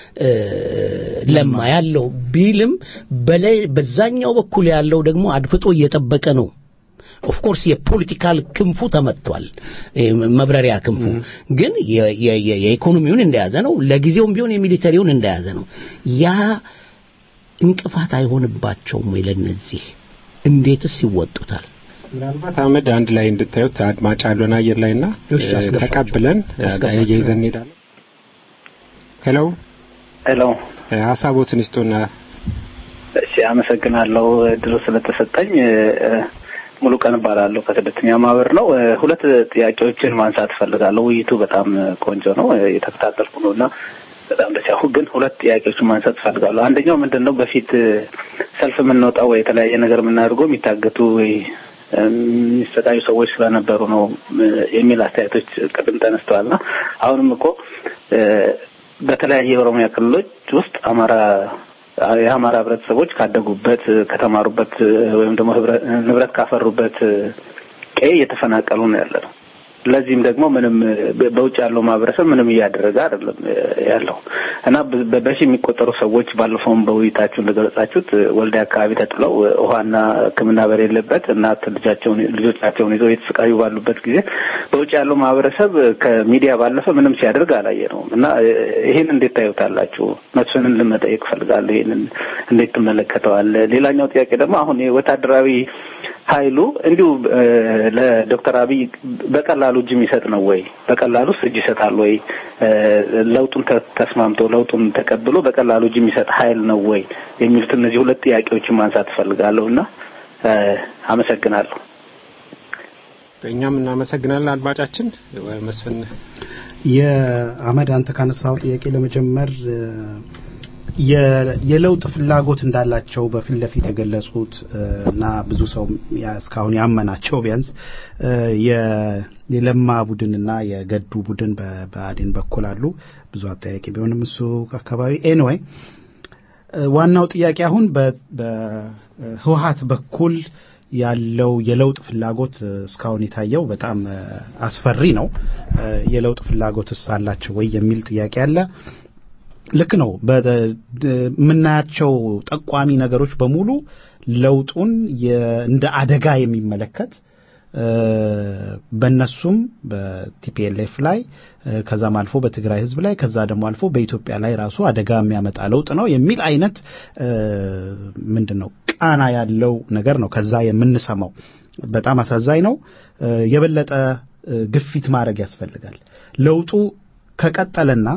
ለማ ያለው ቢልም በዛኛው በኩል ያለው ደግሞ አድፍጦ እየጠበቀ ነው። ኦፍኮርስ የፖለቲካል ክንፉ ተመቷል፣ መብረሪያ ክንፉ ግን የኢኮኖሚውን እንደያዘ ነው። ለጊዜውም ቢሆን የሚሊተሪውን እንደያዘ ነው። ያ እንቅፋት አይሆንባቸውም ወይ? ለነዚህ እንዴትስ ይወጡታል? ምናልባት አህመድ አንድ ላይ እንድታዩት አድማጭ አሉን አየር ላይና ተቀብለን እየይዘን እንሄዳለን። ሄሎ ሄሎ፣ ሀሳቦትን ይስጡና። እሺ፣ አመሰግናለሁ እድሉ ስለተሰጠኝ። ሙሉ ቀን እባላለሁ ከስደተኛ ማህበር ነው። ሁለት ጥያቄዎችን ማንሳት እፈልጋለሁ። ውይይቱ በጣም ቆንጆ ነው፣ የተከታተልኩ ነው እና በጣም ደስ ያሁ ግን ሁለት ጥያቄዎችን ማንሳት እፈልጋለሁ። አንደኛው ምንድን ነው በፊት ሰልፍ የምንወጣው ወይ የተለያየ ነገር የምናደርገው የሚታገቱ ወይ የሚሰቃዩ ሰዎች ስለነበሩ ነው የሚል አስተያየቶች ቅድም ተነስተዋልና አሁንም እኮ በተለያየ የኦሮሚያ ክልሎች ውስጥ አማራ የአማራ ህብረተሰቦች ካደጉበት ከተማሩበት ወይም ደግሞ ንብረት ካፈሩበት ቀይ እየተፈናቀሉ ነው ያለ ነው። ለዚህም ደግሞ ምንም በውጭ ያለው ማህበረሰብ ምንም እያደረገ አይደለም ያለው እና በሺ የሚቆጠሩ ሰዎች ባለፈውም በውይይታችሁ እንደገለጻችሁት ወልዲያ አካባቢ ተጥለው ውሃና ሕክምና በሌለበት እናት ልጃቸውን ልጆቻቸውን ይዘው የተሰቃዩ ባሉበት ጊዜ በውጭ ያለው ማህበረሰብ ከሚዲያ ባለፈ ምንም ሲያደርግ አላየ ነው እና ይሄን እንዴት ታዩታላችሁ? መስፍንን ልመጠየቅ እፈልጋለሁ። ይሄንን እንዴት ትመለከተዋል? ሌላኛው ጥያቄ ደግሞ አሁን ወታደራዊ ኃይሉ እንዲሁ ለዶክተር አብይ በቀላሉ እጅ የሚሰጥ ነው ወይ? በቀላሉ እጅ ይሰጣል ወይ? ለውጡን ተስማምቶ ለውጡን ተቀብሎ በቀላሉ እጅ የሚሰጥ ኃይል ነው ወይ? የሚሉት እነዚህ ሁለት ጥያቄዎችን ማንሳት እፈልጋለሁ እና አመሰግናለሁ። እኛም እናመሰግናለን አድማጫችን መስፍን የአመድ አንተ ካነሳው ጥያቄ ለመጀመር የ- የለውጥ ፍላጎት እንዳላቸው በፊት ለፊት የገለጹት እ፣ እና ብዙ ሰው ያ- እስካሁን ያመናቸው ቢያንስ እ፣ የ- የለማ ቡድንና የገዱ ቡድን በ- በአዴን በኩል አሉ። ብዙ አጠያቂ ቢሆንም እሱ አካባቢ ኤንወይ ዋናው ጥያቄ አሁን በ- በህወሀት በኩል ያለው የለውጥ ፍላጎት እ፣ እስካሁን የታየው በጣም እ፣ አስፈሪ ነው። እ፣ የለውጥ ፍላጎትስ አላቸው ወይ የሚል ጥያቄ አለ። ልክ ነው። በ- ድ- የምናያቸው ጠቋሚ ነገሮች በሙሉ ለውጡን የ- እንደ አደጋ የሚመለከት እ፣ በእነሱም በቲፒኤልኤፍ ላይ እ፣ ከዛም አልፎ በትግራይ ህዝብ ላይ ከዛ ደግሞ አልፎ በኢትዮጵያ ላይ ራሱ አደጋ የሚያመጣ ለውጥ ነው የሚል አይነት እ፣ ምንድን ነው ቃና ያለው ነገር ነው ከዛ የምንሰማው። በጣም አሳዛኝ ነው። እ፣ የበለጠ እ፣ ግፊት ማድረግ ያስፈልጋል። ለውጡ ከቀጠለና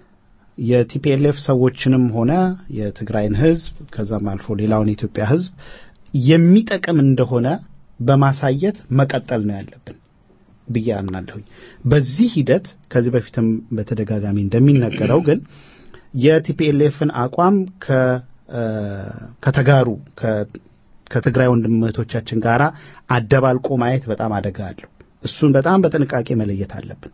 የቲፒኤልኤፍ ሰዎችንም ሆነ የትግራይን ህዝብ ከዛም አልፎ ሌላውን የኢትዮጵያ ህዝብ የሚጠቅም እንደሆነ በማሳየት መቀጠል ነው ያለብን ብዬ አምናለሁኝ። በዚህ ሂደት ከዚህ በፊትም በተደጋጋሚ እንደሚነገረው ግን የቲፒኤልኤፍን አቋም ከ እ፣ ከተጋሩ ከ- ከትግራይ ወንድም እህቶቻችን ጋር አደባልቆ ማየት በጣም አደጋ አለው። እሱን በጣም በጥንቃቄ መለየት አለብን።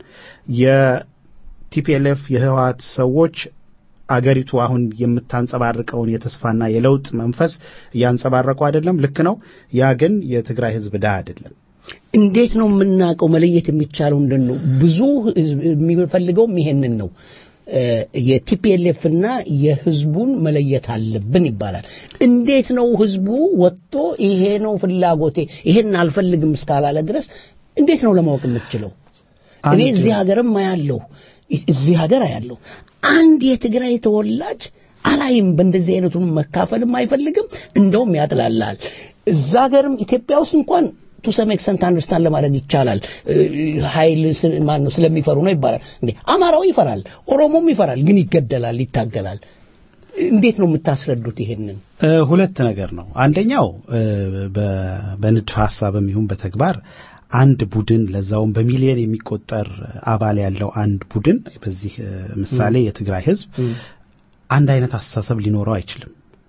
የቲፒኤልኤፍ የህወሀት ሰዎች አገሪቱ አሁን የምታንጸባርቀውን የተስፋና የለውጥ መንፈስ እያንጸባረቁ አይደለም። ልክ ነው። ያ ግን የትግራይ ህዝብ ዳ አይደለም። እንዴት ነው የምናውቀው? መለየት የሚቻለው እንደን ነው? ብዙ ህዝብ የሚፈልገውም ይሄንን ነው። እ፣ የቲፒኤልኤፍና የህዝቡን መለየት አለብን ይባላል። እንዴት ነው ህዝቡ ወጥቶ ይሄ ነው ፍላጎቴ ይሄን አልፈልግም እስካላለ ድረስ እንዴት ነው ለማወቅ የምትችለው? እኔ አንድ- እዚህ ሀገርም አያለሁ እዚህ ሀገር አያለሁ አንድ የትግራይ ተወላጅ አላይም በእንደዚህ አይነቱን መካፈልም አይፈልግም እንደውም ያጥላላል እዛ ሀገርም ኢትዮጵያ ውስጥ እንኳን ቱ ሰም ኤክሰንት አንደርስታንድ ለማድረግ ይቻላል እ፣ ኃይል ስ- ማን ነው ስለሚፈሩ ነው ይባላል እንዴ አማራው ይፈራል ኦሮሞም ይፈራል ግን ይገደላል ይታገላል እንዴት ነው የምታስረዱት ይሄንን እ፣ ሁለት ነገር ነው። አንደኛው እ፣ በ- በንድፈ ሀሳብም ይሁን በተግባር አንድ ቡድን ለዛውም በሚሊዮን የሚቆጠር አባል ያለው አንድ ቡድን በዚህ እ፣ ምሳሌ የትግራይ ህዝብ አንድ አይነት አስተሳሰብ ሊኖረው አይችልም።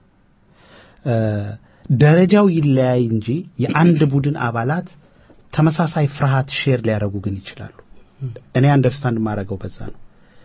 እ፣ ደረጃው ይለያይ እንጂ የአንድ ቡድን አባላት ተመሳሳይ ፍርሃት ሼር ሊያደርጉ ግን ይችላሉ። እኔ አንደርስታንድ የማደርገው በዛ ነው።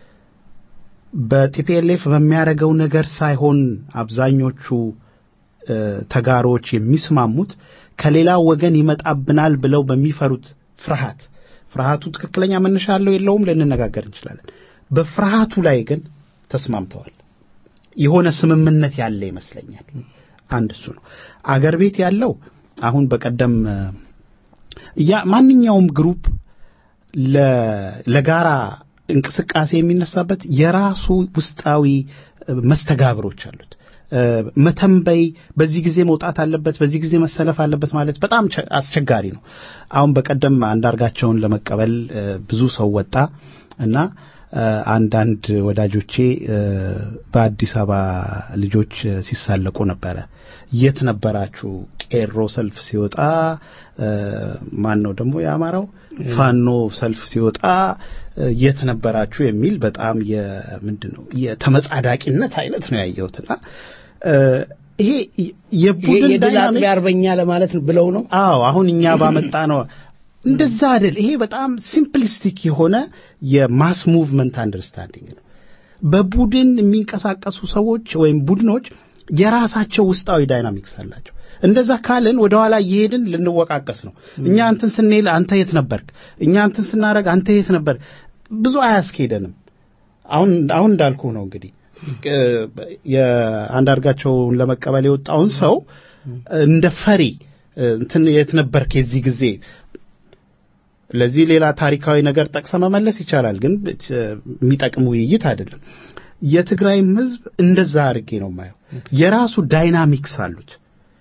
በቲፒኤልኤፍ በሚያደርገው ነገር ሳይሆን አብዛኞቹ እ፣ ተጋሮች የሚስማሙት ከሌላ ወገን ይመጣብናል ብለው በሚፈሩት ፍርሃት ፍርሃቱ ትክክለኛ መነሻ አለው የለውም ልንነጋገር እንችላለን። በፍርሃቱ ላይ ግን ተስማምተዋል። የሆነ ስምምነት ያለ ይመስለኛል። አንድ እሱ ነው። አገር ቤት ያለው አሁን በቀደም እ፣ ያ ማንኛውም ግሩፕ ለ- ለጋራ እንቅስቃሴ የሚነሳበት የራሱ ውስጣዊ እ፣ መስተጋብሮች አሉት። እ፣ መተንበይ በዚህ ጊዜ መውጣት አለበት፣ በዚህ ጊዜ መሰለፍ አለበት ማለት በጣም ቸ- አስቸጋሪ ነው። አሁን በቀደም አንዳርጋቸውን ለመቀበል እ፣ ብዙ ሰው ወጣ እና እ፣ አንዳንድ ወዳጆቼ እ፣ በአዲስ አበባ ልጆች እ፣ ሲሳለቁ ነበረ። የት ነበራችሁ? ቄሮ ሰልፍ ሲወጣ እ፣ ማን ነው ደግሞ የአማራው ፋኖ ሰልፍ ሲወጣ እ፣ የት ነበራችሁ የሚል በጣም የምንድን ነው የተመጻዳቂነት አይነት ነው ያየሁትና እ፣ ይሄ የቡድን የድል ዳይናሚክስ አጥቢያ አርበኛ ለማለት ብለው ነው አዎ አሁን እኛ ባመጣ ነው እንደዛ አይደል። ይሄ በጣም ሲምፕሊስቲክ የሆነ የማስ ሙቭመንት አንደርስታንዲንግ ነው። በቡድን የሚንቀሳቀሱ ሰዎች ወይም ቡድኖች የራሳቸው ውስጣዊ ዳይናሚክስ አላቸው። እንደዛ ካልን ወደ ኋላ እየሄድን ልንወቃቀስ ነው። እኛ እንትን ስንል አንተ የት ነበርክ? እኛ እንትን ስናደርግ አንተ የት ነበር? ብዙ አያስኬደንም። አሁን አሁን እንዳልኩ ነው እንግዲህ እ፣ የአንዳርጋቸውን ለመቀበል የወጣውን ሰው እንደ ፈሪ እ፣ እንትን የት ነበርክ የዚህ ጊዜ ለዚህ ሌላ ታሪካዊ ነገር ጠቅሰ መመለስ ይቻላል፣ ግን እ፣ የሚጠቅም ውይይት አይደለም። የትግራይም ህዝብ እንደዛ አድርጌ ነው የማየው። የራሱ ዳይናሚክስ አሉት።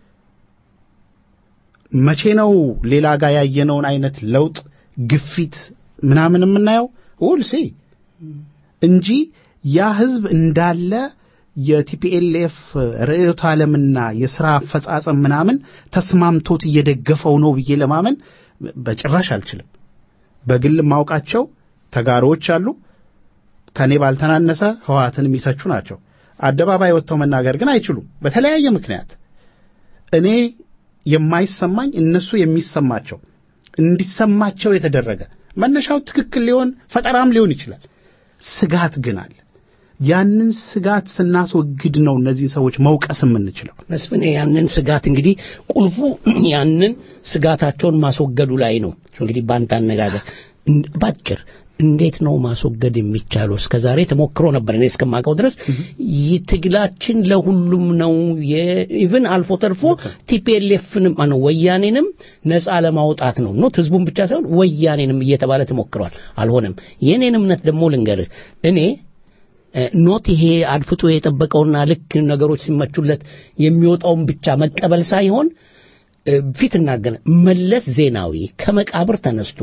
መቼ ነው ሌላ ጋር ያየነውን አይነት ለውጥ ግፊት ምናምን የምናየው ውል ሲ እንጂ ያ ህዝብ እንዳለ የቲፒኤልኤፍ ርዕዮተ ዓለምና የሥራ አፈጻጸም ምናምን ተስማምቶት እየደገፈው ነው ብዬ ለማመን በጭራሽ አልችልም። በግል ማውቃቸው ተጋሮዎች አሉ። ከኔ ባልተናነሰ ህወሓትን የሚተቹ ናቸው። አደባባይ ወጥተው መናገር ግን አይችሉም በተለያየ ምክንያት። እኔ የማይሰማኝ እነሱ የሚሰማቸው እንዲሰማቸው የተደረገ መነሻው ትክክል ሊሆን ፈጠራም ሊሆን ይችላል። ስጋት ግን አለ። ያንን ስጋት ስናስወግድ ነው እነዚህ ሰዎች መውቀስ የምንችለው። መስፍን ያንን ስጋት እንግዲህ ቁልፉ ያንን ስጋታቸውን ማስወገዱ ላይ ነው። እንግዲህ በአንተ አነጋገር እን- ባጭር እንዴት ነው ማስወገድ የሚቻለው? እስከ ዛሬ ተሞክሮ ነበር እኔ እስከማውቀው ድረስ ይህ ትግላችን ለሁሉም ነው። ኢቭን አልፎ ተርፎ ቲፒኤልኤፍንም ማነው ወያኔንም ነፃ ለማውጣት ነው ኖት ህዝቡን ብቻ ሳይሆን ወያኔንም እየተባለ ተሞክሯል። አልሆነም። የኔን እምነት ደግሞ ልንገርህ እኔ እ፣ ኖት ይሄ አድፍጦ የጠበቀውና ልክ ነገሮች ሲመቹለት የሚወጣውን ብቻ መቀበል ሳይሆን እ፣ ፊት እናገነ መለስ ዜናዊ ከመቃብር ተነስቶ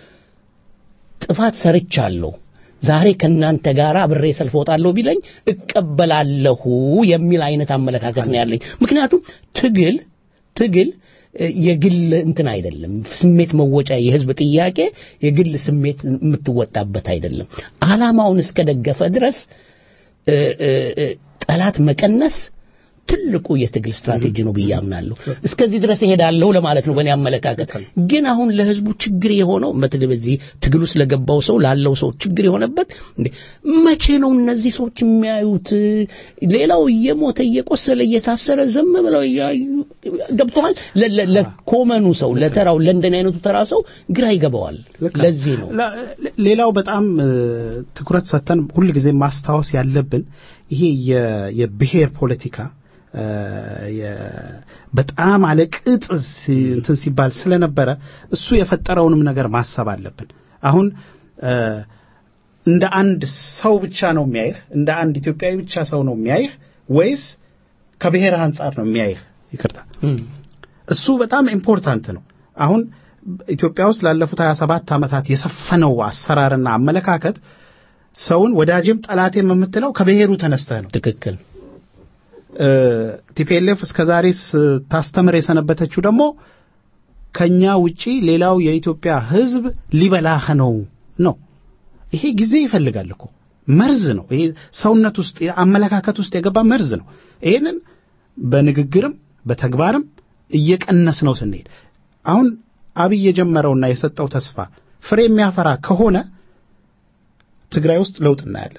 ጥፋት ሰርቻለሁ ዛሬ ከእናንተ ጋር አብሬ ሰልፍ ወጣለሁ ቢለኝ እቀበላለሁ የሚል አይነት አመለካከት ነው ያለኝ። ምክንያቱም ትግል ትግል እ፣ የግል እንትን አይደለም። ስሜት መወጫ የህዝብ ጥያቄ የግል ስሜት የምትወጣበት አይደለም። አላማውን እስከደገፈ ድረስ እ፣ እ፣ እ፣ ጠላት መቀነስ ትልቁ የትግል ስትራቴጂ ነው ብዬ አምናለሁ። እስከዚህ ድረስ እሄዳለሁ ለማለት ነው በእኔ አመለካከት። ግን አሁን ለህዝቡ ችግር የሆነው በተለይ በዚህ ትግል ውስጥ ለገባው ሰው ላለው ሰው ችግር የሆነበት እንዴ መቼ ነው እነዚህ ሰዎች የሚያዩት? ሌላው እየሞተ እየቆሰለ እየታሰረ ዝም ብለው እያዩ ገብተዋል። ለ- ለ- ለኮመኑ ሰው ለተራው ለእንደኔ አይነቱ ተራ ሰው ግራ ይገባዋል። ለዚህ ነው ለ- ሌላው በጣም እ፣ ትኩረት ሰጥተን ሁልጊዜ ማስታወስ ያለብን ይሄ የ- የብሔር ፖለቲካ እ፣ የ- በጣም አለቅጥ ሲ- እንትን ሲባል ስለነበረ እሱ የፈጠረውንም ነገር ማሰብ አለብን። አሁን እ፣ እንደ አንድ ሰው ብቻ ነው የሚያይህ፣ እንደ አንድ ኢትዮጵያዊ ብቻ ሰው ነው የሚያይህ ወይስ ከብሔር አንጻር ነው የሚያይህ? ይቅርታ እሱ በጣም ኢምፖርታንት ነው። አሁን ኢትዮጵያ ውስጥ ላለፉት 27 ዓመታት የሰፈነው አሰራርና አመለካከት ሰውን ወዳጅም ጠላቴም የምትለው ከብሔሩ ተነስተህ ነው። ትክክል። ቲፒኤልኤፍ እስከ ዛሬ ስታስተምር የሰነበተችው ደግሞ ከኛ ውጪ ሌላው የኢትዮጵያ ሕዝብ ሊበላህ ነው ነው። ይሄ ጊዜ ይፈልጋል እኮ መርዝ ነው። ይሄ ሰውነት ውስጥ አመለካከት ውስጥ የገባ መርዝ ነው። ይሄንን በንግግርም በተግባርም እየቀነስ ነው ስንሄድ አሁን አብይ የጀመረውና የሰጠው ተስፋ ፍሬ የሚያፈራ ከሆነ ትግራይ ውስጥ ለውጥ እናያለን።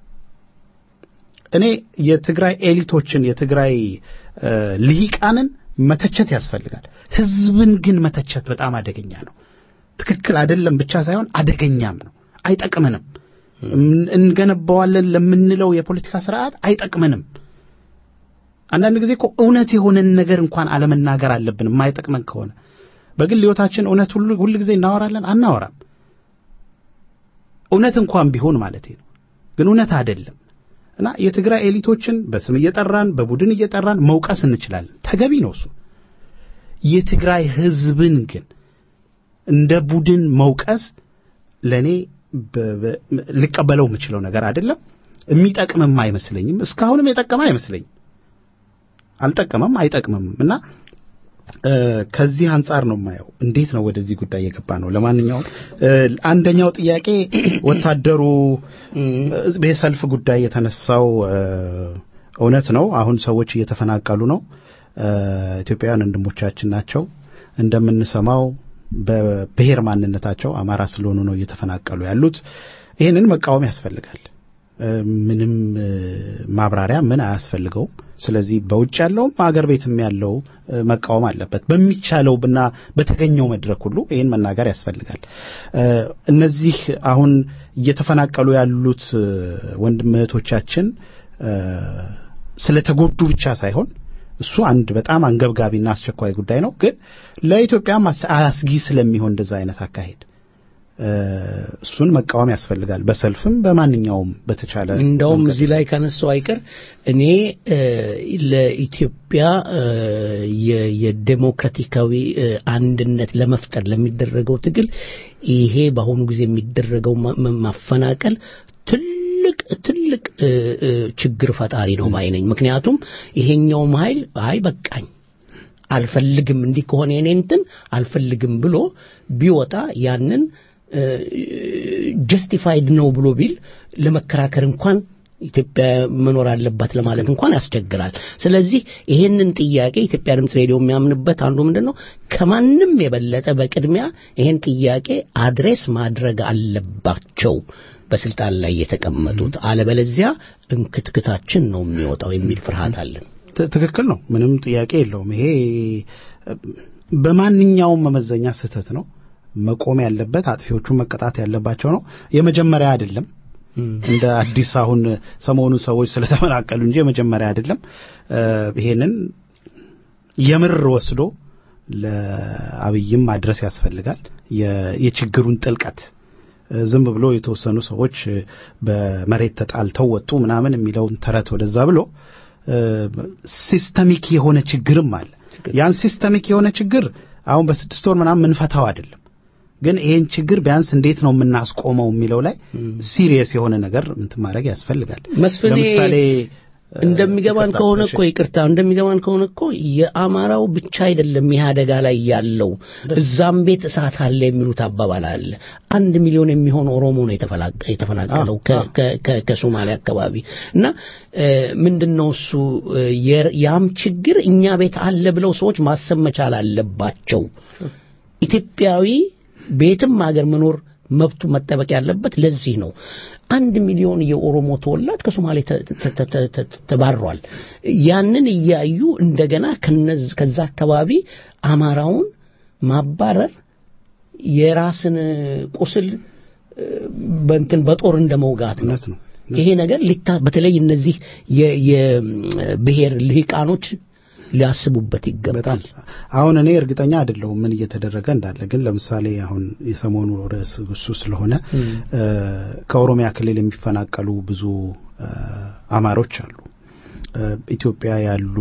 እኔ የትግራይ ኤሊቶችን የትግራይ እ፣ ልሂቃንን መተቸት ያስፈልጋል። ህዝብን ግን መተቸት በጣም አደገኛ ነው። ትክክል አይደለም ብቻ ሳይሆን አደገኛም ነው። አይጠቅምንም። እን- እንገነባዋለን ለምንለው የፖለቲካ ስርዓት አይጠቅምንም። አንዳንድ ጊዜ እኮ እውነት የሆነን ነገር እንኳን አለመናገር አለብን። የማይጠቅመን ከሆነ በግል ህይወታችን እውነት ሁሉ ሁል ጊዜ እናወራለን አናወራም። እውነት እንኳን ቢሆን ማለት ነው፣ ግን እውነት አይደለም። እና የትግራይ ኤሊቶችን በስም እየጠራን በቡድን እየጠራን መውቀስ እንችላለን። ተገቢ ነው እሱ። የትግራይ ህዝብን ግን እንደ ቡድን መውቀስ ለእኔ በ- በ- ልቀበለው የምችለው ነገር አይደለም። የሚጠቅምም አይመስለኝም። እስካሁንም የጠቀመ አይመስለኝም። አልጠቀመም፣ አይጠቅምም እና እ፣ ከዚህ አንጻር ነው የማየው። እንዴት ነው ወደዚህ ጉዳይ የገባ ነው? ለማንኛውም እ፣ አንደኛው ጥያቄ ወታደሩ እ፣ የሰልፍ ጉዳይ የተነሳው እ፣ እውነት ነው። አሁን ሰዎች እየተፈናቀሉ ነው። እ፣ ኢትዮጵያውያን ወንድሞቻችን ናቸው። እንደምንሰማው በብሔር ማንነታቸው አማራ ስለሆኑ ነው እየተፈናቀሉ ያሉት። ይህንን መቃወም ያስፈልጋል። እ፣ ምንም እ፣ ማብራሪያ ምን አያስፈልገውም። ስለዚህ በውጭ ያለውም አገር ቤትም ያለው እ፣ መቃወም አለበት። በሚቻለው ብና በተገኘው መድረክ ሁሉ ይህን መናገር ያስፈልጋል። እ፣ እነዚህ አሁን እየተፈናቀሉ ያሉት እ፣ ወንድም እህቶቻችን እ፣ ስለተጎዱ ብቻ ሳይሆን እሱ አንድ በጣም አንገብጋቢና አስቸኳይ ጉዳይ ነው። ግን ለኢትዮጵያም አስ- አስጊ ስለሚሆን እንደዛ አይነት አካሄድ እ፣ እሱን መቃወም ያስፈልጋል። በሰልፍም በማንኛውም በተቻለ እንደውም መንገድ። እዚህ ላይ ካነሳው አይቀር እኔ እ፣ ለኢትዮጵያ እ፣ የ- የዴሞክራቲካዊ እ፣ አንድነት ለመፍጠር ለሚደረገው ትግል ይሄ በአሁኑ ጊዜ የሚደረገው ማ- ማ- ማፈናቀል ትልቅ ትልቅ እ፣ እ፣ ችግር ፈጣሪ ነው ባይ ነኝ። ምክንያቱም ይሄኛውም ኃይል አይ በቃኝ አልፈልግም እንዲህ ከሆነ የኔ እንትን አልፈልግም ብሎ ቢወጣ ያንን ጀስቲፋይድ ነው ብሎ ቢል ለመከራከር እንኳን ኢትዮጵያ መኖር አለባት ለማለት እንኳን ያስቸግራል። ስለዚህ ይሄንን ጥያቄ ኢትዮጵያ ድምፅ ሬዲዮ የሚያምንበት አንዱ ምንድን ነው ከማንም የበለጠ በቅድሚያ ይሄን ጥያቄ አድሬስ ማድረግ አለባቸው በስልጣን ላይ የተቀመጡት፣ አለበለዚያ እንክትክታችን ነው የሚወጣው የሚል ፍርሃት አለን። ት- ትክክል ነው። ምንም ጥያቄ የለውም። ይሄ በማንኛውም መመዘኛ ስህተት ነው። መቆም ያለበት አጥፊዎቹ መቀጣት ያለባቸው ነው። የመጀመሪያ አይደለም። እንደ አዲስ አሁን ሰሞኑን ሰዎች ስለተመናቀሉ እንጂ የመጀመሪያ አይደለም። እ፣ ይሄንን የምር ወስዶ ለአብይም ማድረስ ያስፈልጋል። የ- የችግሩን ጥልቀት እ፣ ዝም ብሎ የተወሰኑ ሰዎች እ፣ በመሬት ተጣልተው ወጡ ምናምን የሚለውን ተረት ወደዛ ብሎ እ፣ ሲስተሚክ የሆነ ችግርም አለ። ያን ሲስተሚክ የሆነ ችግር አሁን በስድስት ወር ምናምን ምንፈታው አይደለም። ግን ይሄን ችግር ቢያንስ እንዴት ነው የምናስቆመው የሚለው ላይ ሲሪየስ የሆነ ነገር እንትን ማድረግ ያስፈልጋል። መስፍኔ ለምሳሌ እንደሚገባን ይቅርታ፣ ከሆነ እሺ። እኮ ይቅርታ እንደሚገባን ከሆነ እኮ የአማራው ብቻ አይደለም ይህ አደጋ ላይ ያለው እዛም ቤት እሳት አለ የሚሉት አባባል አለ። አንድ ሚሊዮን የሚሆን ኦሮሞ ነው የተፈላቀ- የተፈናቀለው ከ- ከ- ከ- ከሶማሌ አካባቢ እና እ፣ ምንድነው እሱ እ፣ የ- ያም ችግር እኛ ቤት አለ ብለው ሰዎች ማሰብ መቻል አለባቸው። ኢትዮጵያዊ ቤትም ሀገር መኖር መብቱ መጠበቅ ያለበት ለዚህ ነው። አንድ ሚሊዮን የኦሮሞ ተወላጅ ከሶማሌ ተ- ተ- ተ- ተ- ተ- ተባሯል። ያንን እያዩ እንደገና ከነዝ- ከዛ አካባቢ አማራውን ማባረር የራስን ቁስል እ፣ በእንትን በጦር እንደ መውጋት ነው። ይሄ ነገር ሊታ በተለይ እነዚህ የ- የብሔር ልሂቃኖች ሊያስቡበት ይገባል። አሁን እኔ እርግጠኛ አይደለሁም ምን እየተደረገ እንዳለ። ግን ለምሳሌ አሁን የሰሞኑ ርዕስ እሱ ስለሆነ እ፣ ከኦሮሚያ ክልል የሚፈናቀሉ ብዙ እ፣ አማሮች አሉ። እ፣ ኢትዮጵያ ያሉ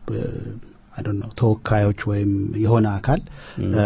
ነው ተወካዮች ወይም የሆነ አካል እ፣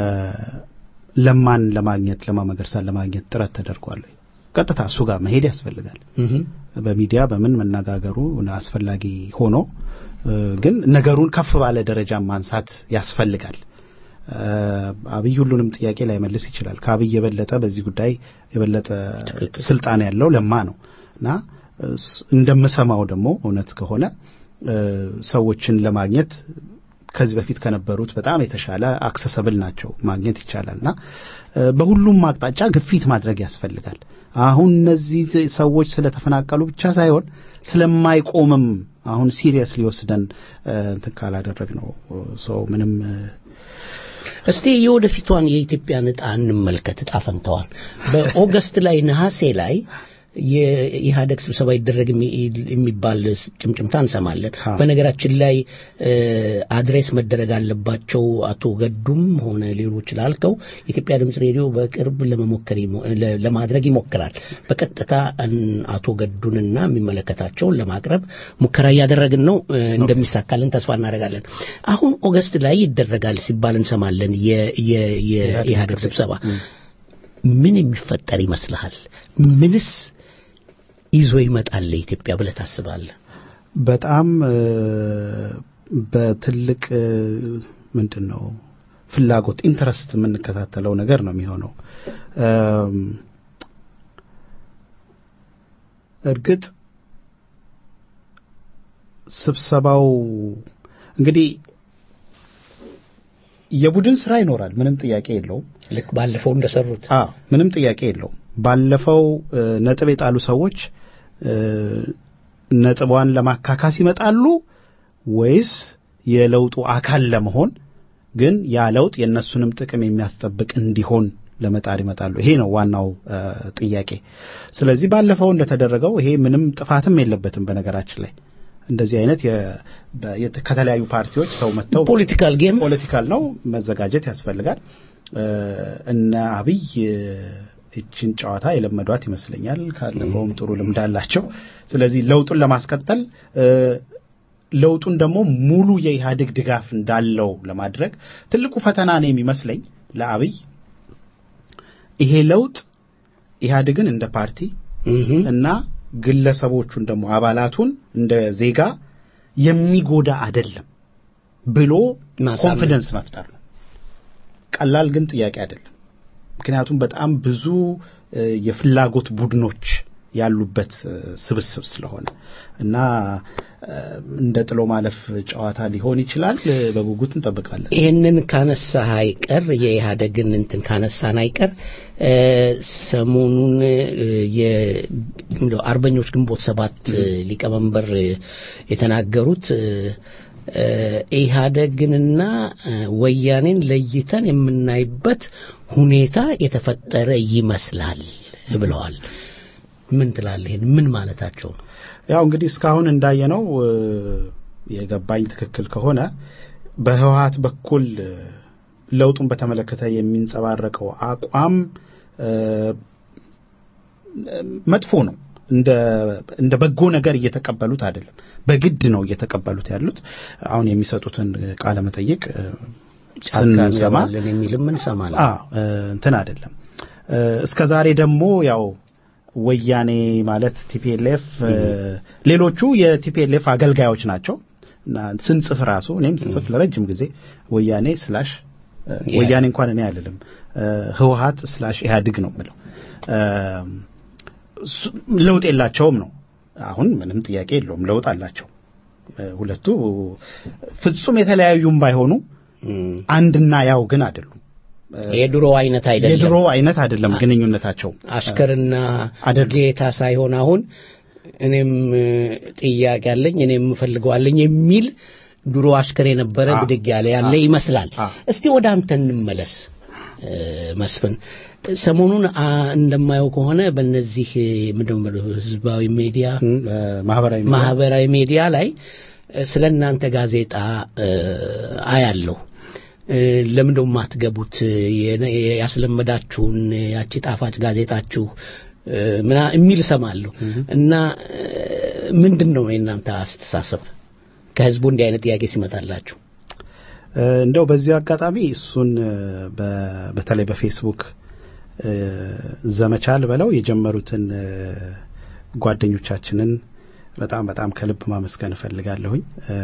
ለማን ለማግኘት ለማ መገርሳን ለማግኘት ጥረት ተደርጓል። ቀጥታ እሱ ጋር መሄድ ያስፈልጋል። በሚዲያ በምን መነጋገሩ አስፈላጊ ሆኖ እ፣ ግን ነገሩን ከፍ ባለ ደረጃ ማንሳት ያስፈልጋል። እ፣ አብይ ሁሉንም ጥያቄ ላይመልስ ይችላል። ከአብይ የበለጠ በዚህ ጉዳይ የበለጠ ስልጣን ያለው ለማ ነው እና እስ- እንደምሰማው ደግሞ እውነት ከሆነ እ፣ ሰዎችን ለማግኘት ከዚህ በፊት ከነበሩት በጣም የተሻለ አክሰሰብል ናቸው፣ ማግኘት ይቻላል እና እ፣ በሁሉም አቅጣጫ ግፊት ማድረግ ያስፈልጋል። አሁን እነዚህ ሰዎች ስለተፈናቀሉ ብቻ ሳይሆን ስለማይቆምም አሁን ሲሪየስ ሊወስደን እንትን ካላደረግ ነው ሰው ምንም እ፣ እስቲ የወደፊቷን የኢትዮጵያን ዕጣ እንመልከት። ዕጣ ፈንታዋን በኦገስት ላይ ነሐሴ ላይ የኢህአደግ ስብሰባ ይደረግ የሚ- የሚባል ጭምጭምታ እንሰማለን። በነገራችን ላይ እ፣ አድሬስ መደረግ አለባቸው አቶ ገዱም ሆነ ሌሎች ላልከው የኢትዮጵያ ድምፅ ሬዲዮ በቅርብ ለመሞከር ይሞ- ለ- ለማድረግ ይሞክራል። በቀጥታ እን- አቶ ገዱንና የሚመለከታቸውን ለማቅረብ ሙከራ እያደረግን ነው። እ፣ እንደሚሳካልን ተስፋ እናደርጋለን። አሁን ኦገስት ላይ ይደረጋል ሲባል እንሰማለን የ- የ- የኢህአደግ ስብሰባ ምን የሚፈጠር ይመስልሃል? ምንስ ይዞ ይመጣል ለኢትዮጵያ ብለህ ታስባለህ? በጣም እ፣ በትልቅ እ፣ ምንድን ነው ፍላጎት ኢንተረስት የምንከታተለው ነገር ነው የሚሆነው። እም፣ እርግጥ ስብሰባው እንግዲህ የቡድን ስራ ይኖራል፣ ምንም ጥያቄ የለውም። ልክ ባለፈው እንደሰሩት አዎ ምንም ጥያቄ የለውም። ባለፈው እ፣ ነጥብ የጣሉ ሰዎች እ፣ ነጥቧን ለማካካስ ይመጣሉ ወይስ የለውጡ አካል ለመሆን ግን ያ ለውጥ የእነሱንም ጥቅም የሚያስጠብቅ እንዲሆን ለመጣር ይመጣሉ? ይሄ ነው ዋናው እ፣ ጥያቄ። ስለዚህ ባለፈው እንደተደረገው ይሄ ምንም ጥፋትም የለበትም። በነገራችን ላይ እንደዚህ አይነት የ- በ- የት- ከተለያዩ ፓርቲዎች ሰው መጥተው ፖለቲካል ጌም ፖለቲካል ነው፣ መዘጋጀት ያስፈልጋል። እ፣ እነ አብይ እ፣ ይችን ጨዋታ የለመዷት ይመስለኛል። ካለፈውም ጥሩ ልምድ አላቸው። ስለዚህ ለውጡን ለማስቀጠል እ፣ ለውጡን ደግሞ ሙሉ የኢህአዴግ ድጋፍ እንዳለው ለማድረግ ትልቁ ፈተና ነው የሚመስለኝ ለአብይ ይሄ ለውጥ ኢህአዴግን እንደ ፓርቲ እና ግለሰቦቹን ደግሞ አባላቱን እንደ ዜጋ የሚጎዳ አይደለም። ብሎ ማሳመን። ኮንፊደንስ መፍጠር ነው። ቀላል ግን ጥያቄ አይደለም። ምክንያቱም በጣም ብዙ እ፣ የፍላጎት ቡድኖች ያሉበት እ፣ ስብስብ ስለሆነ እና እ፣ እንደ ጥሎ ማለፍ ጨዋታ ሊሆን ይችላል። እ፣ በጉጉት እንጠብቃለን። ይህንን ካነሳህ አይቀር የኢህአደግን እንትን ካነሳን አይቀር እ፣ ሰሞኑን እ፣ የ- እንደው አርበኞች ግንቦት ሰባት እ፣ ሊቀመንበር እ፣ የተናገሩት እ፣ እ፣ ኢህአደግንና እ፣ ወያኔን ለይተን የምናይበት ሁኔታ የተፈጠረ ይመስላል ብለዋል። ምን ትላለህ? ይሄን ምን ማለታቸው ነው? ያው እንግዲህ እስካሁን እንዳየነው እ፣ የገባኝ ትክክል ከሆነ በህወሀት በኩል እ፣ ለውጡን በተመለከተ የሚንጸባረቀው አቋም እ፣ መጥፎ ነው። እንደ እንደ በጎ ነገር እየተቀበሉት አይደለም። በግድ ነው እየተቀበሉት ያሉት። አሁን የሚሰጡትን ቃለ መጠይቅ እ፣ ጫካ ስንሰማ እንገባለን የሚልም እንሰማለን። አዎ እ፣ እንትን አይደለም። እ፣ እስከ ዛሬ ደግሞ ያው ወያኔ ማለት ቲፒኤልኤፍ ሌሎቹ የቲፒኤልኤፍ አገልጋዮች ናቸው እና ስንጽፍ ራሱ እኔም ስጽፍ ለረጅም ጊዜ ወያኔ ስላሽ እ፣ ያ- ወያኔ እንኳን እኔ አይደለም እ፣ ህወሀት ስላሽ ኢህአዴግ ነው የምለው እ፣ እሱ- ለውጥ የላቸውም ነው። አሁን ምንም ጥያቄ የለውም ለውጥ አላቸው። እ፣ ሁለቱ ፍጹም የተለያዩም ባይሆኑ አንድና ያው ግን አይደሉም። የድሮ አይነት አይደለም። የድሮ አይነት አይደለም ግንኙነታቸው። አሽከርና ጌታ ሳይሆን አሁን እኔም እ፣ ጥያቄ አለኝ እኔም እፈልገዋለኝ የሚል ድሮ አሽከር የነበረ ብድግ ያለ ያለ ይመስላል። እስቲ ወደ አንተ እንመለስ እ፣ መስፍን። ሰሞኑን አ፣ እንደማየው ከሆነ በእነዚህ እ፣ ምንድን ነው የምልህ ህዝባዊ ሚዲያ ማህበራዊ ማህበራዊ ሚዲያ ላይ እ፣ ስለ እናንተ ጋዜጣ እ፣ አያለሁ። እ፣ ለምን ደሞ የማትገቡት የነ- ያስለመዳችሁን ያቺ ጣፋጭ ጋዜጣችሁ እ፣ ምና የሚል እሰማለሁ እና እ፣ ምንድን ነው የእናንተ አስተሳሰብ ከህዝቡ እንዲህ አይነት ጥያቄ ሲመጣላችሁ? እ፣ እንደው በዚህ አጋጣሚ እሱን እ፣ በ- በተለይ በፌስቡክ እ፣ ዘመቻ ልበለው የጀመሩትን እ፣ ጓደኞቻችንን በጣም በጣም ከልብ ማመስገን እፈልጋለሁኝ።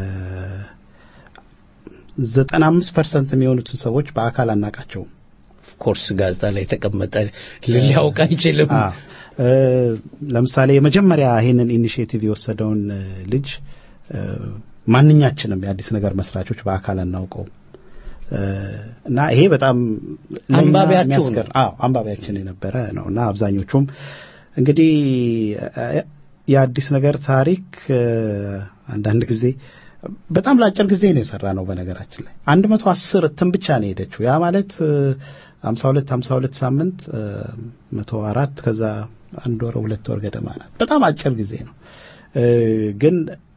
ዘጠና አምስት ፐርሰንት የሚሆኑትን ሰዎች በአካል አናቃቸውም። ኮርስ ጋዜጣ ላይ የተቀመጠ ሊያውቅ አይችልም። አዎ። እ፣ ለምሳሌ የመጀመሪያ ይሄንን ኢኒሽቲቭ የወሰደውን እ፣ ልጅ እ፣ ማንኛችንም የአዲስ ነገር መስራቾች በአካል አናውቀውም እ፣ እና ይሄ በጣም ለእኛ አንባቢያችሁ ነው። የሚያስገር- አዎ አንባቢያችን የነበረ ነው እና አብዛኞቹም እንግዲህ እ፣ የአዲስ ነገር ታሪክ እ፣ አንዳንድ ጊዜ በጣም ለአጭር ጊዜ ነው የሰራ ነው። በነገራችን ላይ አንድ መቶ አስር እትም ብቻ ነው የሄደችው። ያ ማለት ሀምሳ ሁለት ሀምሳ ሁለት ሳምንት እ፣ መቶ አራት ከዛ አንድ ወር ሁለት ወር ገደማ ናት። በጣም አጭር ጊዜ ነው እ፣ ግን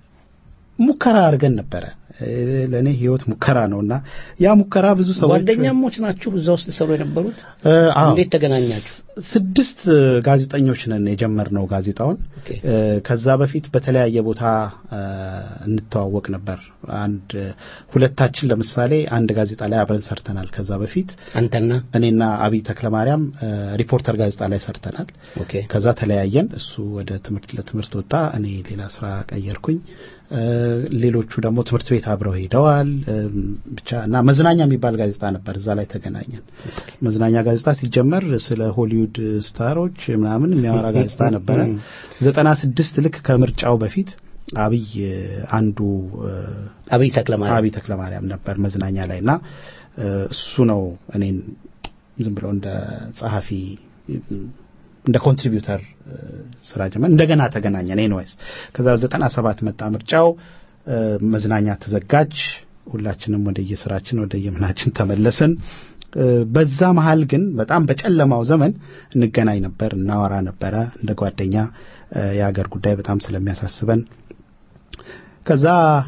ሙከራ አድርገን ነበረ። እ፣ ለእኔ ህይወት ሙከራ ነው እና ያ ሙከራ ብዙ ሰዎች ጓደኛሞች ናችሁ እዛ ውስጥ ሰሩ የነበሩት? እ፣ አዎ። እንዴት ተገናኛችሁ? ስድስት ጋዜጠኞች ነን የጀመርነው ጋዜጣውን። እ፣ ከዛ በፊት በተለያየ ቦታ እ፣ እንተዋወቅ ነበር። አንድ ሁለታችን ለምሳሌ አንድ ጋዜጣ ላይ አብረን ሰርተናል። ከዛ በፊት አንተና እኔና አብይ ተክለማርያም እ፣ ሪፖርተር ጋዜጣ ላይ ሰርተናል። ኦኬ ከዛ ተለያየን። እሱ ወደ ትምህርት ለትምህርት ወጣ፣ እኔ ሌላ ስራ ቀየርኩኝ። እ፣ ሌሎቹ ደግሞ ትምህርት ቤት አብረው ሄደዋል። እም፣ ብቻ እና መዝናኛ የሚባል ጋዜጣ ነበር፣ እዛ ላይ ተገናኘን። መዝናኛ ጋዜጣ ሲጀመር ስለ ሆሊውድ ስታሮች ምናምን የሚያወራ ጋዜጣ ነበረ። ዘጠና ስድስት ልክ ከምርጫው በፊት አብይ እ፣ አንዱ እ፣ አብይ ተክለማርያም አብይ ተክለማርያም ነበር መዝናኛ ላይ እና እ፣ እሱ ነው እኔን ዝም ብሎ እንደ ጸሐፊ እንደ ኮንትሪቢዩተር እ፣ ስራ ጀመር። እንደገና ተገናኘን። ኤንዌይስ ከዛ ዘጠና ሰባት መጣ ምርጫው፣ እ፣ መዝናኛ ተዘጋጅ። ሁላችንም ወደ የስራችን ወደ የምናችን ተመለስን። እ፣ በዛ መሀል ግን በጣም በጨለማው ዘመን እንገናኝ ነበር፣ እናወራ ነበረ እንደ ጓደኛ እ፣ የሀገር ጉዳይ በጣም ስለሚያሳስበን ከዛ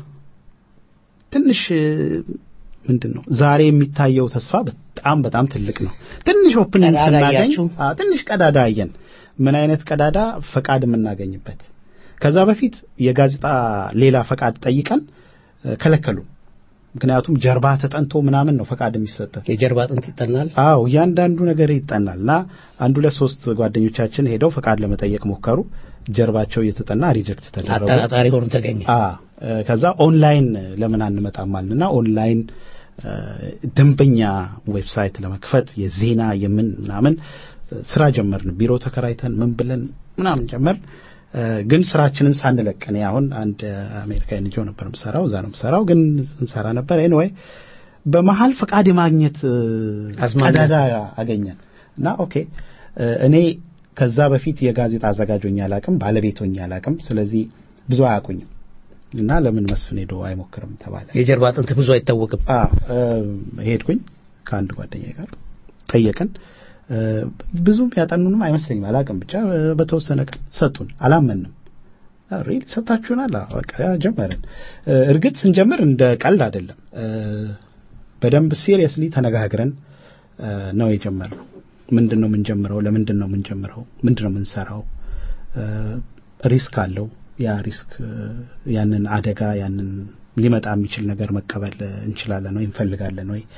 ትንሽ ምንድን ነው ዛሬ የሚታየው ተስፋ በጣም በጣም ትልቅ ነው። ትንሽ ኦፕኒንግ ቀዳዳ ስናገኝ አያችሁ? አዎ፣ ትንሽ ቀዳዳ አየን። ምን አይነት ቀዳዳ? ፈቃድ የምናገኝበት። ከዛ በፊት የጋዜጣ ሌላ ፈቃድ ጠይቀን እ፣ ከለከሉ። ምክንያቱም ጀርባ ተጠንቶ ምናምን ነው ፈቃድ የሚሰጥ የጀርባ አጥንት ይጠናል አዎ እያንዳንዱ ነገር ይጠናል እና አንድ ሁለት ሶስት ጓደኞቻችን ሄደው ፈቃድ ለመጠየቅ ሞከሩ ጀርባቸው እየተጠና ሪጀክት ተደረጉ አጠራጣሪ ሆኖ ተገኘ አ ከዛ ኦንላይን ለምን አንመጣም አልንና ኦንላይን ደንበኛ ዌብሳይት ለመክፈት የዜና የምን ምናምን ስራ ጀመርን ቢሮ ተከራይተን ምን ብለን ምናምን ጀመር ግን ስራችንን ሳንለቅ እኔ አሁን አንድ አሜሪካ ኤንጂኦ ነበር ምሰራው እዛ ነው ምሰራው ግን እንሰራ ነበር ኤንወይ በመሀል ፈቃድ የማግኘት ቀዳዳ አገኘን እና ኦኬ እኔ ከዛ በፊት የጋዜጣ አዘጋጆኝ አላቅም ባለቤቶኝ አላቅም ስለዚህ ብዙ አያውቁኝም እና ለምን መስፍን ሄዶ አይሞክርም ተባለ የጀርባ አጥንት ብዙ አይታወቅም ሄድኩኝ ከአንድ ጓደኛ ጋር ጠየቅን ብዙም ያጠኑንም አይመስለኝም አላቅም ብቻ በተወሰነ ቀን ሰጡን አላመንም ሪል ሰጣችሁናል በቃ ጀመርን እርግጥ ስንጀምር እንደ ቀልድ አይደለም በደንብ ሲሪየስሊ ተነጋግረን ነው የጀመርነው ምንድን ነው የምንጀምረው ለምንድን ነው የምንጀምረው ምንድን ነው የምንሰራው ሪስክ አለው ያ ሪስክ ያንን አደጋ ያንን ሊመጣ የሚችል ነገር መቀበል እንችላለን ወይ እንፈልጋለን ወይ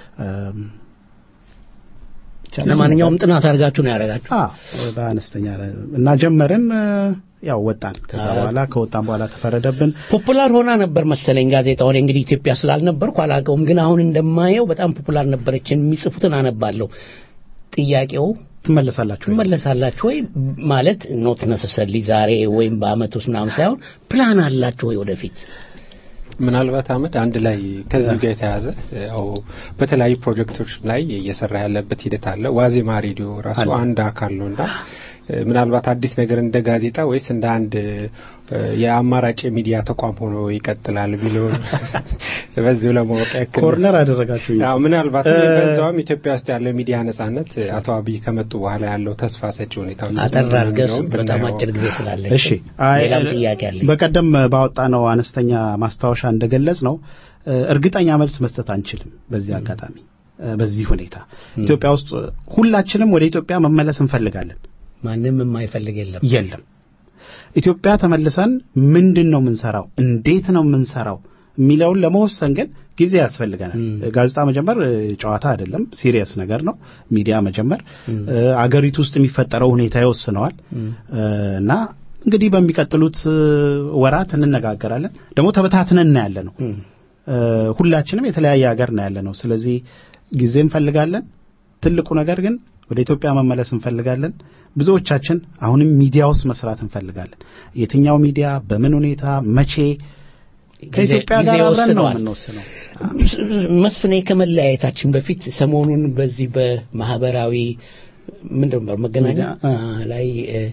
ለማንኛውም ጥናት አድርጋችሁ ነው ያደረጋችሁ በአነስተኛ እና ጀመርን ያው ወጣን ከዛ በኋላ ከወጣን በኋላ ተፈረደብን ፖፑላር ሆና ነበር መሰለኝ ጋዜጣውን እንግዲህ ኢትዮጵያ ስላልነበርኩ አላውቀውም ግን አሁን እንደማየው በጣም ፖፑላር ነበረች የሚጽፉትን አነባለሁ ጥያቄው ትመለሳላችሁ ትመለሳላችሁ ወይ ማለት ኖት ነሰሰሊ ዛሬ ወይም በአመት ውስጥ ምናምን ሳይሆን ፕላን አላችሁ ወይ ወደፊት ምናልባት አመድ አንድ ላይ ከዚሁ ጋር የተያዘ ያው በተለያዩ ፕሮጀክቶች ላይ እየሰራ ያለበት ሂደት አለ ዋዜማ ሬዲዮ ራሱ አንድ አካል ነው እና ምናልባት አዲስ ነገር እንደ ጋዜጣ ወይስ እንደ አንድ የአማራጭ የሚዲያ ተቋም ሆኖ ይቀጥላል የሚለውን በዚሁ ለማወቅ ያክል ኮርነር አደረጋችሁ ያው ምናልባት በዛውም ኢትዮጵያ ውስጥ ያለው ሚዲያ ነጻነት አቶ አብይ ከመጡ በኋላ ያለው ተስፋ ሰጪ ሁኔታ አጠር አድርገህ በጣም አጭር ጊዜ ስላለ እሺ ሌላም ጥያቄ አለ በቀደም ባወጣ ነው አነስተኛ ማስታወሻ እንደገለጽ ነው እርግጠኛ መልስ መስጠት አንችልም በዚህ አጋጣሚ በዚህ ሁኔታ ኢትዮጵያ ውስጥ ሁላችንም ወደ ኢትዮጵያ መመለስ እንፈልጋለን ማንም የማይፈልግ የለም የለም ኢትዮጵያ ተመልሰን ምንድን ነው የምንሰራው እንዴት ነው የምንሰራው የሚለውን ለመወሰን ግን ጊዜ ያስፈልገናል ጋዜጣ መጀመር ጨዋታ አይደለም ሲሪየስ ነገር ነው ሚዲያ መጀመር አገሪቱ ውስጥ የሚፈጠረው ሁኔታ ይወስነዋል እና እንግዲህ በሚቀጥሉት ወራት እንነጋገራለን ደግሞ ተበታትነን ያለ ነው ሁላችንም የተለያየ ሀገር ነው ያለ ነው ስለዚህ ጊዜ እንፈልጋለን ትልቁ ነገር ግን ወደ ኢትዮጵያ መመለስ እንፈልጋለን ብዙዎቻችን አሁንም ሚዲያ ውስጥ መስራት እንፈልጋለን የትኛው ሚዲያ በምን ሁኔታ መቼ ከኢትዮጵያ ጋር አብረን ነው የምንወስነው መስፍኔ ከመለያየታችን በፊት ሰሞኑን በዚህ በማህበራዊ ምንድን ነው መገናኛ ላይ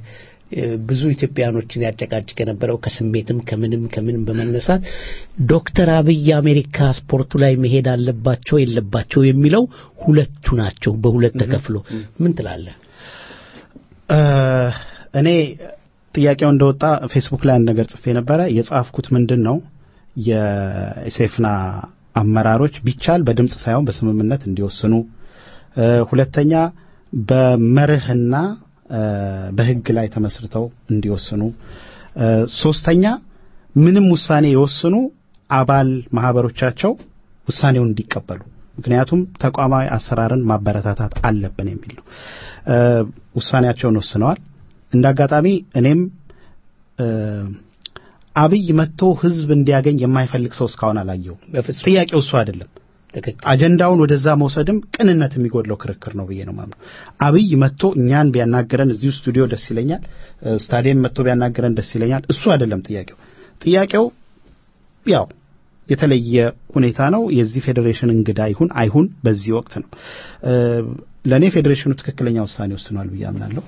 ብዙ ኢትዮጵያኖችን ያጨቃጭቅ የነበረው ከስሜትም ከምንም ከምንም በመነሳት ዶክተር አብይ አሜሪካ ስፖርቱ ላይ መሄድ አለባቸው የለባቸው የሚለው ሁለቱ ናቸው በሁለት ተከፍሎ ምን ትላለህ እኔ ጥያቄው እንደወጣ ፌስቡክ ላይ አንድ ነገር ጽፌ ነበረ የጻፍኩት ምንድን ነው የሴፍና አመራሮች ቢቻል በድምፅ ሳይሆን በስምምነት እንዲወስኑ ሁለተኛ በመርህና በህግ ላይ ተመስርተው እንዲወስኑ ሶስተኛ ምንም ውሳኔ የወስኑ አባል ማህበሮቻቸው ውሳኔውን እንዲቀበሉ ምክንያቱም ተቋማዊ አሰራርን ማበረታታት አለብን የሚል ነው ውሳኔያቸውን ወስነዋል እንደ አጋጣሚ እኔም አብይ መጥቶ ህዝብ እንዲያገኝ የማይፈልግ ሰው እስካሁን አላየው ጥያቄው እሱ አይደለም አጀንዳውን ወደዛ መውሰድም ቅንነት የሚጎድለው ክርክር ነው ብዬ ነው ማምነው አብይ መጥቶ እኛን ቢያናግረን እዚሁ ስቱዲዮ ደስ ይለኛል ስታዲየም መጥቶ ቢያናግረን ደስ ይለኛል እሱ አይደለም ጥያቄው ጥያቄው ያው የተለየ ሁኔታ ነው የዚህ ፌዴሬሽን እንግዳ ይሁን አይሁን በዚህ ወቅት ነው ለእኔ ፌዴሬሽኑ ትክክለኛ ውሳኔ ወስኗል ብዬ አምናለሁ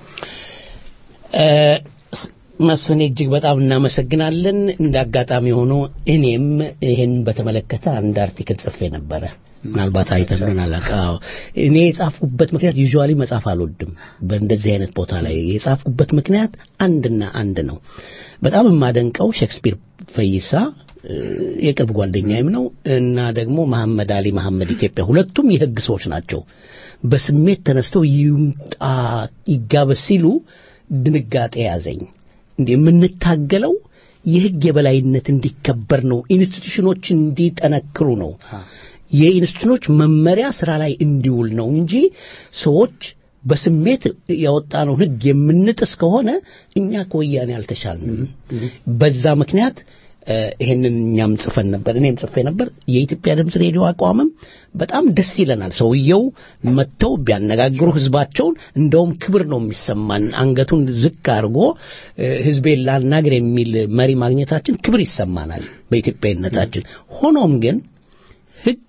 መስፍኔ እጅግ በጣም እናመሰግናለን እንደ አጋጣሚ ሆኖ እኔም ይህን በተመለከተ አንድ አርቲክል ጽፌ ነበረ ምናልባት አይተልን አላውቅም እኔ የጻፍኩበት ምክንያት ዩዥዋሊ መጻፍ አልወድም በእንደዚህ አይነት ቦታ ላይ የጻፍኩበት ምክንያት አንድና አንድ ነው በጣም የማደንቀው ሼክስፒር ፈይሳ የቅርብ ጓደኛዬም ነው እና ደግሞ መሐመድ አሊ መሐመድ ኢትዮጵያ ሁለቱም የህግ ሰዎች ናቸው በስሜት ተነስተው ይምጣ ይጋበስ ሲሉ ድንጋጤ ያዘኝ እንዴ የምንታገለው የህግ የበላይነት እንዲከበር ነው። ኢንስቲትዩሽኖች እንዲጠነክሩ ነው። የኢንስቲትዩሽኖች መመሪያ ስራ ላይ እንዲውል ነው እንጂ ሰዎች በስሜት ያወጣነው ህግ የምንጥስ ከሆነ እኛ ከወያኔ አልተሻልንም። በዛ ምክንያት እ፣ ይሄንን እኛም ጽፈን ነበር፣ እኔም ጽፌ ነበር። የኢትዮጵያ ድምፅ ሬዲዮ አቋምም በጣም ደስ ይለናል። ሰውየው መጥተው ቢያነጋግሩ ህዝባቸውን እንደውም ክብር ነው የሚሰማን። አንገቱን ዝቅ አድርጎ እ፣ ህዝቤን ላናግር የሚል መሪ ማግኘታችን ክብር ይሰማናል በኢትዮጵያዊነታችን። ሆኖም ግን ህግ፣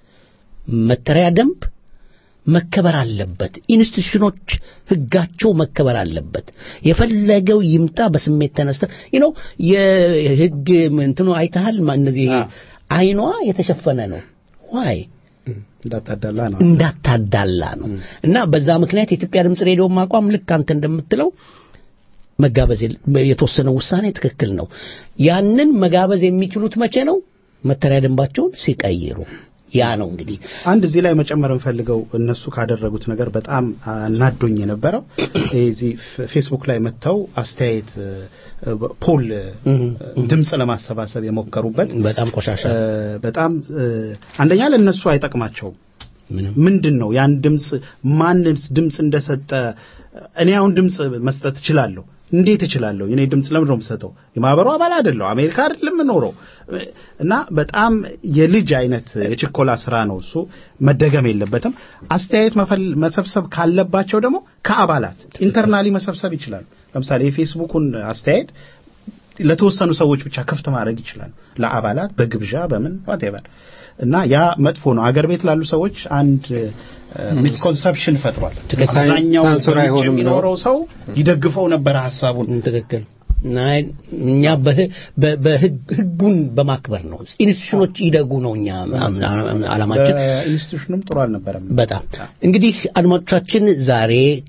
መተሪያ ደንብ መከበር አለበት። ኢንስቲትዩሽኖች ህጋቸው መከበር አለበት። የፈለገው ይምጣ በስሜት ተነስተ ነው የህግ እንትኑ አይተሃል። ማ- እነዚህ አይኗ የተሸፈነ ነው ዋይ እንዳታዳላ ነው እንዳታዳላ ነው እና በዛ ምክንያት የኢትዮጵያ ድምፅ ሬዲዮ አቋም ልክ አንተ እንደምትለው መጋበዝ የለ- የተወሰነ ውሳኔ ትክክል ነው። ያንን መጋበዝ የሚችሉት መቼ ነው? መተሪያ ደንባቸውን ሲቀይሩ። ያ ነው እንግዲህ አንድ እዚህ ላይ መጨመር እንፈልገው እነሱ ካደረጉት ነገር በጣም አናዶኝ የነበረው እዚህ ፌ- ፌስቡክ ላይ መጥተው አስተያየት እ፣ ፖል እ፣ ድምፅ ለማሰባሰብ የሞከሩበት በጣም ቆሻሻ እ፣ በጣም እ፣ አንደኛ ለእነሱ አይጠቅማቸውም። ምንድን ነው ያን ድምፅ ማን ድምፅ እንደሰጠ እኔ አሁን ድምፅ መስጠት እችላለሁ። እንዴት እችላለሁ? የኔ ድምፅ ለምንድን ነው የምሰጠው? የማህበሩ አባል አይደለሁ፣ አሜሪካ አይደለም የምኖረው እና በጣም የልጅ አይነት የችኮላ ስራ ነው እሱ፣ መደገም የለበትም። አስተያየት መፈል- መሰብሰብ ካለባቸው ደግሞ ከአባላት ኢንተርናሊ መሰብሰብ ይችላሉ። ለምሳሌ የፌስቡኩን አስተያየት ለተወሰኑ ሰዎች ብቻ ክፍት ማድረግ ይችላሉ፣ ለአባላት በግብዣ በምን ዋቴቨር እና ያ መጥፎ ነው። አገር ቤት ላሉ ሰዎች አንድ ሚስኮንሰፕሽን ፈጥሯል። ትክክል። አብዛኛው ሳንሱር በውጭ አይሆንም ነው። የሚኖረው ሰው ይደግፈው ነበር ሀሳቡን። ትክክል ናይ እኛ በህ- በ- በህግ ህጉን በማክበር ነው። ኢንስቲትዩሽኖች ይደጉ ነው እኛ አላማችን። በኢንስቲቱሽኑም ጥሩ አልነበረም። በጣም እንግዲህ አድማጮቻችን ዛሬ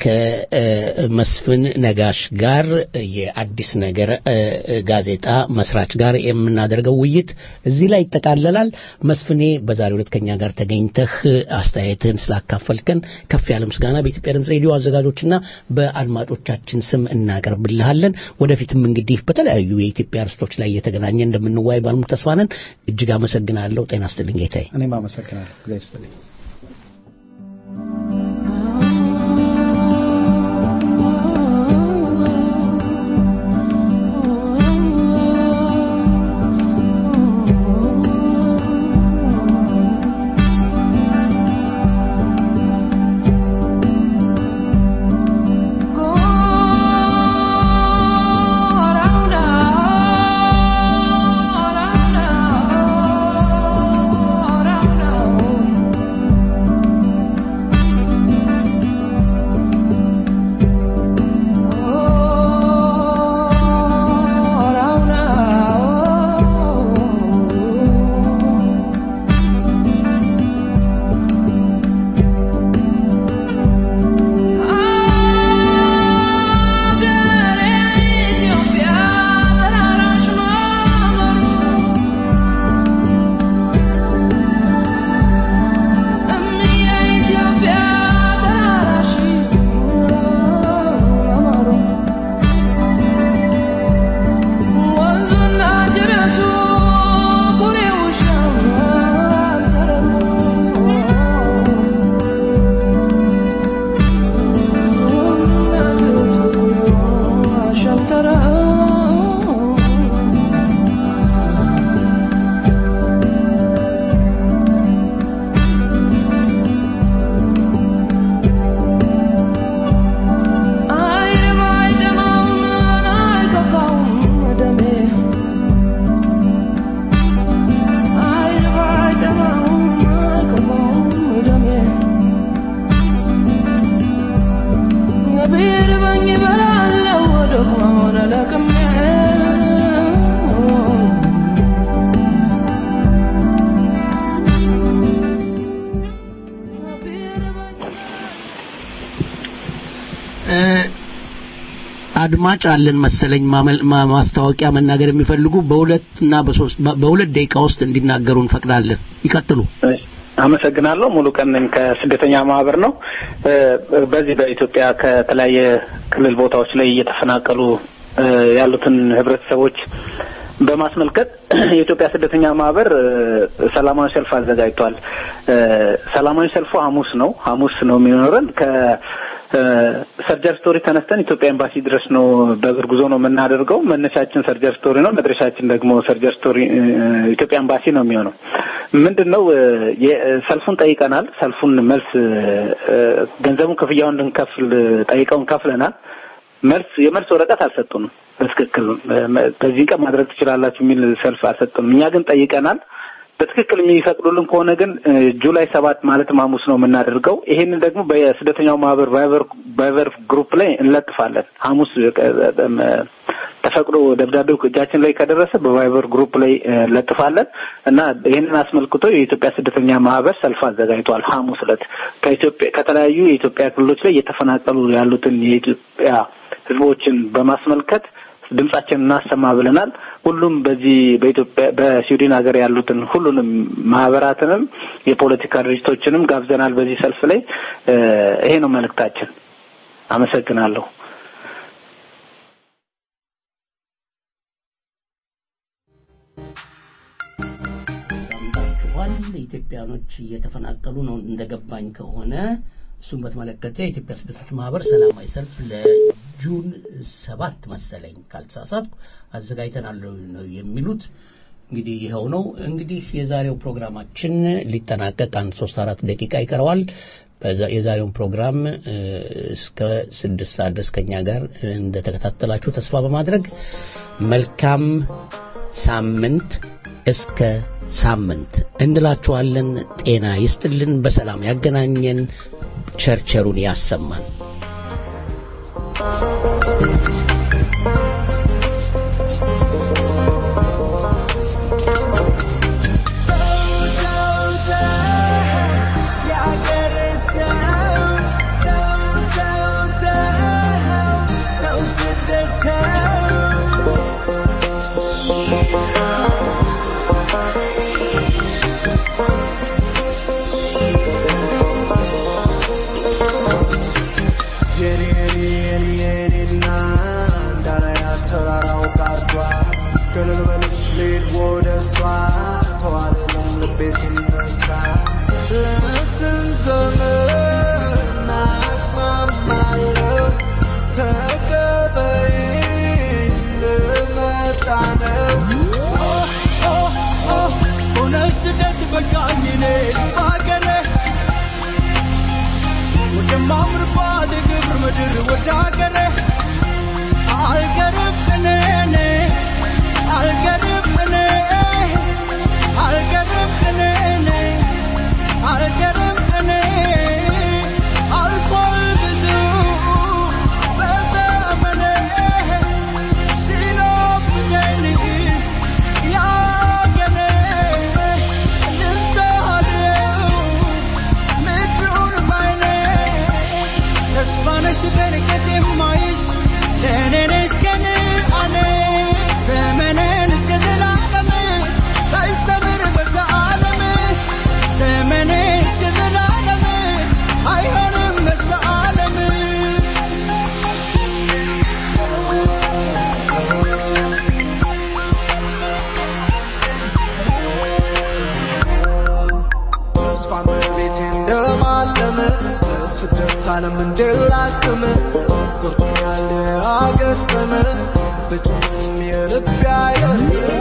ከመስፍን ነጋሽ ጋር የአዲስ ነገር እ፣ ጋዜጣ መስራች ጋር የምናደርገው ውይይት እዚህ ላይ ይጠቃለላል። መስፍኔ በዛሬው ዕለት ከኛ ጋር ተገኝተህ አስተያየትህን ስላካፈልከን ከፍ ያለ ምስጋና በኢትዮጵያ ድምፅ ሬዲዮ አዘጋጆችና በአድማጮቻችን ስም እናቀርብልሃለን። ወደፊትም እንግዲህ በተለያዩ የኢትዮጵያ ርስቶች ላይ እየተገናኘ እንደምንዋይ ባልሙ ተስፋ ነን። እጅግ አመሰግናለሁ። ጤና ይስጥልኝ ጌታዬ። እኔም አመሰግናለሁ። እግዚአብሔር ይስጥልኝ። አድማጭ አለን መሰለኝ ማመል- ማ- ማስታወቂያ መናገር የሚፈልጉ በሁለት እና በሶስት በሁለት ደቂቃ ውስጥ እንዲናገሩ እንፈቅዳለን። ይቀጥሉ። አመሰግናለሁ። ሙሉ ቀን ነኝ ከስደተኛ ማህበር ነው። እ፣ በዚህ በኢትዮጵያ ከተለያየ ክልል ቦታዎች ላይ እየተፈናቀሉ እ፣ ያሉትን ህብረተሰቦች በማስመልከት የኢትዮጵያ ስደተኛ ማህበር እ፣ ሰላማዊ ሰልፍ አዘጋጅቷል። እ፣ ሰላማዊ ሰልፉ ሐሙስ ነው። ሐሙስ ነው የሚኖረን ከ እ፣ ሰርጀር ስቶሪ ተነስተን ኢትዮጵያ ኤምባሲ ድረስ ነው በእግር ጉዞ ነው የምናደርገው። መነሻችን ሰርጀር ስቶሪ ነው፣ መድረሻችን ደግሞ ሰርጀር ስቶሪ እ፣ ኢትዮጵያ ኤምባሲ ነው የሚሆነው። ምንድን ነው እ፣ የ- ሰልፉን ጠይቀናል። ሰልፉን መልስ እ፣ ገንዘቡን ክፍያውን እንድንከፍል ጠይቀውን ከፍለናል። መልስ የመልስ ወረቀት አልሰጡንም። በትክክል እ፣ በዚህ ቀን ማድረግ ትችላላችሁ የሚል ሰልፍ አልሰጡንም። እኛ ግን ጠይቀናል። በትክክል የሚፈቅዱልን ከሆነ ግን እ፣ ጁላይ ሰባት ማለትም ሐሙስ ነው የምናደርገው። ይሄንን ደግሞ በስደተኛው ማህበር ቫይበር ቫይበር ግሩፕ ላይ እንለጥፋለን። ሐሙስ እ፣ እ፣ ተፈቅዶ ደብዳቤው እጃችን ላይ ከደረሰ በቫይበር ግሩፕ ላይ እ፣ እንለጥፋለን እና ይህንን አስመልክቶ የኢትዮጵያ ስደተኛ ማህበር ሰልፍ አዘጋጅቷል። ሐሙስ ዕለት ከኢትዮጵያ ከተለያዩ የኢትዮጵያ ክልሎች ላይ እየተፈናቀሉ ያሉትን የኢትዮጵያ ህዝቦችን በማስመልከት ድምጻችን እናሰማ ብለናል። ሁሉም በዚህ በኢትዮጵያ በስዊድን ሀገር ያሉትን ሁሉንም ማህበራትንም የፖለቲካ ድርጅቶችንም ጋብዘናል በዚህ ሰልፍ ላይ እ፣ ይሄ ነው መልእክታችን። አመሰግናለሁ። ሰምታችኋል። ኢትዮጵያኖች እየተፈናቀሉ ነው እንደገባኝ ከሆነ እሱን በተመለከተ የኢትዮጵያ ስደተኞች ማህበር ሰላማዊ ሰልፍ ለጁን ሰባት መሰለኝ ካልተሳሳትኩ አዘጋጅተናል ነው የሚሉት። እንግዲህ ይኸው ነው። እንግዲህ የዛሬው ፕሮግራማችን ሊጠናቀቅ አንድ ሶስት አራት ደቂቃ ይቀረዋል። በዛ- የዛሬውን ፕሮግራም እ፣ እስከ ስድስት ሰዓት ድረስ ከኛ ጋር እንደተከታተላችሁ ተስፋ በማድረግ መልካም ሳምንት እስከ ሳምንት እንላችኋለን። ጤና ይስጥልን፣ በሰላም ያገናኘን፣ ቸርቸሩን ያሰማን። የኔ የኔ የኔ የኔና እንዳላያት ተራራው ጋርዷል ገለል በልሽ ልሂድ ወደ እሷ ተዋለለም ልቤ ሲነሳ ለስንት ዘመን አቅማማለሁ ተቀበይኝ ልመጣ ነው ሆነሽ ስደት በቃኝ እኔ በአገሬ ወደማምርባት ግብር ምድር ወደ አገሬ አልቀርም እኔ እኔ አልቀርም እኔ አልቀርም እኔ እኔ አልቀርም እኔ አልፏል ብዙ በዘመኔ ሲናፍቀኝ ያገሬ ልምታለው ምድሩን ባይኔ ተስፋ ነሽ በርቀት የማይሽ ለእኔ ነሽ ከነአኔ ዘመኔን እስከ ዘላለም ባይሰምር በዘዓለም ዘመኔ እስከ ዘላለም አይሆንም በዘዓለም ተስፋ መቤቴ እንደማለመ በስደት ዓለም እንድላክም ጎርቶኛል አገጠመ በጭም የልብ ያየለ